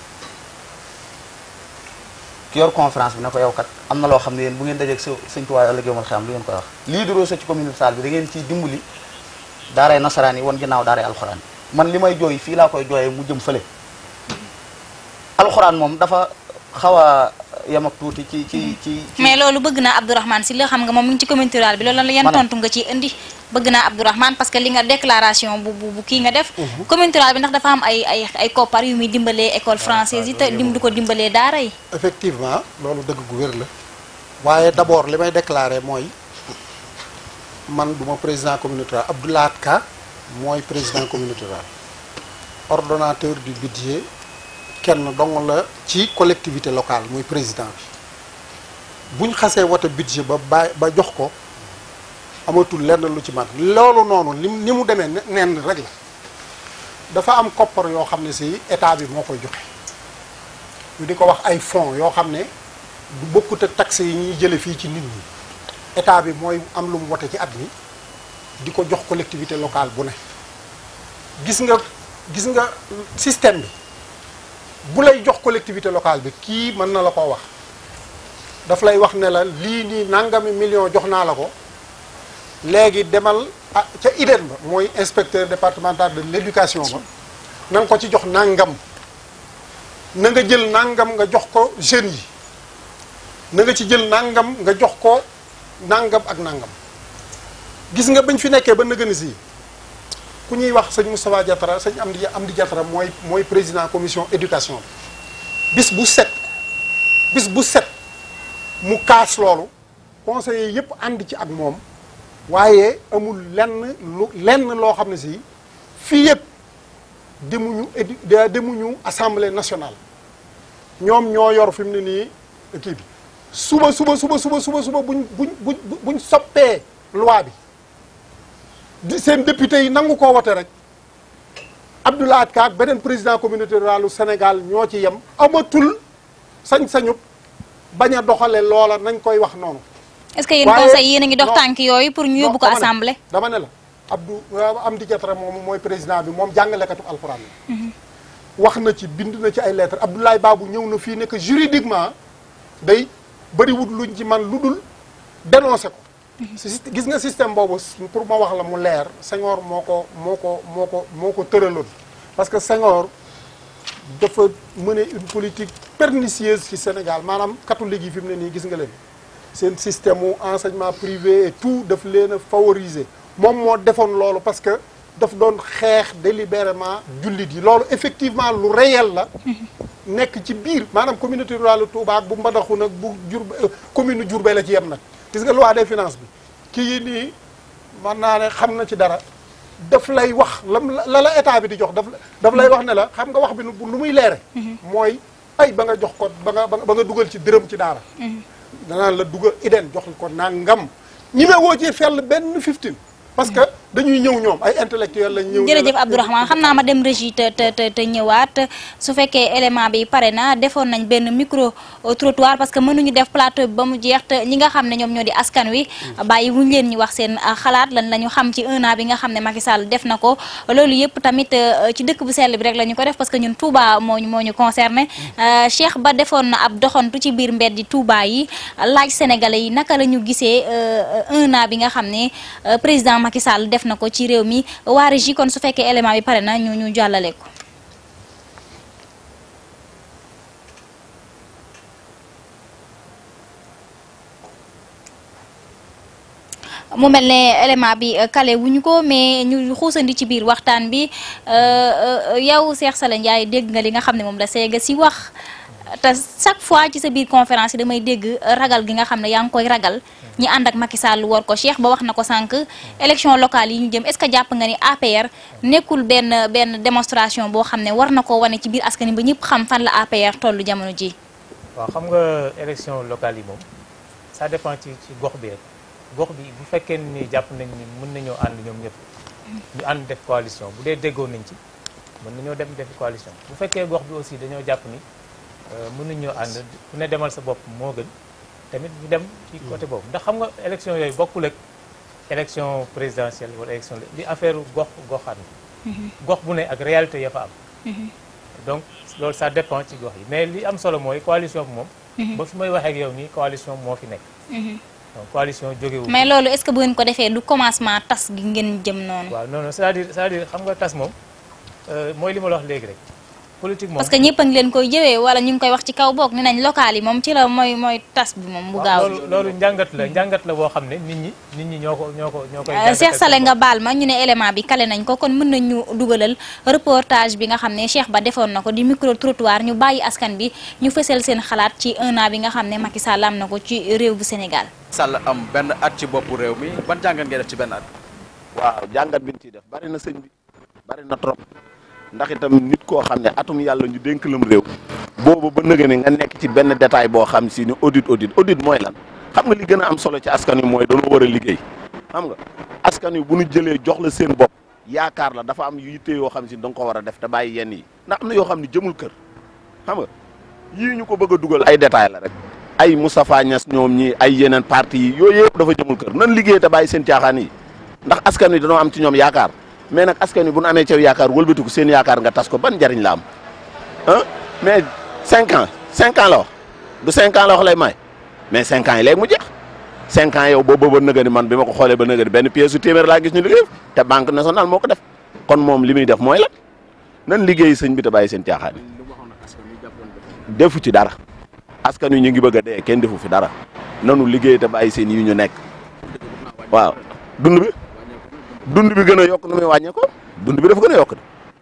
ki yor conférence bi ne ko yow kat am na loo xam ne yéen bu ngeen dajeeg sa sëñ Touba ëllëg yomal xam lu ngeen koy wax lii duroo sa ci communauté rurale bi da ngeen ciy dimbali daaray nasaraan yi wan ginnaaw daaray alxuraan man li may jooy fii laa koy jooyee mu jëm fële alxuraan moom dafa xaw a yem ak tuuti ci ci ci ci mais loolu bëgg naa Abdourahmane si la xam nga moom mi ngi ci communauté rurale bi loolu la yan Ma ne. tontu nga ci indi bëgg naa Abdourahmane parce que li nga déclaration bu bu bu kii nga def communauté rurale bi ndax dafa am ay ay ay koppar yu muy dimbalee école française yi te dim du ko dimbalee daara yi effectivement loolu dëgg gu wér la waaye d'abord li may déclarer mooy man du ma président communauté rurale Abdou Lahad Ka mooy président communauté rurale ordonnateur du budget kenn dong la ci collectivité locale muy président bi buñ xasee wote budget ba bàyyi ba jox ko amatul lenn lu ci man loolu noonu li ni mu demee ne- nenn rek la dafa am koppar yoo xam ne si état bi moo koy joxe ñu di ko wax ay fonds yoo xam ne du bokkut ak taxes yi ñuy jële fii ci nit ñi état bi mooy am lu mu wote ci at mi di ko jox collectivité locale bu ne gis nga gis nga système bi bu lay jox collectivité locale bi kii mën na la koo wax daf lay wax ne la lii nii nangami million jox naa la ko léegi demal ah ca IDEN ba mooy inspecteur départemental de l'éducation ba na nga ko ci jox nangam na nga jël nangam nga jox ko jeunes yi na nga ci jël nangam nga jox ko nangam ak nangam gis nga bañ fi nekkee ba nëgëni si ku ñuy wax sëñ Moustapha Diatara sëñ Amdi Amdi Diatara mooy mooy président commission éducation bi bis bu set bis bu set mu kaas loolu conseillers yëpp ànd ci ak moom waaye amul lenn lu lenn loo xam ne si fii yëpp demuñu édu de- demuñu assemblée nationale ñoom ñoo yor fi mu ne nii kii bi suba suba suba suba suba suba buñ buñ buñ buñ soppee loi bi di seen député yi nangu koo wote rek Abdou Lahad Ka ak beneen président communauté rurale Sénégal ñoo ci yem amatul sañ-sañu bañ a doxale loola nañ koy wax noonu est-ce que yéen waaye- conseil yéen a ngi dox non. tànk yooyu pour ñu yóbbu ko dama ne- assemblée dama ne la Abdou Amdi Diatara moom mooy président bi moom jàngalekatu alxuraan la wax na ci bind na ci ay lettres Abdoulaye Babou ñëw na fii ne que juridiquement day bëriwut luñ ci man lu dul dénoncé ko si gis nga système boobu pour ma wax la mu leer Senghor moo ko moo ko moo ko moo ko tëraloon parce que Senghor dafa mener une politique pernicieuse ci Sénégal maanaam catholique yi fi mu ne nii gis nga leen seen système mu enseignement privé et tout daf leen a favoriser moom moo defoon loolu parce que daf doon xeex délibérément jullit yi loolu effectivement lu réel la nekk ci biir maanaam communauté rurale Touba ak bu Mbadakhoune nag bu jur commune Diourbel la ci yem nag gis nga loi des finances bi kii nii man naa ne xam na ci dara daf lay wax lam la la état bi di jox daf daf lay wax ne la xam nga wax bi nu lu muy leere mooy ay ba nga jox ko ba nga ba nga dugal ci dërëm ci daara danaan la dugal iden jox ko nangam ñi me woo ci fell benn 15 parce que dañuy ñëw ñoom ay intellectuel lañ ñëw jërëjëf Abdourahmane xam naa ma dem régie te te te te ñëwaat su fekkee élément bi pare na defoon nañ benn micro trottoir parce que mënuñu def plateau bi ba mu jeex te ñi nga xam ne ñoom ñoo di askan wi bàyyi wuñ leen ñu wax seen xalaat lan la ñu xam ci un an bi nga xam ne Macky Sall def na ko loolu yëpp tamit ci dëkk bu sell bi rek la ñu ko def parce que ñun Touba moo ñu moo ñu concerné Cheikh Ba defoon na ab doxantu ci biir mbeddi Touba yi laaj sénégalais yi naka la ñu gisee un an bi nga xam ne président Macky Sall def na ko ci réew mi waa régie kon su fekkee élément bi pare na ñu ñu jàllale ko. mu mel ne élément bi kale wuñu ko mais ñu xuusandi ci biir waxtaan bi yow Cheikh Sala Ndiaye dégg nga li nga xam ne moom la seega si wax te chaque fois ci sa biir conférence yi damay dégg ragal gi nga xam ne yaa ngi koy ragal ñi ànd ak Macky Sall war ko Cheikh ba wax na ko sànq élection locale yi ñu jëm est-ce que jàpp nga ni APR nekkul benn benn démonstration boo xam ne war na ko wane ci biir askan wi ba ñëpp xam fan la APR tollu jamono ji waaw xam nga élection locale yi moom ça dépend ci ci gox bi rek gox bi bu fekkee ni jàpp nañ ni mën nañoo ànd ñoom ñëpp ñu ànd def coalition bu dee déggoo nañ ci mën nañoo dem def coalition bu fekkee gox bi aussi dañoo jàpp ni mën nañoo ànd ku ne demal sa bopp moo gën tamit ñu dem ci côté boobu ndax xam nga élection yooyu bokkul ak élection présidentielle wala élection li affaire gox goxaan gox bu ne ak réalité ya fa am donc loolu ça dépend ci gox yi mais li am solo mooy coalition bi moom ba fi may waxee ak yow nii coalition moo fi nekk donc coalition jógewu mais loolu est-ce que bu ngeen ko defee du commencement tas gi ngeen jëm noonu waaw non non c'est-à-dire c'est-à-dire xam nga tas moom mooy li ma la wax léegi rek politique moom parce que ñëpp a ngi leen koy jëwee wala ñu ngi koy wax ci kaw boog ne nañ local yi moom ci la mooy mooy tas bi moom bu gaaw loolu loolu njàngat la njàngat la boo xam ne nit ñi nit ñi ñoo ko ñoo ko ñoo koy Cheikh Sale nga baal ma ñu ne élément bi kale nañ ko kon mën nañ ñu dugalal reportage bi nga xam ne Cheikh Ba defoon na ko di micro trottoir ñu bàyyi askan bi ñu fësal seen xalaat ci un an bi nga xam ne Macky Sall am na ko ci réew bu Sénégal Sall am benn at ci boppu réew mi ban jàngat ngay def ci benn at waaw jàngat bi ñu ciy def bari na sëñ bi bari na trop ndax itam nit koo xam ne atum yàlla ñu dénk lam réew boobu ba nëgë ne nga nekk ci benn détail boo xam si ni audit audit audit mooy lan xam nga li gën a am solo ci askan wi mooy dañoo war a liggéey xam nga askan wi bu ñu jëlee jox la seen bopp yaakaar la dafa am yu yitte yoo xam si da nga ko war a def te bàyyi yenn yi ndax am na yoo xam ne jëmul kër xam nga yii ñu ko bëgg a dugal ay détail la rek ay Moustapha Niass ñoom ñi ay yeneen parti yi yooyu yëpp dafa jëmul kër nan liggéey te bàyyi seen caaxaan yi ndax askan wi dañoo am ci ñoom yaakaar mais nag askan wi bu nu amee cew yaakaar wëlbatiku seen yaakaar nga tas ko ban njariñ la am ah mais cinq ans cinq ans la wax du cinq ans la wax lay may mais cinq ans yi léegi mu jeex cinq ans yow boobu ba nëgëni man bi ma ko xoolee ba nëgëni benn pièce su téeméer laa gis ñu liggéey te banque nationale moo ko def kon moom li muy def mooy la nan liggéey sëñ bi te bàyyi seen caaxaan yi defu ci dara askan wi ñu ngi bëgg a dee kenn defu fi dara nanu liggéey te bàyyi seen yi ñu nekk waaw dund bi dund bi gën a yokk nu muy wàññee ko dund bi dafa gën a yokk de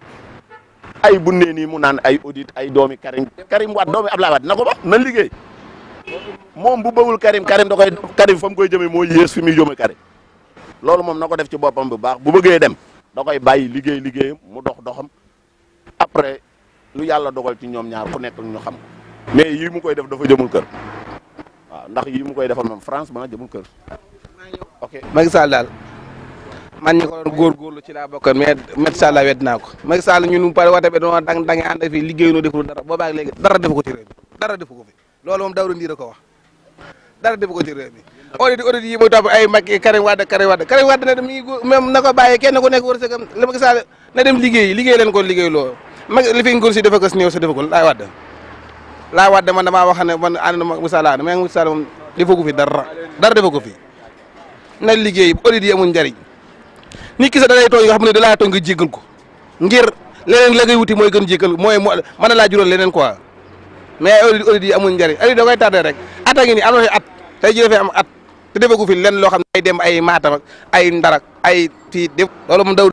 ay bu nee nii mu naan ay audit ay doomi Karim Karim Wade doomi Abdoulaye Wade na ko ba nan liggéey moom bu bëggul Karim Karim da koy Karim fa mu koy jëmee moo yées fi muy jëmee Karim loolu moom na ko def ci boppam bu baax bu bëggee dem da koy bàyyi liggéey liggéeyam mu dox doxam après lu yàlla dogal ci ñoom ñaar ku nekk ñu xam mais yii mu koy def dafa jëmul kër waaw ndax yii mu koy defal moom France ba jëmul kër ok Macky Sall daal man ñi ko doon góorgóorlu ci laa bokkoon mais Macky Sall laa wedd naa ko Macky Sall ñun pare wate bi doon dang dange ànd fii liggéeyu noo deful dara boobaag léegi dara defu ko ci réew mi dara defu ko fi loolu moom dawru ndiir a ko wax dara defu ko ci réew mi audit audit yi muy topp ay Macky Karim Wade Karim Wade Karim Wade na dem mi ngi même na ko bàyyee kenn ku nekk wërsëgam li Macky Sall na dem liggéey liggéey leen ko liggéey loo mag li fi nguur si dafa ko si néew sa defa ko laay Wade laay Wade man damaa wax ne man ànd na Macky Sall mais Macky Sall moom defu ko fi dara dara defu ko fi na liggéey audit yi amul njariñ nit ki sax da lay tooñ nga xam ne da laa tooñ nga jéggal ko ngir leneen la ngay wuti mooy gën jéggal mooy mën na laa jural leneen quoi mais audit audit yi amul njariñ audit da koy tardé rek at a ngi nii am na at tey jii dafay am at te defagu fi lenn loo xam ne ay dem ay maatam ak ay ndarak ay fii def loolu moom daw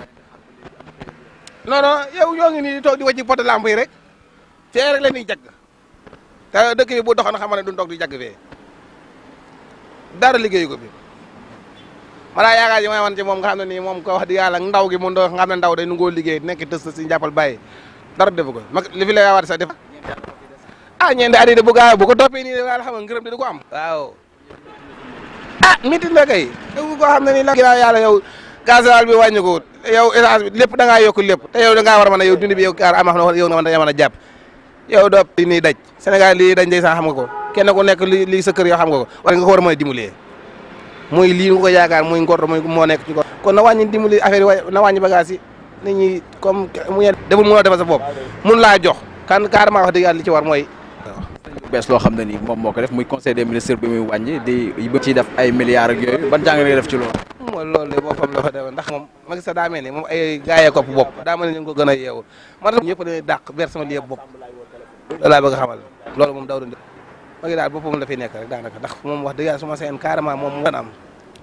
non non yow yoo ngi nii di toog di wàcc pote lamp yi rek fee rek la ñuy jagg te dëkk bi bu doxoon xam ne duñ toog di jagg fee dara liggéeyu ko bi voilà yaakaar yi may wan ci moom nga xam ne nii moom ko wax di yàlla ndaw gi mun doo nga xam ne ndaw day nu ngoo liggéey nekk tës si jàppal bàyyi dara defu ko mag li fi la war sax def ah ñeenti at yi de bu gaaw bu ko toppee nii daal xam nga ngërëm di du ko am waaw ah métti na kay yow koo xam ne nii la ginnaaw yàlla yow gasoil bi wàññi ko yow essence bi lépp da ngaa yokk lépp te yow da ngaa war a mën a yow dund bi yow kaar ama xam ne yow nga mën a mën a jàpp yow doo li nii daj Sénégal lii dañ day sax xam nga ko kenn ku nekk li lii sa kër yoo xam nga ko war nga ko war a mën a dimbalee muy lii nga ko yaakaar muy ngor muy moo nekk ci ko kon na wàññi dimbali affaire yi na wàññi bagage yi nit ñi comme mu ngeen deful mënoo defal sa bopp mun laa jox kan carrément wax dëgg yàlla li ci war mooy bees loo xam ne ni moom moo ko def muy conseil des ministres bi muy wàññi di bëgg ci def ay milliards ak yooyu ban jàng nga def ci loolu mooy loolu de boppam dafa def ndax moom Macky Sall daa mel ni moom ay gaayee kopp bopp daa mel ni ñu ngi ko gën a yeewu man ñëpp dañuy dàq vers sama lii bopp loolu laa bëgg a xamal loolu moom daw Macky daal boppam la fi nekk rek daanaka ndax moom wax dëgg yàlla su ma seen carrément moom mu gën am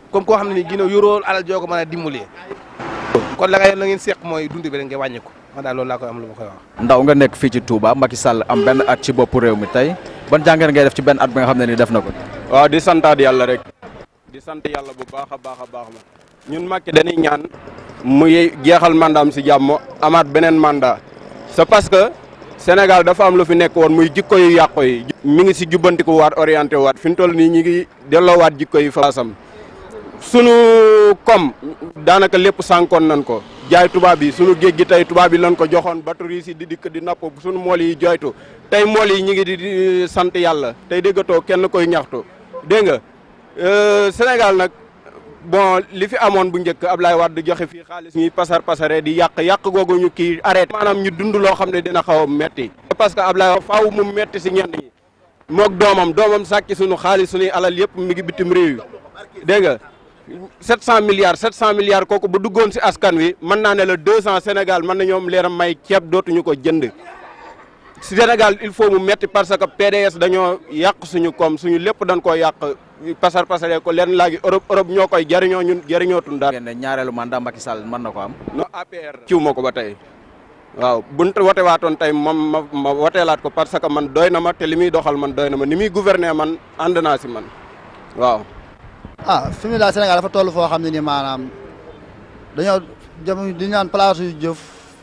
comme koo xam ne nii ginnaaw yoroo alal joo ko mën a dimbalee kon la nga la ngeen seq mooy dund bi rek nga wàññi ko man daal loolu laa koy am lu ma koy wax. ndaw nga nekk fii ci Touba Macky Sall am benn at ci boppu réew mi tey ban jàngat ngay def ci benn at bi nga xam ne ni def na ko. waaw di santaat yàlla rek di sant yàlla bu baax a baax a baax la ñun Macky dañuy ñaan mu jeexal mandaam si jàmm amaat beneen mandat c'est parce que Sénégal dafa am lu fi nekk woon muy jikko yu yàqu yi mi ngi si jubbantiku waat orienté waat fi mu toll nii ñi ngi delloowaat jikko yi faasam sunu kom daanaka lépp sànkoon nañ ko jaay tubaab yi sunu géej gi tey tubaab yi lañ ko joxoon batterie si di dikk di napp sunu mool yi joytu tey mool yi ñi ngi di sant yàlla tey déggatoo kenn koy ñaxtu dégg nga Sénégal nag bon li fi amoon bu njëkk Ablaye Wade joxe fii xaalis ñuy pasar pasare di yàq yàq googu ñu kii arrêté maanaam ñu dund loo xam ne dina xaw a metti parce que Ablaye faaw mu metti si ñenn ñi mook doomam doomam sàcc suñu xaalis suñuy alal yëpp mi ngi bitim réew yi dégg nga 700 milliards 700 milliards kooku bu duggoon si askan wi mën naa ne la 200 Sénégal mën na ñoom leeram may ceeb dootuñu ko jënd Sénégal il faut mu metti parce que PDS dañoo yàq suñu koom suñu lépp dañ koo yàq pasar pasare ko leen laagi Europe Europe ñoo koy jariñoo ñun jariñootuñ daal. ngeen ne ñaareelu mandat Macky Sall mën na ko am. no APR ciw ma ko ba tey waaw buñ wote waatoon tey moom ma ma woteelaat ko parce que man doy na ma te li muy doxal man doy na ma ni muy gouverner man ànd naa si man waaw. ah fi mu daal Sénégal dafa toll foo xam ne ni maanaam dañoo jëm di ñaan place yu jëf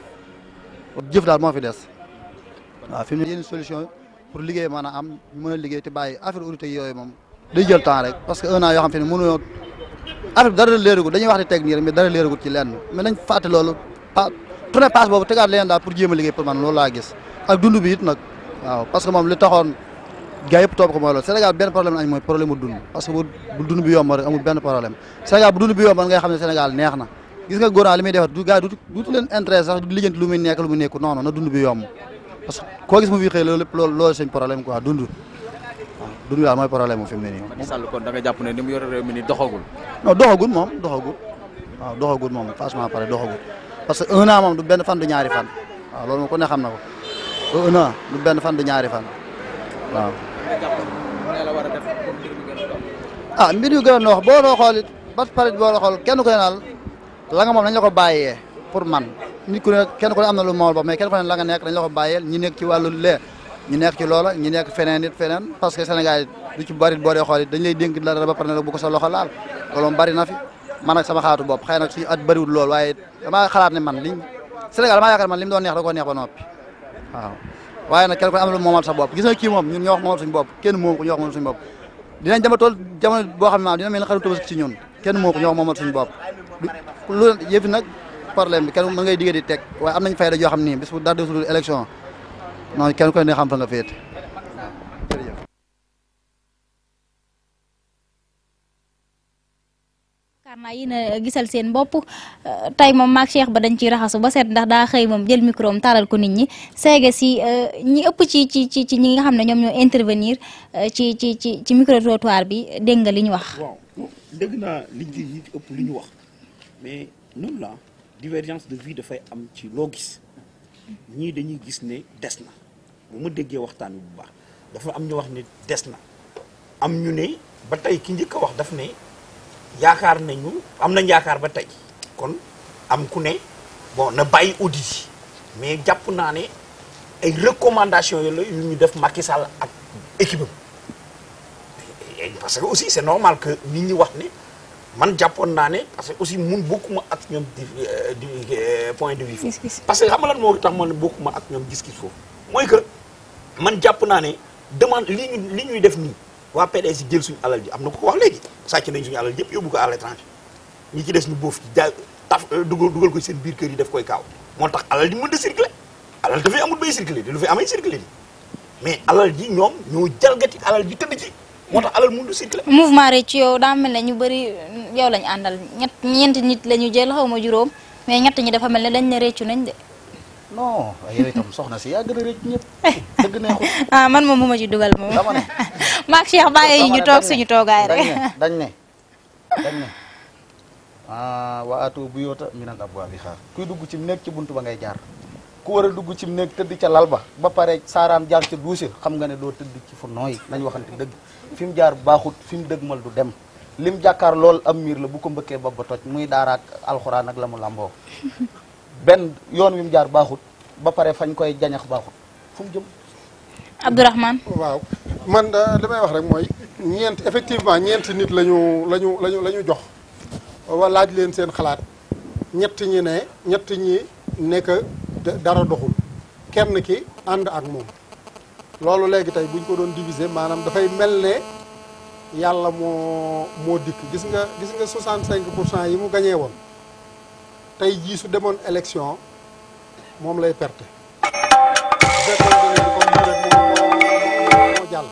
jëf daal moo fi des waaw fi mu ne yenn solution pour liggéey mën a am ñu mën a liggéey te bàyyi affaire auditeurs yooyu moom day jël temps rek parce que un an yoo xam te ne mënuñoo affaire bi dara leeragut dañuy wax di teg nii rek mais dara leeragut ci lenn mais nañ fàtte loolu pa tourné passe boobu tegaat leen daal pour jéem a liggéey pour man loolu laa gis ak dund bi it nag waaw parce que moom li taxoon gaa yëpp topp ko mooy loolu Sénégal benn problème lañ mooy problème mu dund parce que bu bu dund bi yomb rek amul benn problème Sénégal bu dund bi yomb ngay xam ne Sénégal neex na gis nga góor li muy defar du gaa du duutu leen intérêt sax du lijjanti lu muy nekk lu mu nekku non non na dund bi yomb parce que koo gis mu fi xëy loolu lépp loolu loolu seen problème quoi dund waaw dund bi daal mooy problème mu fi mu ne nii Macky Sall kon da nga jàpp ne ni mu yore réew mi ni doxagul. non doxagul moom doxagul waaw doxagul moom franchement pare doxagul parce que un an moom du benn fan du ñaari fan waaw loolu moom ku ne xam na ko un an du benn fan du ñaari fan waaw ah mbir yu gën a noox boo doo xool it ba pare boo doo xool kenn ku ne naal la nga moom dañ la ko bàyyee pour man nit ku ne kenn ku ne am na lu mool ba mais kenn ku ne la nga nekk dañ la ko bàyyeel ñi nekk ci wàllu lee ñi nekk ci loola ñi nekk feneen it feneen parce que Sénégal du ci bari boo dee xool it dañ lay dénk dara ba pare ne la bu ko sa loxo laal loolu moom bari na fi man ak sama xalaatu bopp xëy na suñu at bariwul lool waaye damaa xalaat ne man liñ Sénégal damaa yaakaar man li mu doon neex da koo neex ba noppi waaw waaye nag kenn ku ne am na lu moomal sa bopp gis nga kii moom ñun ñoo wax moomal suñu bopp kenn moom ko ñoo wax moomal suñu bopp dinañ dema tool jamono boo xam ne maanaam dina mel ni xaru tabaski ci ñun kenn moo ko ñoo wax moomal suñu bopp lu yëfi nag problème bi kenn mën ngay diggee di teg waaye am nañ fayda joo xam nii bis bu dara desul élection non kenn ku ne xam fa nga féete yaakaar naa yéen a gisal seen bopp tey moom maak Cheikh ba dañ ciy raxasu ba seet ndax daa xëy moom jël micro am taalal ko nit ñi seega si ñi ëpp ci ci ci ci ñi nga xam ne ñoom ñoo intervenir ci ci ci ci micro trottoir bi dégg nga li ñu wax. waaw dégg naa li ñu ñi ëpp li ñu wax mais noonu la divergence de vie dafay am ci loo gis ñii dañuy gis ne des na bu ma déggee waxtaan wi bu baax dafa am ñu wax ne des na am ñu ne ba tey ki njëkk a wax daf ne. yaakaar nañu am nañ yaakaar ba tey kon am ku ne bon na bàyyi audit yi mais jàpp naa ne ay recommandations yi la yu ñu def Macky Sall ak équipe am parce que aussi c'est normal que nit ñi wax ne man jàppoon naa ne parce que aussi mun bokkuma ak ñoom di di point de vue foofu parce que xam nga lan moo tax man bokkuma ak ñoom gis-gis foofu mooy que man jàpp naa ne demande li ñu li ñuy def nii waa PDS yi jël suñu alal ji am na ko wax léegi sàcc nañ suñu alal yëpp yóbbu ko à l'étranger ñi ci des ñu boof ci jaay taf dugal dugal ko seen biir kër yi def koy kaaw moo tax alal ji mën da circuler alal dafay amul bay circuler te lu fi amay circuler ni mais alal ji ñoom ñoo jalgati alal ji tëdd ci moo tax alal mën da circuler mouvement rek ci yow daa mel ne ñu bëri yow lañ àndal ñett ñeenti nit la ñu jël xaw ma juróom mais ñett ñi dafa mel ne dañ ne réccu nañ de non yow itam soxna si yaa gën a rëcc ñëpp dëgg neexul ah man moom mu ma ci dugal moom dama ne maak Cheikh bàyyi ñu toog suñu toogaay rek dañ ne dañ ne ah waa atu bu yoota mi nan ab waa bi xaar kuy dugg ci néeg ci buntu ba ngay jaar ku war a dugg ci néeg tëdd ca lal ba ba pare saaraan jaar ca duuse xam nga ne doo tëdd ci fu nooy nañ waxante dëgg fi mu jaar baaxut fi mu dëgmal du dem lim jàkkaar lool am miir la bu ko mbëkkee bopp ba toj muy daaraak alxuraan ak la mu làmboo benn yoon wi mu jaar baaxut ba pare fañ koy jañax baaxut fu mu jëm Abdourahmane waaw man li may wax rek mooy ñeent effectivement ñeenti nit lañu lañu lañu la ñu jox wa laaj leen seen xalaat ñett ñi ne ñett ñi nekk dara doxul kenn ki ànd ak moom loolu léegi tey buñ ko doon diviser maanaam dafay mel ne yàlla moo moo dikk gis nga gis nga 65 pour cent yi mu gañee woon tey jii su demoon élection moom lay perte bu fekkoon ne comme lii rek moo moo jàll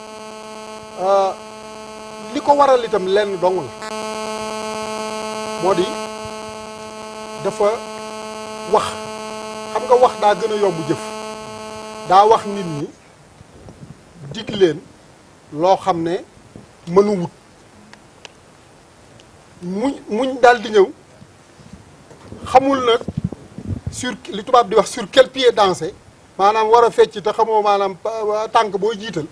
li ko waral itam lenn dong la moo di dafa wax xam nga wax daa gën a yomb jëf daa wax nit ñi dig leen loo xam ne mënu wut muñ muñ daal di ñëw xamul nag sur li tubaab di wax sur quel pied danser maanaam war a fecc te xamoo maanaam tànk boo jiital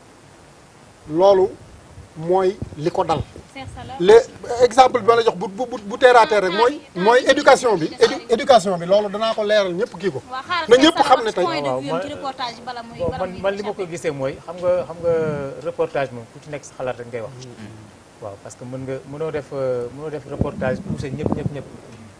loolu mooy li ko dal les exemple bi ma la jox bu bu bu terre à terre rek mooy mooy éducation bi éducation bi loolu danaa ko leeral ñëpp kii ko na ñëpp xam ne tey waaw man man li ma ko gisee mooy xam nga xam nga reportage moom ku ci nekk sa xalaat rek ngay wax waaw parce que mën nga mënoo def mënoo def reportage poussé ñëpp ñëpp ñëpp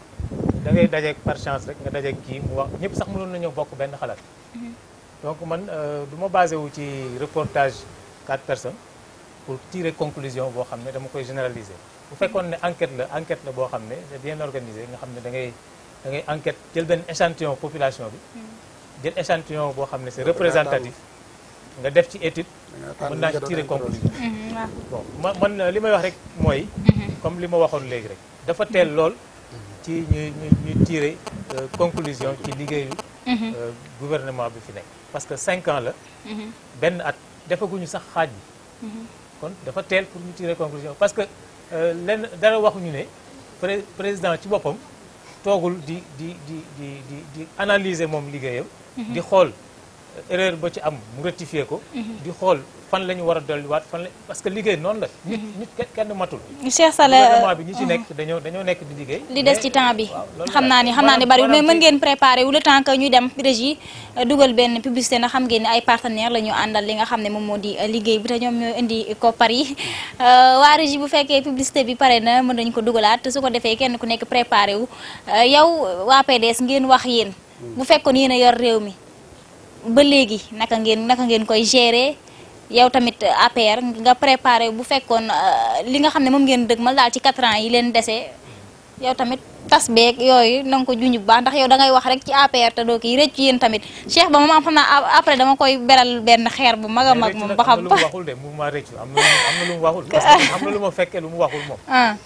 da ngay dajeeg par chance rek nga dajeeg kii mu wax ñëpp sax mënoon nañoo bokk benn xalaat donc man du ma basé wu ci reportage quatre personnes pour tirer conclusion boo xam ne dama koy généraliser bu fekkoon ne enquête la enquête la boo xam ne c'est bien organisé nga xam ne da ngay da ngay enquête jël benn échantillon population bi jël échantillon boo xam ne c'est représentatif nga def ci étude mën naa ci tirer conclusion bon man man li may wax rek mooy comme li ma waxoon léegi rek dafa teel lool ci ñu ñu ñu tirer conclusion ci liggéeyu gouvernement bi fi nekk parce que cinq ans la benn at defaguñu sax xaaj bi kon dafa teel pour ñu tirer conclusion parce que lenn dara waxuñu ne président ci boppam toogul di di di di di di analyser moom liggéeyam di xool erreur ba ci am mu rectifier ko di xool fan la ñu war a dolliwaat fan la parce que liggéey noonu la nit nit kenn matul Cheikh Sala gouvernement bi ñi ci nekk dañoo dañoo nekk di liggéey li des ci temps bi xam naa ni xam naa ni bariwul mais mën ngeen préparer wu le temps que ñuy dem régie dugal benn publicité na xam ngeen ni ay partenaires la ñu àndal li nga xam ne moom moo di liggéey bi te ñoom ñoo indi koppar yi waa régie bu fekkee publicité bi pare na mën nañu ko dugalaat su ko defee kenn ku nekk préparé wu yow waa PDS ngeen wax yéen bu fekkoon yéen a yor réew mi ba léegi naka ngeen naka ngeen koy gérer yow tamit APR nga préparé bu fekkoon li nga xam ne moom ngeen dëgmal daal ci 4 ans yi leen dese yow tamit tas beeg yooyu na nga ko junj bu baax ndax yow da ngay wax rek ci APR te doo kii rëcc yéen tamit Cheikh ba moom am xam naa après dama koy beral benn xeer bu mag a mag moom ba xam am na lu mu waxul de mouvement rëccu am na am na lu mu waxul parce que am na lu ma fekkee lu mu waxul moom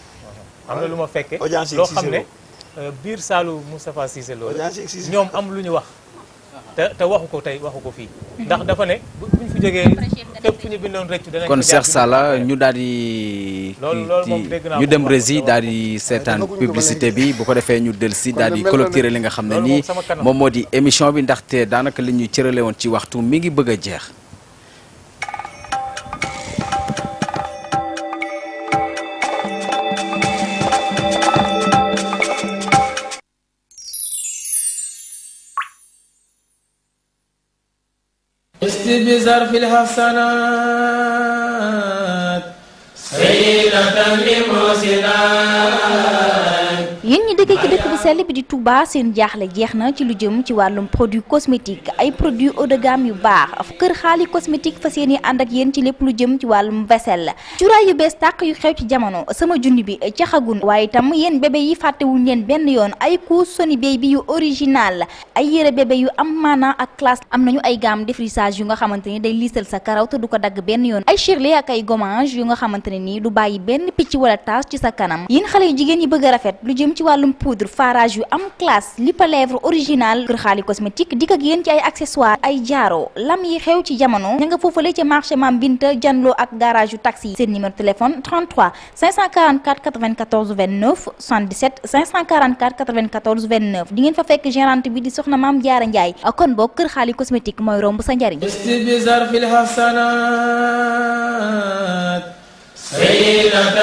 am na lu ma fekkee loo xam ne biir saalu Moustapha Cissé Lo ñoom am lu ñu wax te te waxu ko tey waxu ko fii ndax dafa ne bu ñu fi jógee fépp fu ñu bindoon rëccu danañ kon Cheikh Sala ñu daal di ñu dem rési daal di seetaan publicité bi bu ko defee ñu del si daal di clôturer li nga xam ne nii moom moo di émission bi ndaxte daanaka li ñu cërale woon ci waxtu mi ngi bëgg a jeex بظرف الحسنات سيرة لمحسنات yéen ñi dëkkee ci dëkk bu sell bi di Touba seen jaaxle jeex na ci lu jëm ci wàllum produit cosmétique ay produits haut de gamme yu baax kër xaali cosmétique fas yéene ànd ak yéen ci lépp lu jëm ci wàllum vaisselle cuuraay yu bees tàq yu xew ci jamono sama junni bi caxagun waaye itam yéen bébé yi fàttewuñ leen benn yoon ay couche Sony Baby yu original ay yére bébé yu am maanaa ak classe am nañu ay gamme défrisage yu nga xamante ni day liisal sa karaw te du ko dagg benn yoon ay shirley ak ay gommage yu nga xamante ne nii du bàyyi benn picc wala tache ci sa kanam yéen xale yu jigéen yi bëgg a rafet lu jëm ci wàllum poudre farage yu am classe lipa lèvre original kër xaali cosmétique dikk ak yéen ci ay accessoires ay jaaro lam yi xew ci jamono ña nga foofale ca marché Mam Binta janloo ak garage yu taxi yi seen numéro téléphone 33 544 94 29 77 544 94 29 di ngeen fa fekk gérante bi di soxna Maam Jaara Njaay kon boog kër xaali cosmétique mooy romb sa njariñ بظرف الحسنات سيرة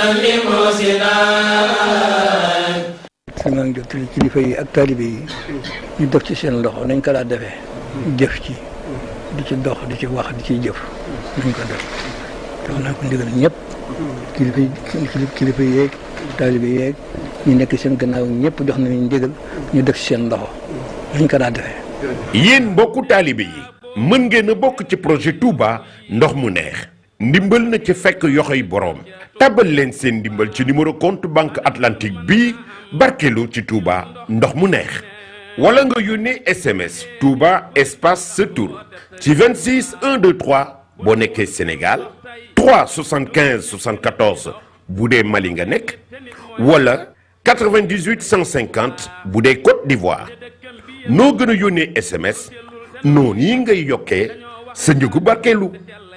لمحسنات si maa ngi jottali kilifa yi ak taalibe yi ñu def ci seen loxo nañ ko daa defee jëf ci di ci dox di ci wax di ciy jëf nañ ko def tax naa ko ndigal ñëpp kilifa yi kilifa yeeg taalibe yeeg ñu nekk seen gannaaw ñëpp jox nañu ndigal ñu def ci seen loxo nañ ko daa defee yéen mbokku taalibe yi mën ngeen a bokk ci projet Touba ndox mu neex ndimbal na ci fekk yoxoy boroom tabal leen seen ndimbal ci numéro compte banque atlantique bii barkelu ci Touba ndox mu neex wala nga yónnee SMS Touba espace sa tur ci 26 123 boo nekkee Sénégal 3 75 74 bu dee Mali nga nekk wala 98 150 bu dee Côte d'Ivoire noo gën a yónnee SMS noonu yi ngay yokkee sa njëgu barkeelu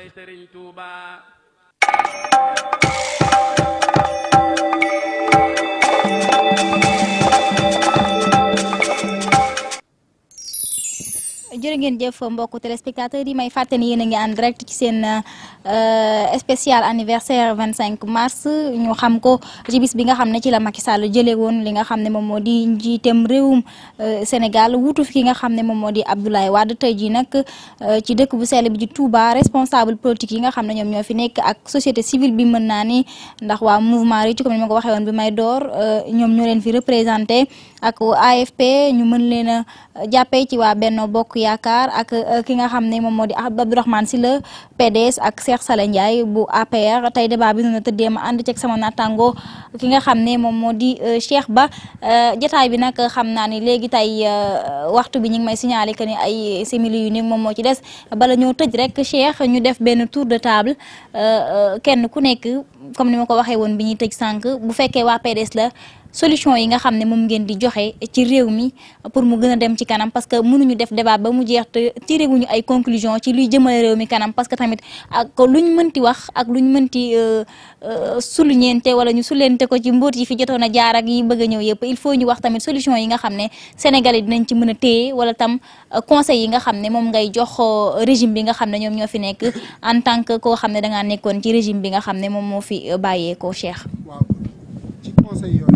jërë ngeen jëf mbokku téléspectateurs yi may fàttali yéen a ngi en direct ci seen spécial anniversaire 25 mars ñu xam ko ci bis bi nga xam ne ci la Macky Sall jëlee woon li nga xam ne moom moo di njiitem réewum Sénégal wuutu fi ki nga xam ne moom moo di Abdoulaye Wade tey jii nag ci dëkk bu sell bi di Touba responsable politique yi nga xam ne ñoom ñoo fi nekk ak société civile bi mën naa ni ndax waa mouvement Ricci comme ni ma ko waxee woon bi may door ñoom ñoo leen fi représenté ak AFP ñu mën leen a jàppee ci waa Benno Bokk Yaakaar ak ki nga xam ne moom moo di Abdourahmane Sylla PDS ak Cheikh Sala Ndiaye bu APR tey débat bi noonu tëddee ma ànd ceeg sama naataango ki nga xam ne moom moo di Cheikh Ba jotaay bi nag xam naa ni léegi tey waxtu bi ñu ngi may signaler que ni ay simili yu ni moom moo ci des bala ñoo tëj rek Cheikh ñu def benn tour de table kenn ku nekk comme ni ma ko waxee woon bi ñuy tëj sànq bu fekkee waa PDS la. solution yi nga xam ne moom ngeen di joxe ci réew mi pour mu gën a dem ci kanam parce que mënuñu def débat ba mu jeex te tiré wuñu ay conclusion ci luy jëmale réew mi kanam parce que tamit ak luñ mënti wax ak luñ mënti suluñeente wala ñu suleente ko ci mbóot yi fi jotoon a jaar ak yi bëgg a ñëw yëpp il faut ñu wax tamit solution yi nga xam ne Sénégal yi dinañ ci mën a téye wala tam conseil yi nga xam ne moom ngay jox régime bi nga xam ne ñoom ñoo fi nekk en tant que koo xam ne dangaa nekkoon ci régime bi nga xam ne moom moo fi bàyyeekoo Cheikh. waaw ci conseil yooyu.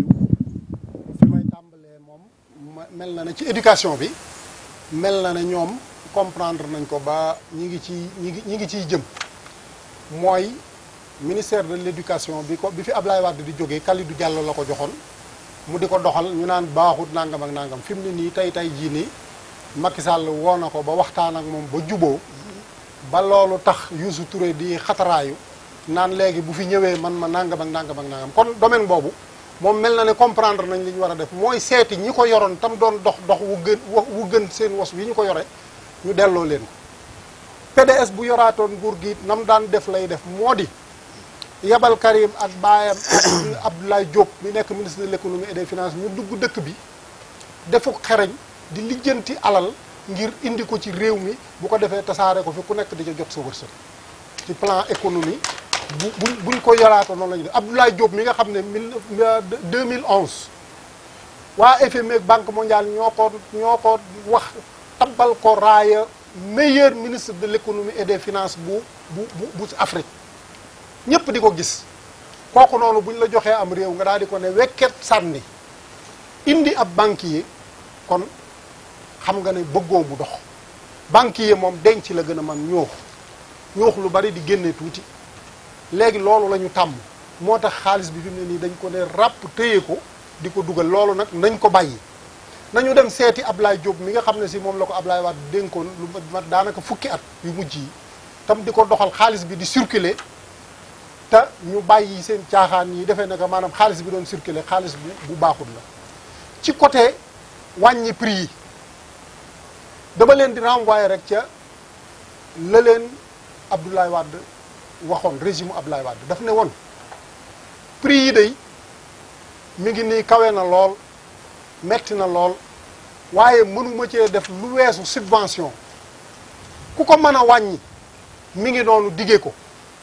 mel na ne ci éducation bi mel na ne ñoom comprendre nañ ko ba ñi ngi ci ñi ngi ñi ngi ciy jëm mooy ministère de l'éducation bi ko bi fi Ablaye Wade di jógee Kalidou Diallo la ko joxoon mu di ko doxal ñu naan baaxut nangam ak nangam fi mu ne nii tey tey jii nii Macky Sall woo na ko ba waxtaan ak moom ba juboo ba loolu tax Youssou Touré di xataraayu naan léegi bu fi ñëwee man ma nangam ak nangam ak nangam kon domaine boobu moom mel na ne comprendre nañ li ñu war a def mooy seeti ñi ko yoroon tam doon dox dox wu gën wu gën seen was yi ñu ko yore ñu delloo leen ko PDS bu yoraatoon nguur gi nam daan def lay def moo di yabal Karim ak baayam Abdoulaye Diop mi nekk ministre de l'économie et des finances ñu dugg dëkk bi defu xereñ di lijjanti alal ngir indi ko ci réew mi bu ko defee tasaare ko fi ku nekk di ca jot sa wërsëg ci plan économie bu bu buñ ko yoraatoo noonu la ñuy def Abdoulaye Diop mi nga xam ne mille 2011 waa FMI ak Banque mondiale ñoo ko ñoo ko wax tabbal ko raaya meilleur ministre de l'économie et des finances bu bu bu bu Afrique ñëpp di ko gis kooku noonu buñ la joxee am réew nga daal di ko ne wekket sànni indi ab banquier kon xam nga ne bëggoo mu dox banquier moom denc la gën a man ñoox ñoox lu bari di génne tuuti léegi loolu la ñu tàmm moo tax xaalis bi fi mu ne nii dañ ko ne ràpp téye ko di ko dugal loolu nag nañ ko bàyyi nañu dem seeti Ablaye Diop mi nga xam ne si moom la ko Ablaye Wade dénkoon lu mat daanaka fukki at yu mujj yi tam di ko doxal xaalis bi di circuler te ñu bàyyi seen caaxaan yi defee naka maanaam xaalis bi doon circuler xaalis bu bu baaxul la ci côté wàññi prix yi dama leen di renvoyer rek ca la leen Abdoulaye Wade waxoon régime Abdoulaye Wade daf ne woon prix yi day mi ngi nii kawe na lool metti na lool waaye mënuma cee def lu weesu subvention ku ko mën a wàññi mi ngi noonu diggee ko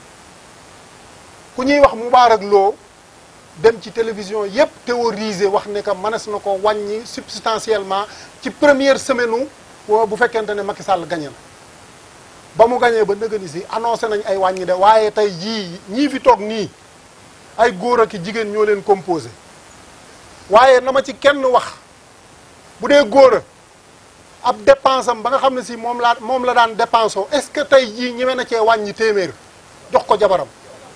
ku ñuy wax Moubarak Lo dem ci télévision yépp théoriser wax ne que mënees na ko wàññi substantiellement ci première semaine u bu fekkente ne Macky Sall gagné na ba mu gañee ba nëgëni si annoncé nañ ay wàññi de waaye tey jii ñii fi toog nii ay góor ak i jigéen ñoo leen composé waaye na ma ci kenn wax bu dee góor a ab dépense am ba nga xam ne si moom laa moom la daan dépense oo est-ce que tey jii ñeme na cee wàññi téeméer jox ko jabaram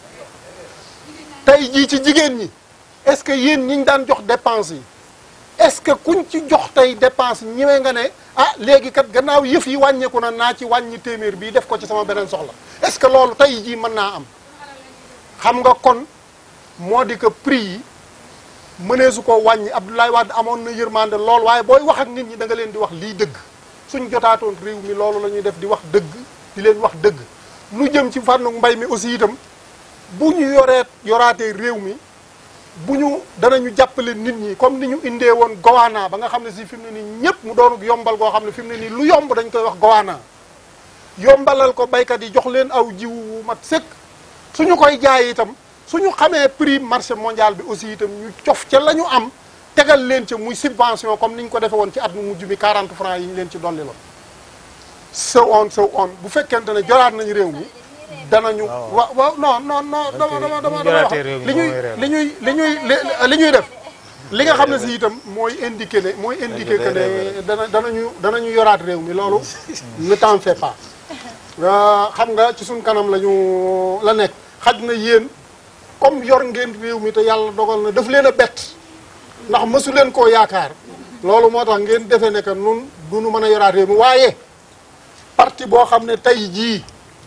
tey jii ci jigéen ñi est-ce que yéen ñi ñu daan jox dépense yi est-ce que kuñ ci jox tey dépense ñeme nga ne ah léegi kat gannaaw yëf yi wàññeeku na naa ci wàññi téeméer bii def ko ci sama beneen soxla est-ce que loolu tey jii mën naa am xam nga kon moo di que prix yi mënee su ko wàññi Abdoulaye Wade amoon na yërmande lool waaye booy wax ak nit ñi da nga leen di wax lii dëgg suñ jotaatoon réew mi loolu la ñuy def di wax dëgg di leen wax dëgg lu jëm ci fànnu mbay mi aussi itam bu ñu yoree yoraatee réew mi bu ñu danañu jàppale nit ñi comme ni ñu indee woon gowaana ba nga xam ne si fi mu ne nii ñëpp mu doon yombal goo xam ne fi mu ne nii lu yomb dañ koy wax gowaana yombalal ko baykat yi jox leen aw jiwu wu mat sëkk suñu koy jaay itam suñu xamee prix marché mondial bi aussi itam ñu cof ca la ñu am tegal leen ca muy subvention comme ni ñu ko defee woon ci at mu mujj mi 40 francs yi ñu leen ci dolli loon so on so on bu fekkente ne joraat nañu réew mi danañu wa waaw non non non dama dama dama dama wax li ñuy li ñuy li ñuy li ñuy def li nga xam ne si itam mooy indiqué ne mooy indiqué que ne dana danañu danañu yoraat réew mi loolu ne t'en fais pas xam nga ci suñ kanam la ñu la nekk xaj na yéen comme yor ngeen réew mi te yàlla dogal na daf leen a bett ndax mësu leen koo yaakaar loolu moo tax ngeen defee ne que nun du nu mën a yoraat réew mi waaye parti boo xam ne tey jii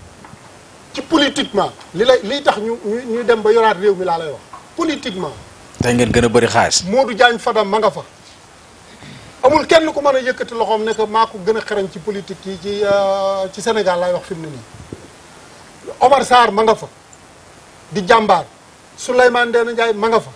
ci politiquement li lay liy tax ñu ñu ñu dem ba yoraat réew mi laa lay wax politiquement tey ngeen gën a bëri xaalis. Modou Diagne Fada ma nga fa amul kenn ku mën a yëkkati loxoom ne que maa ko gën a xarañ ci politique yi ci ci Sénégal laay wax fi mu ne nii Omar Sarr ma nga fa di jàmbaar Souleymane Ndéné Ndiaye ma nga fa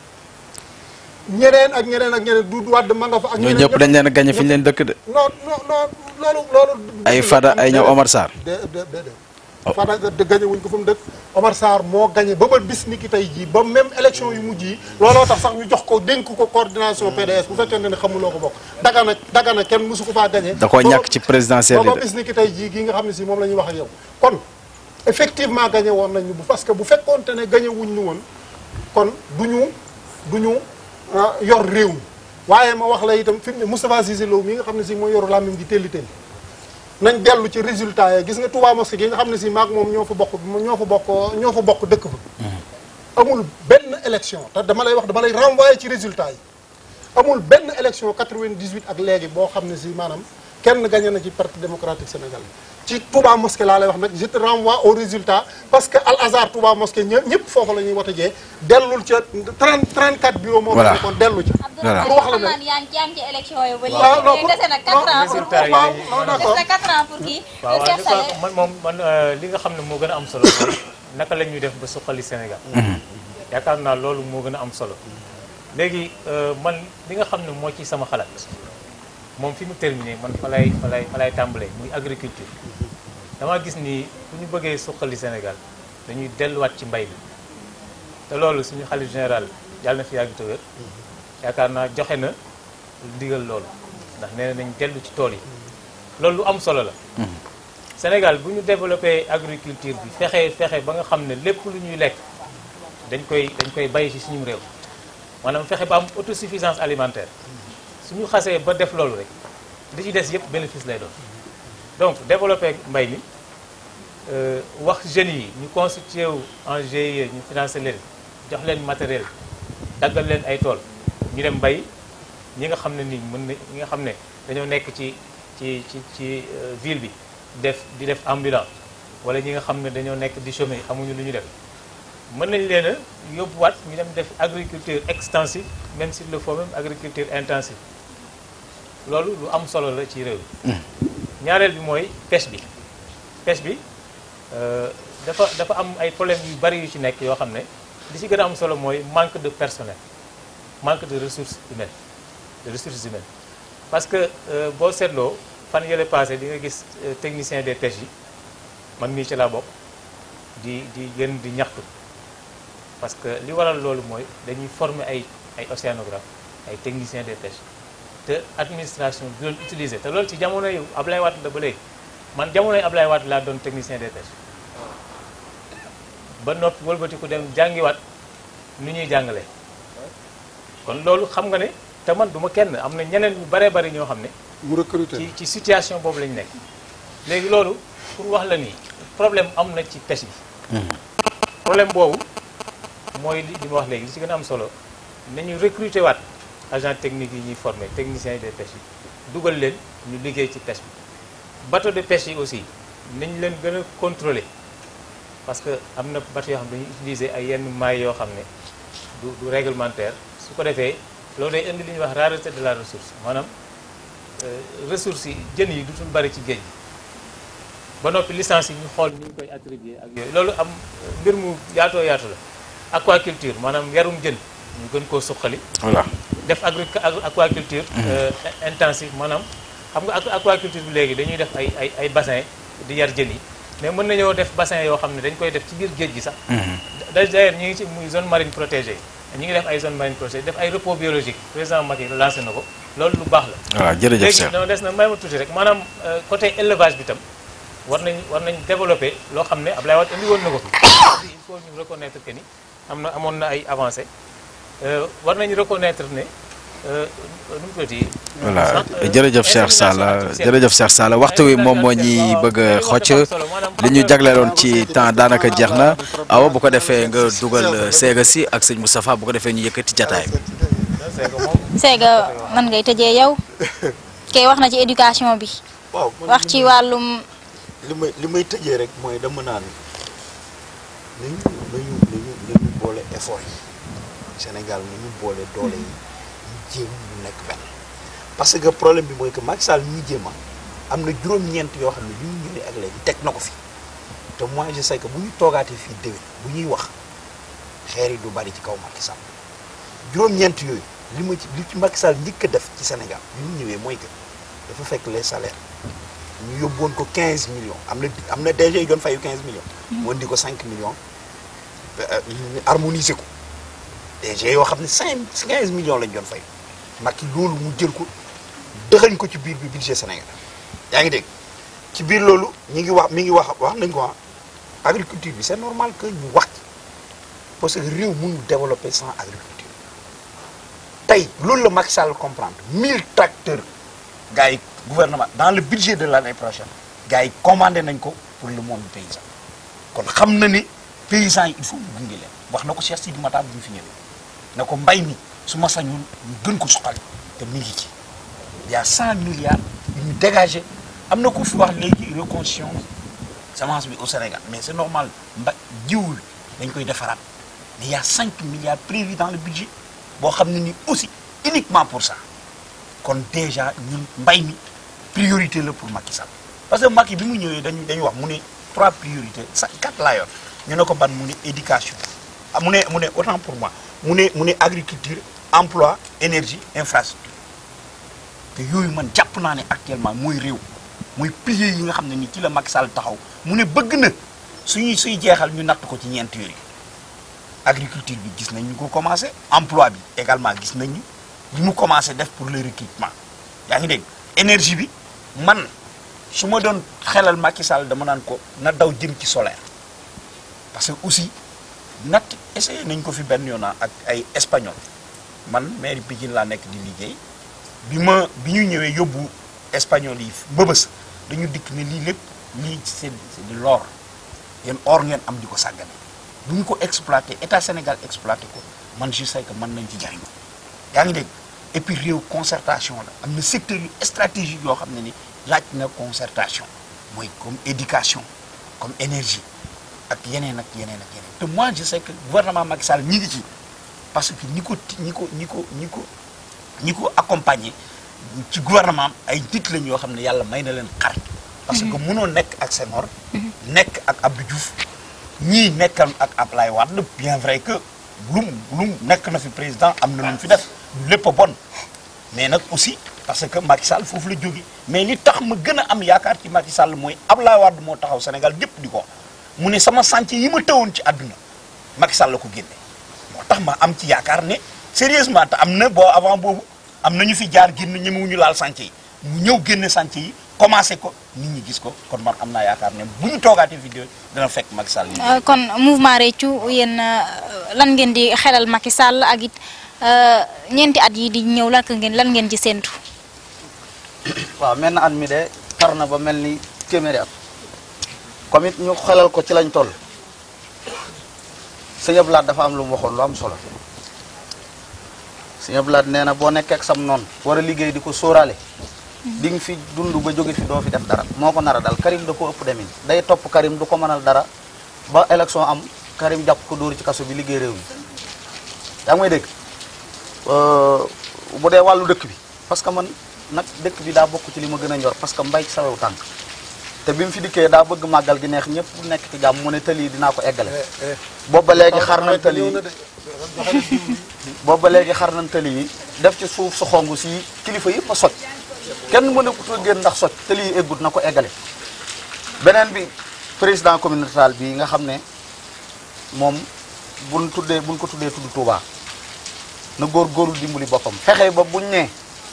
ñeneen ak ñeneen ak ñeneen Doudou Wade ma nga fa. ak ñooñu ñëpp dañ leen a gañe fi ñu leen dëkk de. non non non loolu loolu. ay Fada ay ñëw Omar Sarr. de de de Fada de gañe wuñ ko fu mu dëkk Omar Sarr moo gañe ba ba bis ni ki tey jii ba même élection yu mujj yi looloo tax sax ñu jox ko dénk ko coordination PDS bu fekkee ne xamuloo ko bokk dagana dagana kenn mosu ko faa gañe da koo ñàkk ci présidentielle ba ba bis ni ki tey jii gi nga xam ne si moom la ñuy wax ak yow kon effectivement gañe woon nañu bu parce que bu fekkoonte ne gañe wuñ ñu woon kon du ñu du ñu yor réew mi waaye ma wax la itam fi mu ne Moustapha Cissé Lo mi nga xam ne si mooy yoru làmmiñ di telli telli nañ dellu ci résultat yi gis nga Touba Mosquée gi nga xam ne si maag moom ñoo fa bokk ñoo fa bokk ñoo fa bokk dëkk fa amul benn élection te dama lay wax dama lay renvoyer ci résultat yi amul benn élection 98 ak léegi boo xam ne si maanaam kenn gagné na ci parti démocratique sénégalais ci Touba Mosquée laa lay wax nag je te renvoie au résultat parce que al hasard Touba Mosquée ñë ñëpp foofu la ñuy wote jee dellul ca 30 34 bureau moo fa nekkoon dellu ca pour wax la ne yaa ngi yaa ngi ci élection yi ba waaw non léegi dese na 4 ans pour résultat yi waaw non d'accord dese na 4 ans pour kii waaw Cheikh Salé man moom man li nga xam ne moo gën a am solo mooy naka la ñuy def ba suqali Sénégal yaakaar naa loolu moo gën a am solo léegi man li nga xam ne moo ci sama xalaat moom fi mu terminé man fa lay fa lay fa lay tàmbalee muy agriculture dama gis ni bu ñu bëggee suqali Sénégal dañuy delluwaat ci mbay mi te loolu suñu xalif général yàlla na fi yàgg te wér yaakaar naa joxe na ndigal loolu ndax nee nañ dellu ci tool yi loolu lu am solo la Sénégal bu ñu développé agriculture bi fexe fexe ba nga xam ne lépp lu ñuy lekk dañ koy dañ koy bay ci suñu réew maanaam fexe ba am autosuffisance alimentaire suñu xasee ba def loolu rek li ci des yëpp bénéfice lay doon donc développé mbay mi wax jeunes yi ñu constitué wu en GIE ñu financé leen jox leen matériel daggal leen ay tool ñu dem mbay ñi nga xam ne nii mën na ñi nga xam ne dañoo nekk ci ci ci ci ville bi def di def ambulant wala ñi nga xam ne dañoo nekk di chômer xamuñu lu ñu def mën nañ leen a yóbbuwaat ñu dem def agriculture extensive même s'il le faut même agriculture intensive loolu lu am solo la ci réew mi ñaareel bi mooy pêche bi pêche bi dafa dafa am ay problèmes yu bari yu ci nekk yoo xam ne li ci gën a am solo mooy manque de personnel manque de ressources humaines de ressources humaines parce que boo seetloo fan yële passé di nga gis technicien des pêches yi man mii ci laa bokk di di gën di ñaxtu parce que li waral loolu mooy dañuy former ay ay océanographes ay techniciens des pêches te administration bi doon utiliser te loolu ci jamono yu Ablaye Wade la ba léegi man jamono yu Ablaye Wade laa doon technicien des pêches ba noppi wëlbati ku dem jàngiwaat nu ñuy jàngale kon loolu xam nga ne te man du ma kenn am na ñeneen ñu baree bari ñoo xam ne mu recruter ci ci situation boobu lañ nekk léegi loolu pour wax la nii problème am na ci pêche bi problème boobu mooy li li ma wax léegi li ci gën a am solo nañu recruter waat agent technique yi ñuy former techniciens yi de pêche yi dugal leen ñu liggéey ci pêche bi bateau de pêche yi aussi nañ leen gën a contrôler parce que am na bateau yoo xam ne dañuy utiliser ay yenn mailles yoo xam ne du du réglementaire su ko defee loolu day indi li ñuy wax rareté de la ressource maanaam ressources yi jën yi dutul bari ci géej gi ba noppi licence yi ñu xool ni ñu koy attribuer ak yooyu loolu am mbir mu yaatoo yaatu la aquaculture maanaam yarum jën ñu gën koo suqali voilà def agri aquaculture intensive maanaam xam nga aquaculture bi léegi dañuy def ay ay ay bassin di yar jën yi mais mën nañoo def bassin yoo xam ne dañ koy def ci biir géej gi sax d'ailleurs ñu ngi ci muy zone marine protégée ñu ngi def ay zone marine protégée def ay repos biologique président Macky lancé na ko loolu lu baax la waaw jërëjëf léegi Cheikh dama des na may ma tuuti rek maanaam côté élevage bi tam war nañ war nañ développer loo xam ne Ablaye Wade indi woon na ko fi il faut ñu reconnaître que ni am na amoon na ay avancées war nañu reconnaître ne nu mu tuddati voilà jërëjëf Cheikh Salla jërëjëf Cheikh Salla waxtu wi moom moo ñuy bëgg a xocc li ñu jagleeloon ci temps daanaka jeex na awa bu ko defee nga dugal seega si ak sëñ Moustapha bu ko defee ñu yëkkati jataay bi. Séga man ngay tëjee yow kay wax na ci éducation bi waaw wax ci wàllum li may li may tëjee rek mooy dama naan nañu nañu nañu nañu boole effort yi Sénégal nañu boole doole yi ñu jéem ñu nekk benn parce que problème bi mooy que Macky Sall ñuy jéema am na juróom-ñeent yoo xam ne bi ñu ñëwee ak léegi teg na ko fi te moi je sais que bu ñu toogaatee fii déwén bu ñuy wax xeer yi du bari ci kaw Macky Sall juróom-ñeent yooyu li ma ci li ci Macky Sall njëkk a def ci Sénégal bi ñu ñëwee mooy que dafa fekk les salaires ñu yóbbuwoon ko 15 millions am na am na DG yu doon fayu 15 millions. mu indi ko 5 millions ñu harmoniser ko DG yoo xam ne 5 15 millions lañ doon fay Macky loolu mu jël ko dëxañ ko ci biir bi budget Sénégal yaa ngi dégg ci biir loolu ñi ngi wax mi ngi wax wax nañ ko ah agriculture bi c'est normal que ñu wax ci parce que réew mënul développer sans agriculture tey loolu la Macky Sall comprendre 1000 tracteurs gars yi gouvernement dans le budget de l'année prochaine gars yi commandé nañ ko pour le monde paysan kon xam na ni paysans yi il faut mu gunge leen wax na ko Cheikh Sidi Matar bi ñu fi ñëwee ne ko mbay mi su ma sañul ñu gën ko suqali te mi ngi ci il y a 100 milliards yu ñu dégagé am na ku fi wax léegi reconstruction semence bi au Sénégal mais c'est normal mba jiw bi dañ koy defaraat mais il y a 5 milliards prévus dans le budget boo xam ne ni aussi uniquement pour ça kon déjà ñun mbay mi priorité la pour Macky Sall parce que Macky bi mu ñëwee dañu dañu wax mu ne trois priorités sa quatre laa yor ñu ne ko ban mu ne éducation ah mu ne mu ne autant pour moi mu ne mu ne agriculture emploi énergie infrastructure te yooyu man jàpp naa ne actuellement mooy réew mooy piliers yi nga xam ne ni ci la Macky Sall taxaw mu ne bëgg na suñuy suy jeexal ñu natt ko ci ñeent yooyu agriculture bi gis nañ ñu ko commencé emploi bi également gis nañ ñu li mu commencé def pour le recrutement yaa ngi dégg énergie bi man su ma doon xelal Macky Sall dama naan ko na daw jëm ci solaire parce que aussi natt essayé nañ ko fi benn yoon ak ay espagnol man maire Pikine laa nekk di liggéey bi ma bi ñu ñëwee yóbbu espagnol yi mbëbës dañu dikk ne lii lépp lii c'est c'est de l'or yéen or ngeen am di ko sàggane bu ñu ko exploité état Sénégal exploité ko man je sais que mën nañ ci jariñu yaa ngi dégg et puis réew concertation la am na secteur yu stratégique yoo xam ne ni laaj na concertation mooy comme éducation comme énergie ak yeneen ak yeneen ak yeneen te moi je sais que gouvernement Macky Sall ñi ngi ci parce que ñi ko ñi ko ñi ko ñi ko ñi ko accompagner ci gouvernement am ay nit lañ yoo xam ne yàlla may na leen xarit parce que mënoo nekk ak Senghor nekk ak Abdou Diouf ñii nekkal ak Ablaye Wade bien vrai que lum lum nekk na fi président am na lu mu fi def lépp a bon mais nag aussi parce que Macky Sall foofu la jóge mais li tax ma gën a am yaakaar ci Macky Sall mooy Ablaye Wade moo taxaw Sénégal gépp di ko wax mu ne sama chantier yi ma tëwoon ci àdduna Macky Sall la ko génne moo tax ma am ci yaakaar ne sérieusement te am na boo avant boobu am na ñu fi jaar génn ñemewuñu laal chantier yi mu ñëw génne chantier yi commencé ko nit ñi gis ko kon man am naa yaakaar ne bu ñu toogaatee vidéo dina fekk Macky Sall ñu Euh, kon mouvement réccu yéen euh, lan ngeen di xelal Macky Sall ak it euh, ñeenti at yi di ñëw lan ngeen lan ngeen ci séentu. waaw mel na at mi de tar na ba mel ni téeméeri at comme it ñu xelal ko ci lañ toll sëñ Abdou Lahad dafa am lu mu waxoon lu am solo sëñ Abdou Lahad nee na boo nekkee ak sam noonu war a liggéey di ko sóoraale di nga fi dund ba jóge fi doo fi def dara moo ko nar a dal Karim da ko ëpp demin day topp Karim du ko mënal dara ba élection am Karim jàpp ko dóor ci kaso bi liggéey réew mi yaa ngi may dégg bu dee wàllu dëkk bi parce que man nag dëkk bi daa bokk ci li ma gën a ñor parce que mbay ci sawewu tànk te bi mu fi dikkee daa bëgg màggal gi neex ñëpp nekk ci jàmm mu ne tëli yi dinaa ko eggale boobu ba léegi xar nañ tëli yi boobu ba léegi xar nañ tëli yi def ci suuf su xong si kilifa yëpp a soj kenn mën a ko génn ndax soj tëli yi eggut na ko eggale beneen bi président communautaire bi nga xam ne moom buñ tuddee buñ ko tuddee tudd Touba na góor góorlu dimbali boppam fexe ba buñ nee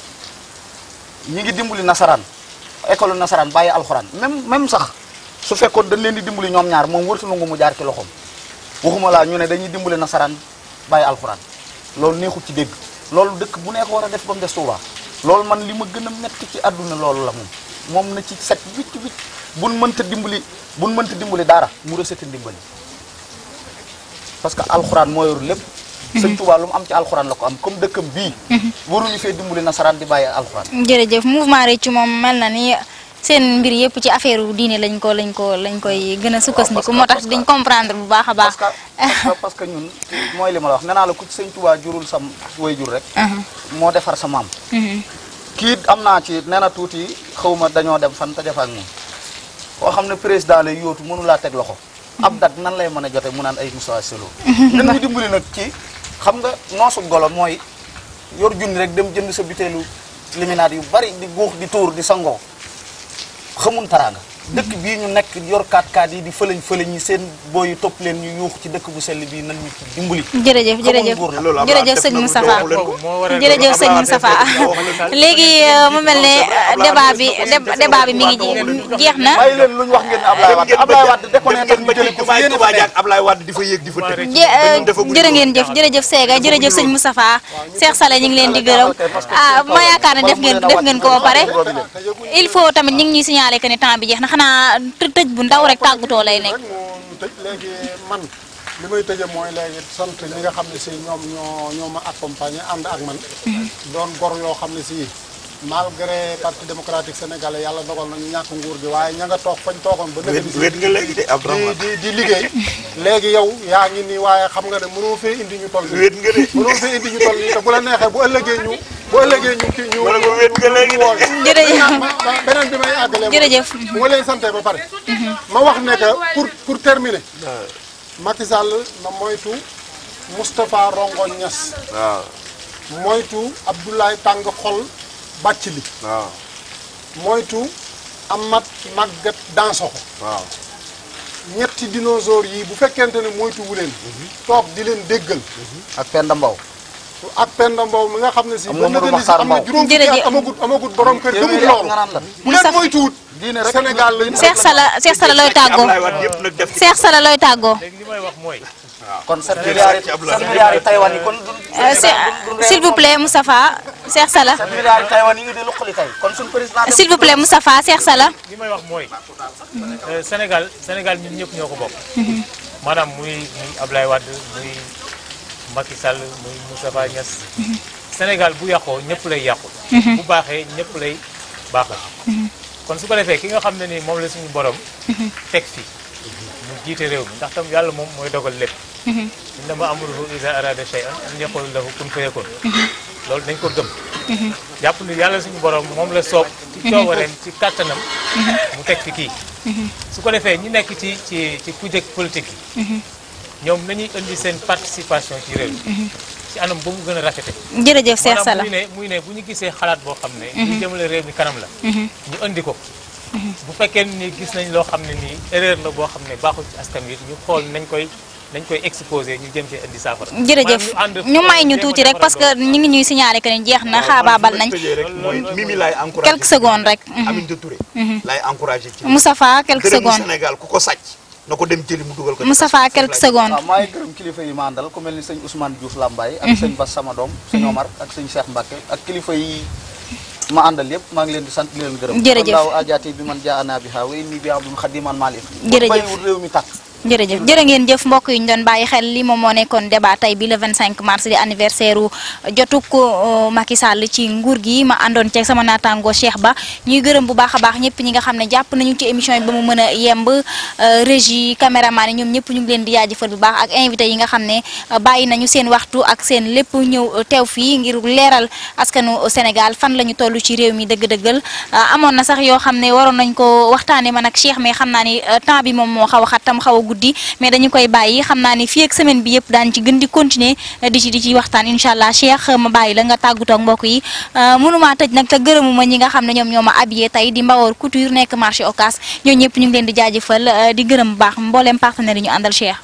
ñi ngi dimbali nasaraan école nasaraan bàyyi alxuraan même même sax su fekkoon dañ leen di dimbali ñoom ñaar moom wërtu nangu mu jaar ci loxoom waxuma laa ñu ne dañuy dimbali nasaraan bàyyi alxuraan loolu neexut ci dégg loolu dëkk bu nekk war a def ba mu des Touba loolu man li ma gën a metti ci àdduna loolu la moom moom na ci set wicc wicc buñ mënta dimbali buñ mënta dimbali daara mu resete ndimbali parce que alxuraan moo yor lépp sëñ Touba lu mu am ci alxuraan la ko am comme dëkkam bii waruñu fee dimbali nasaraan di bàyyi alxuraan jërëjëf mouvement réccu moom mel na ni seen mbir yëpp ci affaire diine lañ ko lañ ko lañ koy gën a sukkandiku moo tax diñ comprendre bu baax a baax. parce que parce que ñun mooy li ma la wax nee naa la ku ci sëñ Touba jurul sa way jur rek. moo defar sa maam. kii am naa ci nee na tuuti xaw ma dañoo dem fan te defaak moom koo xam ne président lay yóotu mënu laa teg loxo. ab dat nan lay mën a jote mu naan ay Moussa Selo. nan ñu dimbali nag ci xam nga noosu golo mooy yor junni rek dem jënd sa butéelu liminaat yu bari di guux di tuur di sangoo xamun taraanga dëkk bii ñu nekk yor kaat kaat yi di fëlañ fëlañ yi seen booy yu topp leen ñu yuux ci dëkk bu sell bii nan ñu ci dimbali. jërëjëf jërëjëf jërëjëf sëñ Moustapha jërëjëf sëñ Moustapha léegi mu mel ne débat bi débat bi mi ngi jeex na. bàyyi leen lu ñu wax ngeen ne Ablaye Wade Ablaye Wade déconné ndax ñu jëlee ko fi yéen a fa Ablaye Wade di fa yéeg di fa tëj. jërë ngeen jëf jërëjëf Sega jërëjëf sëñ Moustapha Cheikh Sall ñu ngi leen di gërëm ah ma yaakaar ne def ngeen def ngeen ko ba pare il faut tamit ñu ngi ñuy signaler que ne temps bi jeex na xanaa tëj bu ndaw rek tàggatoo lay nekk. mu tëj léegi man li may tëje mooy léegi sant ñi nga xam ne si ñoom ñoo ñoo ma accompagner ànd ak man doon gor yoo xam ne si malgré parti démocratique sénégalais yàlla dogal na ñu ñàkk nguur gi waaye ña nga toog fañ toogoon ba nëgë si wéet nga léegi de Abdourahmane di di liggéey léegi yow yaa ngi nii waaye xam nga ne mënoo fee indi ñu toll nii wéet nga de mënoo fee indi ñu toll nii te bu la neexee bu ëllëgee ñu bu ëllëgee ñu kii ñu wala nga wéet nga léegi de jërëjëf beneen bi may àggale jërëjëf bu ma leen santee ba pare ma wax ne que pour pour terminer Macky Sall na moytu Moustapha Rongo Niass waaw moytu Abdoulaye Tàng Xol bàcc li waaw moytu Amat Maguette Dansokho waaw ñetti dinosaures yi bu fekkente ne moytu wu leen toog di leen déggal ak Penda Mbow ak Penda Mbow mi nga xam ne si Am ba Mamadou nëgëni si Makhtar am na Mbow. juróom fukki Jërëjëf. at amagut amagut borom kër gëmul téeméeri at loolu nga naan la bu leen moytuwut diine rek Sénégal lañ Cheikh Sala Cheikh Sala looy tàggoo Ablaye Wade yëpp nag def ci Cheikh Sala looy tàggoo. léegi li may wax mooy kon 7 milliards yi 7 milliards yi Taïwan yi kon du Euh, c'est- s'il vous plaît Moustapha Cheikh Sala 7 milliards yi Taïwan yi nga di luqali tey kon suñu président s'il vous plaît Moustapha Cheikh Sala. li may wax mooy euh, Sénégal Sénégal ñun ñëpp ñoo ko bokk maanaam muy muy Ablaye Wade muy Macky Sall muy Moustapha Niass Sénégal bu yàqoo ñëpp lay yàqu bu baaxee ñëpp lay baaxal kon su ko defee ki nga xam ne ni moom la suñu borom teg fi mu jiite réew mi ndax tam yàlla moom mooy dogal lépp innama amruhu iza arada shay'an an yaqula lahu kun fayakun loolu dañ ko gëm jàpp ni yàlla suñu borom moom la soob ci coobareem ci kàttanam mu teg fi kii su ko defee ñi nekk ci ci ci kujeg politique yi ñoom nañuy indi seen participation ci réew mi ci anam ba mu gën a rafete jërëjëf Cheikh maanaam Sala muy ne muy ne bu ñu gisee xalaat boo xam ne ñu jëmale réew mi kanam la ñu indi ko bu fekkee ni gis nañ loo xam ne nii erreur la boo xam ne baaxul ci askan wi ñu xool nañ koy dañ koy exposé ñu jëm ci indi saafara. jërëjëf ñu may ñu tuuti rek parce que ñu ngi ñuy signalé que ni jeex na xaabaabal nañ mooy Mimi laay encouragé quelques secondes rek. Aminata Touré laay encouragé ci Moustapha quelques dërëmu secondes Sénégal ku ko sàcc na ko dem jëli mu dugal ko ci Moustapha quelques secondes. waaw maa ngi gërëm kilifa yi ma àndal ku mel ni sëñ Ousmane Diouf Lambaye ak sëñ Bass sama doom sëñ Omar ak sëñ Cheikh Mbacke ak kilifa yi ma àndal yëpp maa ngi leen di sant di leen gërëm Jërëjëf. daaw ajaati bi man jaa ana bi xaa way nii bi abdul xadiman maalif Jërëjëf. bàyyiwul réew mi tàkk jërëjëf jërë ngeen jëf mbokk yi ñu doon bàyyi xel li moom moo nekkoon débat tey bi le 25 mars di anniversaire u jotuk uh, Macky Sall ci nguur gi ma àndoon ceeg sama naataango Cheikh Ba ñuy gërëm bu baax a baax ñëpp ñi nga xam ne jàpp nañu ci émission bi ba mu mën a yemb uh, régie caméraman yi ñoom ñëpp ñu ngi leen di jaajëfal bu baax ak invité yi nga xam ne uh, bàyyi nañu seen waxtu ak seen lépp ñëw uh, teew fii ngir leeral askanu Sénégal fan la ñu toll ci réew mi dëgg-dëggal uh, amoon na sax yoo xam ne waroon nañ ko waxtaane man ak Cheikh mais xam naa ni uh, temps bi moom moo xaw a xat tam xaw a guddi mais dañu koy bàyyi xam naa ni fii ak semaine bi yëpp daan ci gën di continuer uh, di ci di ci waxtaan incha allah Cheikh uh, ma bàyyi la nga tàggatoo ak mbokk yi uh, mënumaa tëj nag te gërëmuma ñi nga xam ne ñoom ñoo ma habillé tey di Mbawor Couture nekk marché Ocass ñoo ñëpp ñu ngi leen di jaajëfal uh, di gërëm bu baax mbooleem partenaire yi ñu àndal Cheikh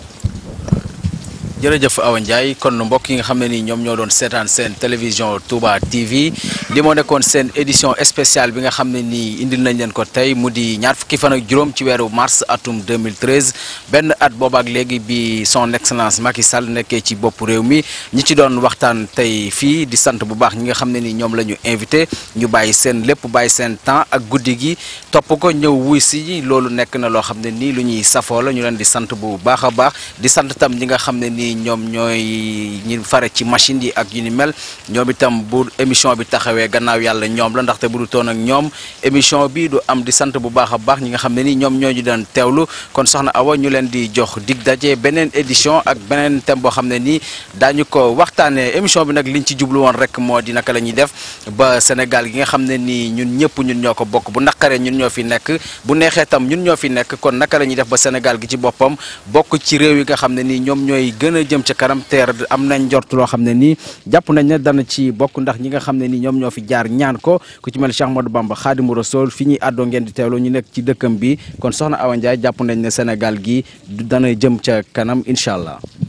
jërëjëf Awa Ndiaye kon mbokk yi nga xam ne ni ñoom ñoo doon seetaan seen télévision Touba TV li moo nekkoon seen édition spéciale bi nga xam ne nii indil nañ leen ko tey mu di ñaar fukki fan ak juróom ci weeru mars atum 2013 benn at boobaak léegi bi son excellence Macky Sall nekkee ci bopp réew mi ñi ci doon waxtaan tey fii di sant bu baax ñi nga xam ne ni ñoom la ñu invité ñu bàyyi seen lépp bàyyi seen temps ak guddi gi topp ko ñëw wuy si loolu nekk na loo xam ne nii lu ñuy safoo la ñu leen di sant bu baax a baax di sant tam ñi nga xam ne nii ñoom ñooy ñi fare ci machine yi ak yu ni mel ñoom itam bu émission bi taxawee gannaaw yàlla ñoom la ndaxte bu du toon ak ñoom émission bi du am di sant bu baax a baax ñi nga xam ne ni ñoom ñoo ñu doon teewlu kon soxna Awa ñu leen di jox dig daje beneen édition ak beneen thème boo xam ne nii daañu ko waxtaanee émission bi nag liñ ci jublu woon rek moo di naka la ñuy def ba Sénégal gi nga xam ne nii ñun ñëpp ñun ñoo ko bokk bu naqaree ñun ñoo fi nekk bu neexee tam ñun ñoo fi nekk kon naka la ñuy def ba Sénégal gi ci boppam bokk ci réew yi nga xam ne nii ñoom ñooy gën a jëm ca kanam teer am nañ njort loo xam ne nii jàpp nañ ne dana ci bokk ndax ñi nga xam ne nii ñoom ñoo fi jaar ñaan ko ku ci mel Cheikh Ahmadou Bamba Khadimu Rasoul fi ñuy àddoo ngeen di teewloo ñu nekk ci dëkkam bi kon soxna Awa Ndiaye jàpp nañ ne Sénégal gi dana jëm ca kanam incha allah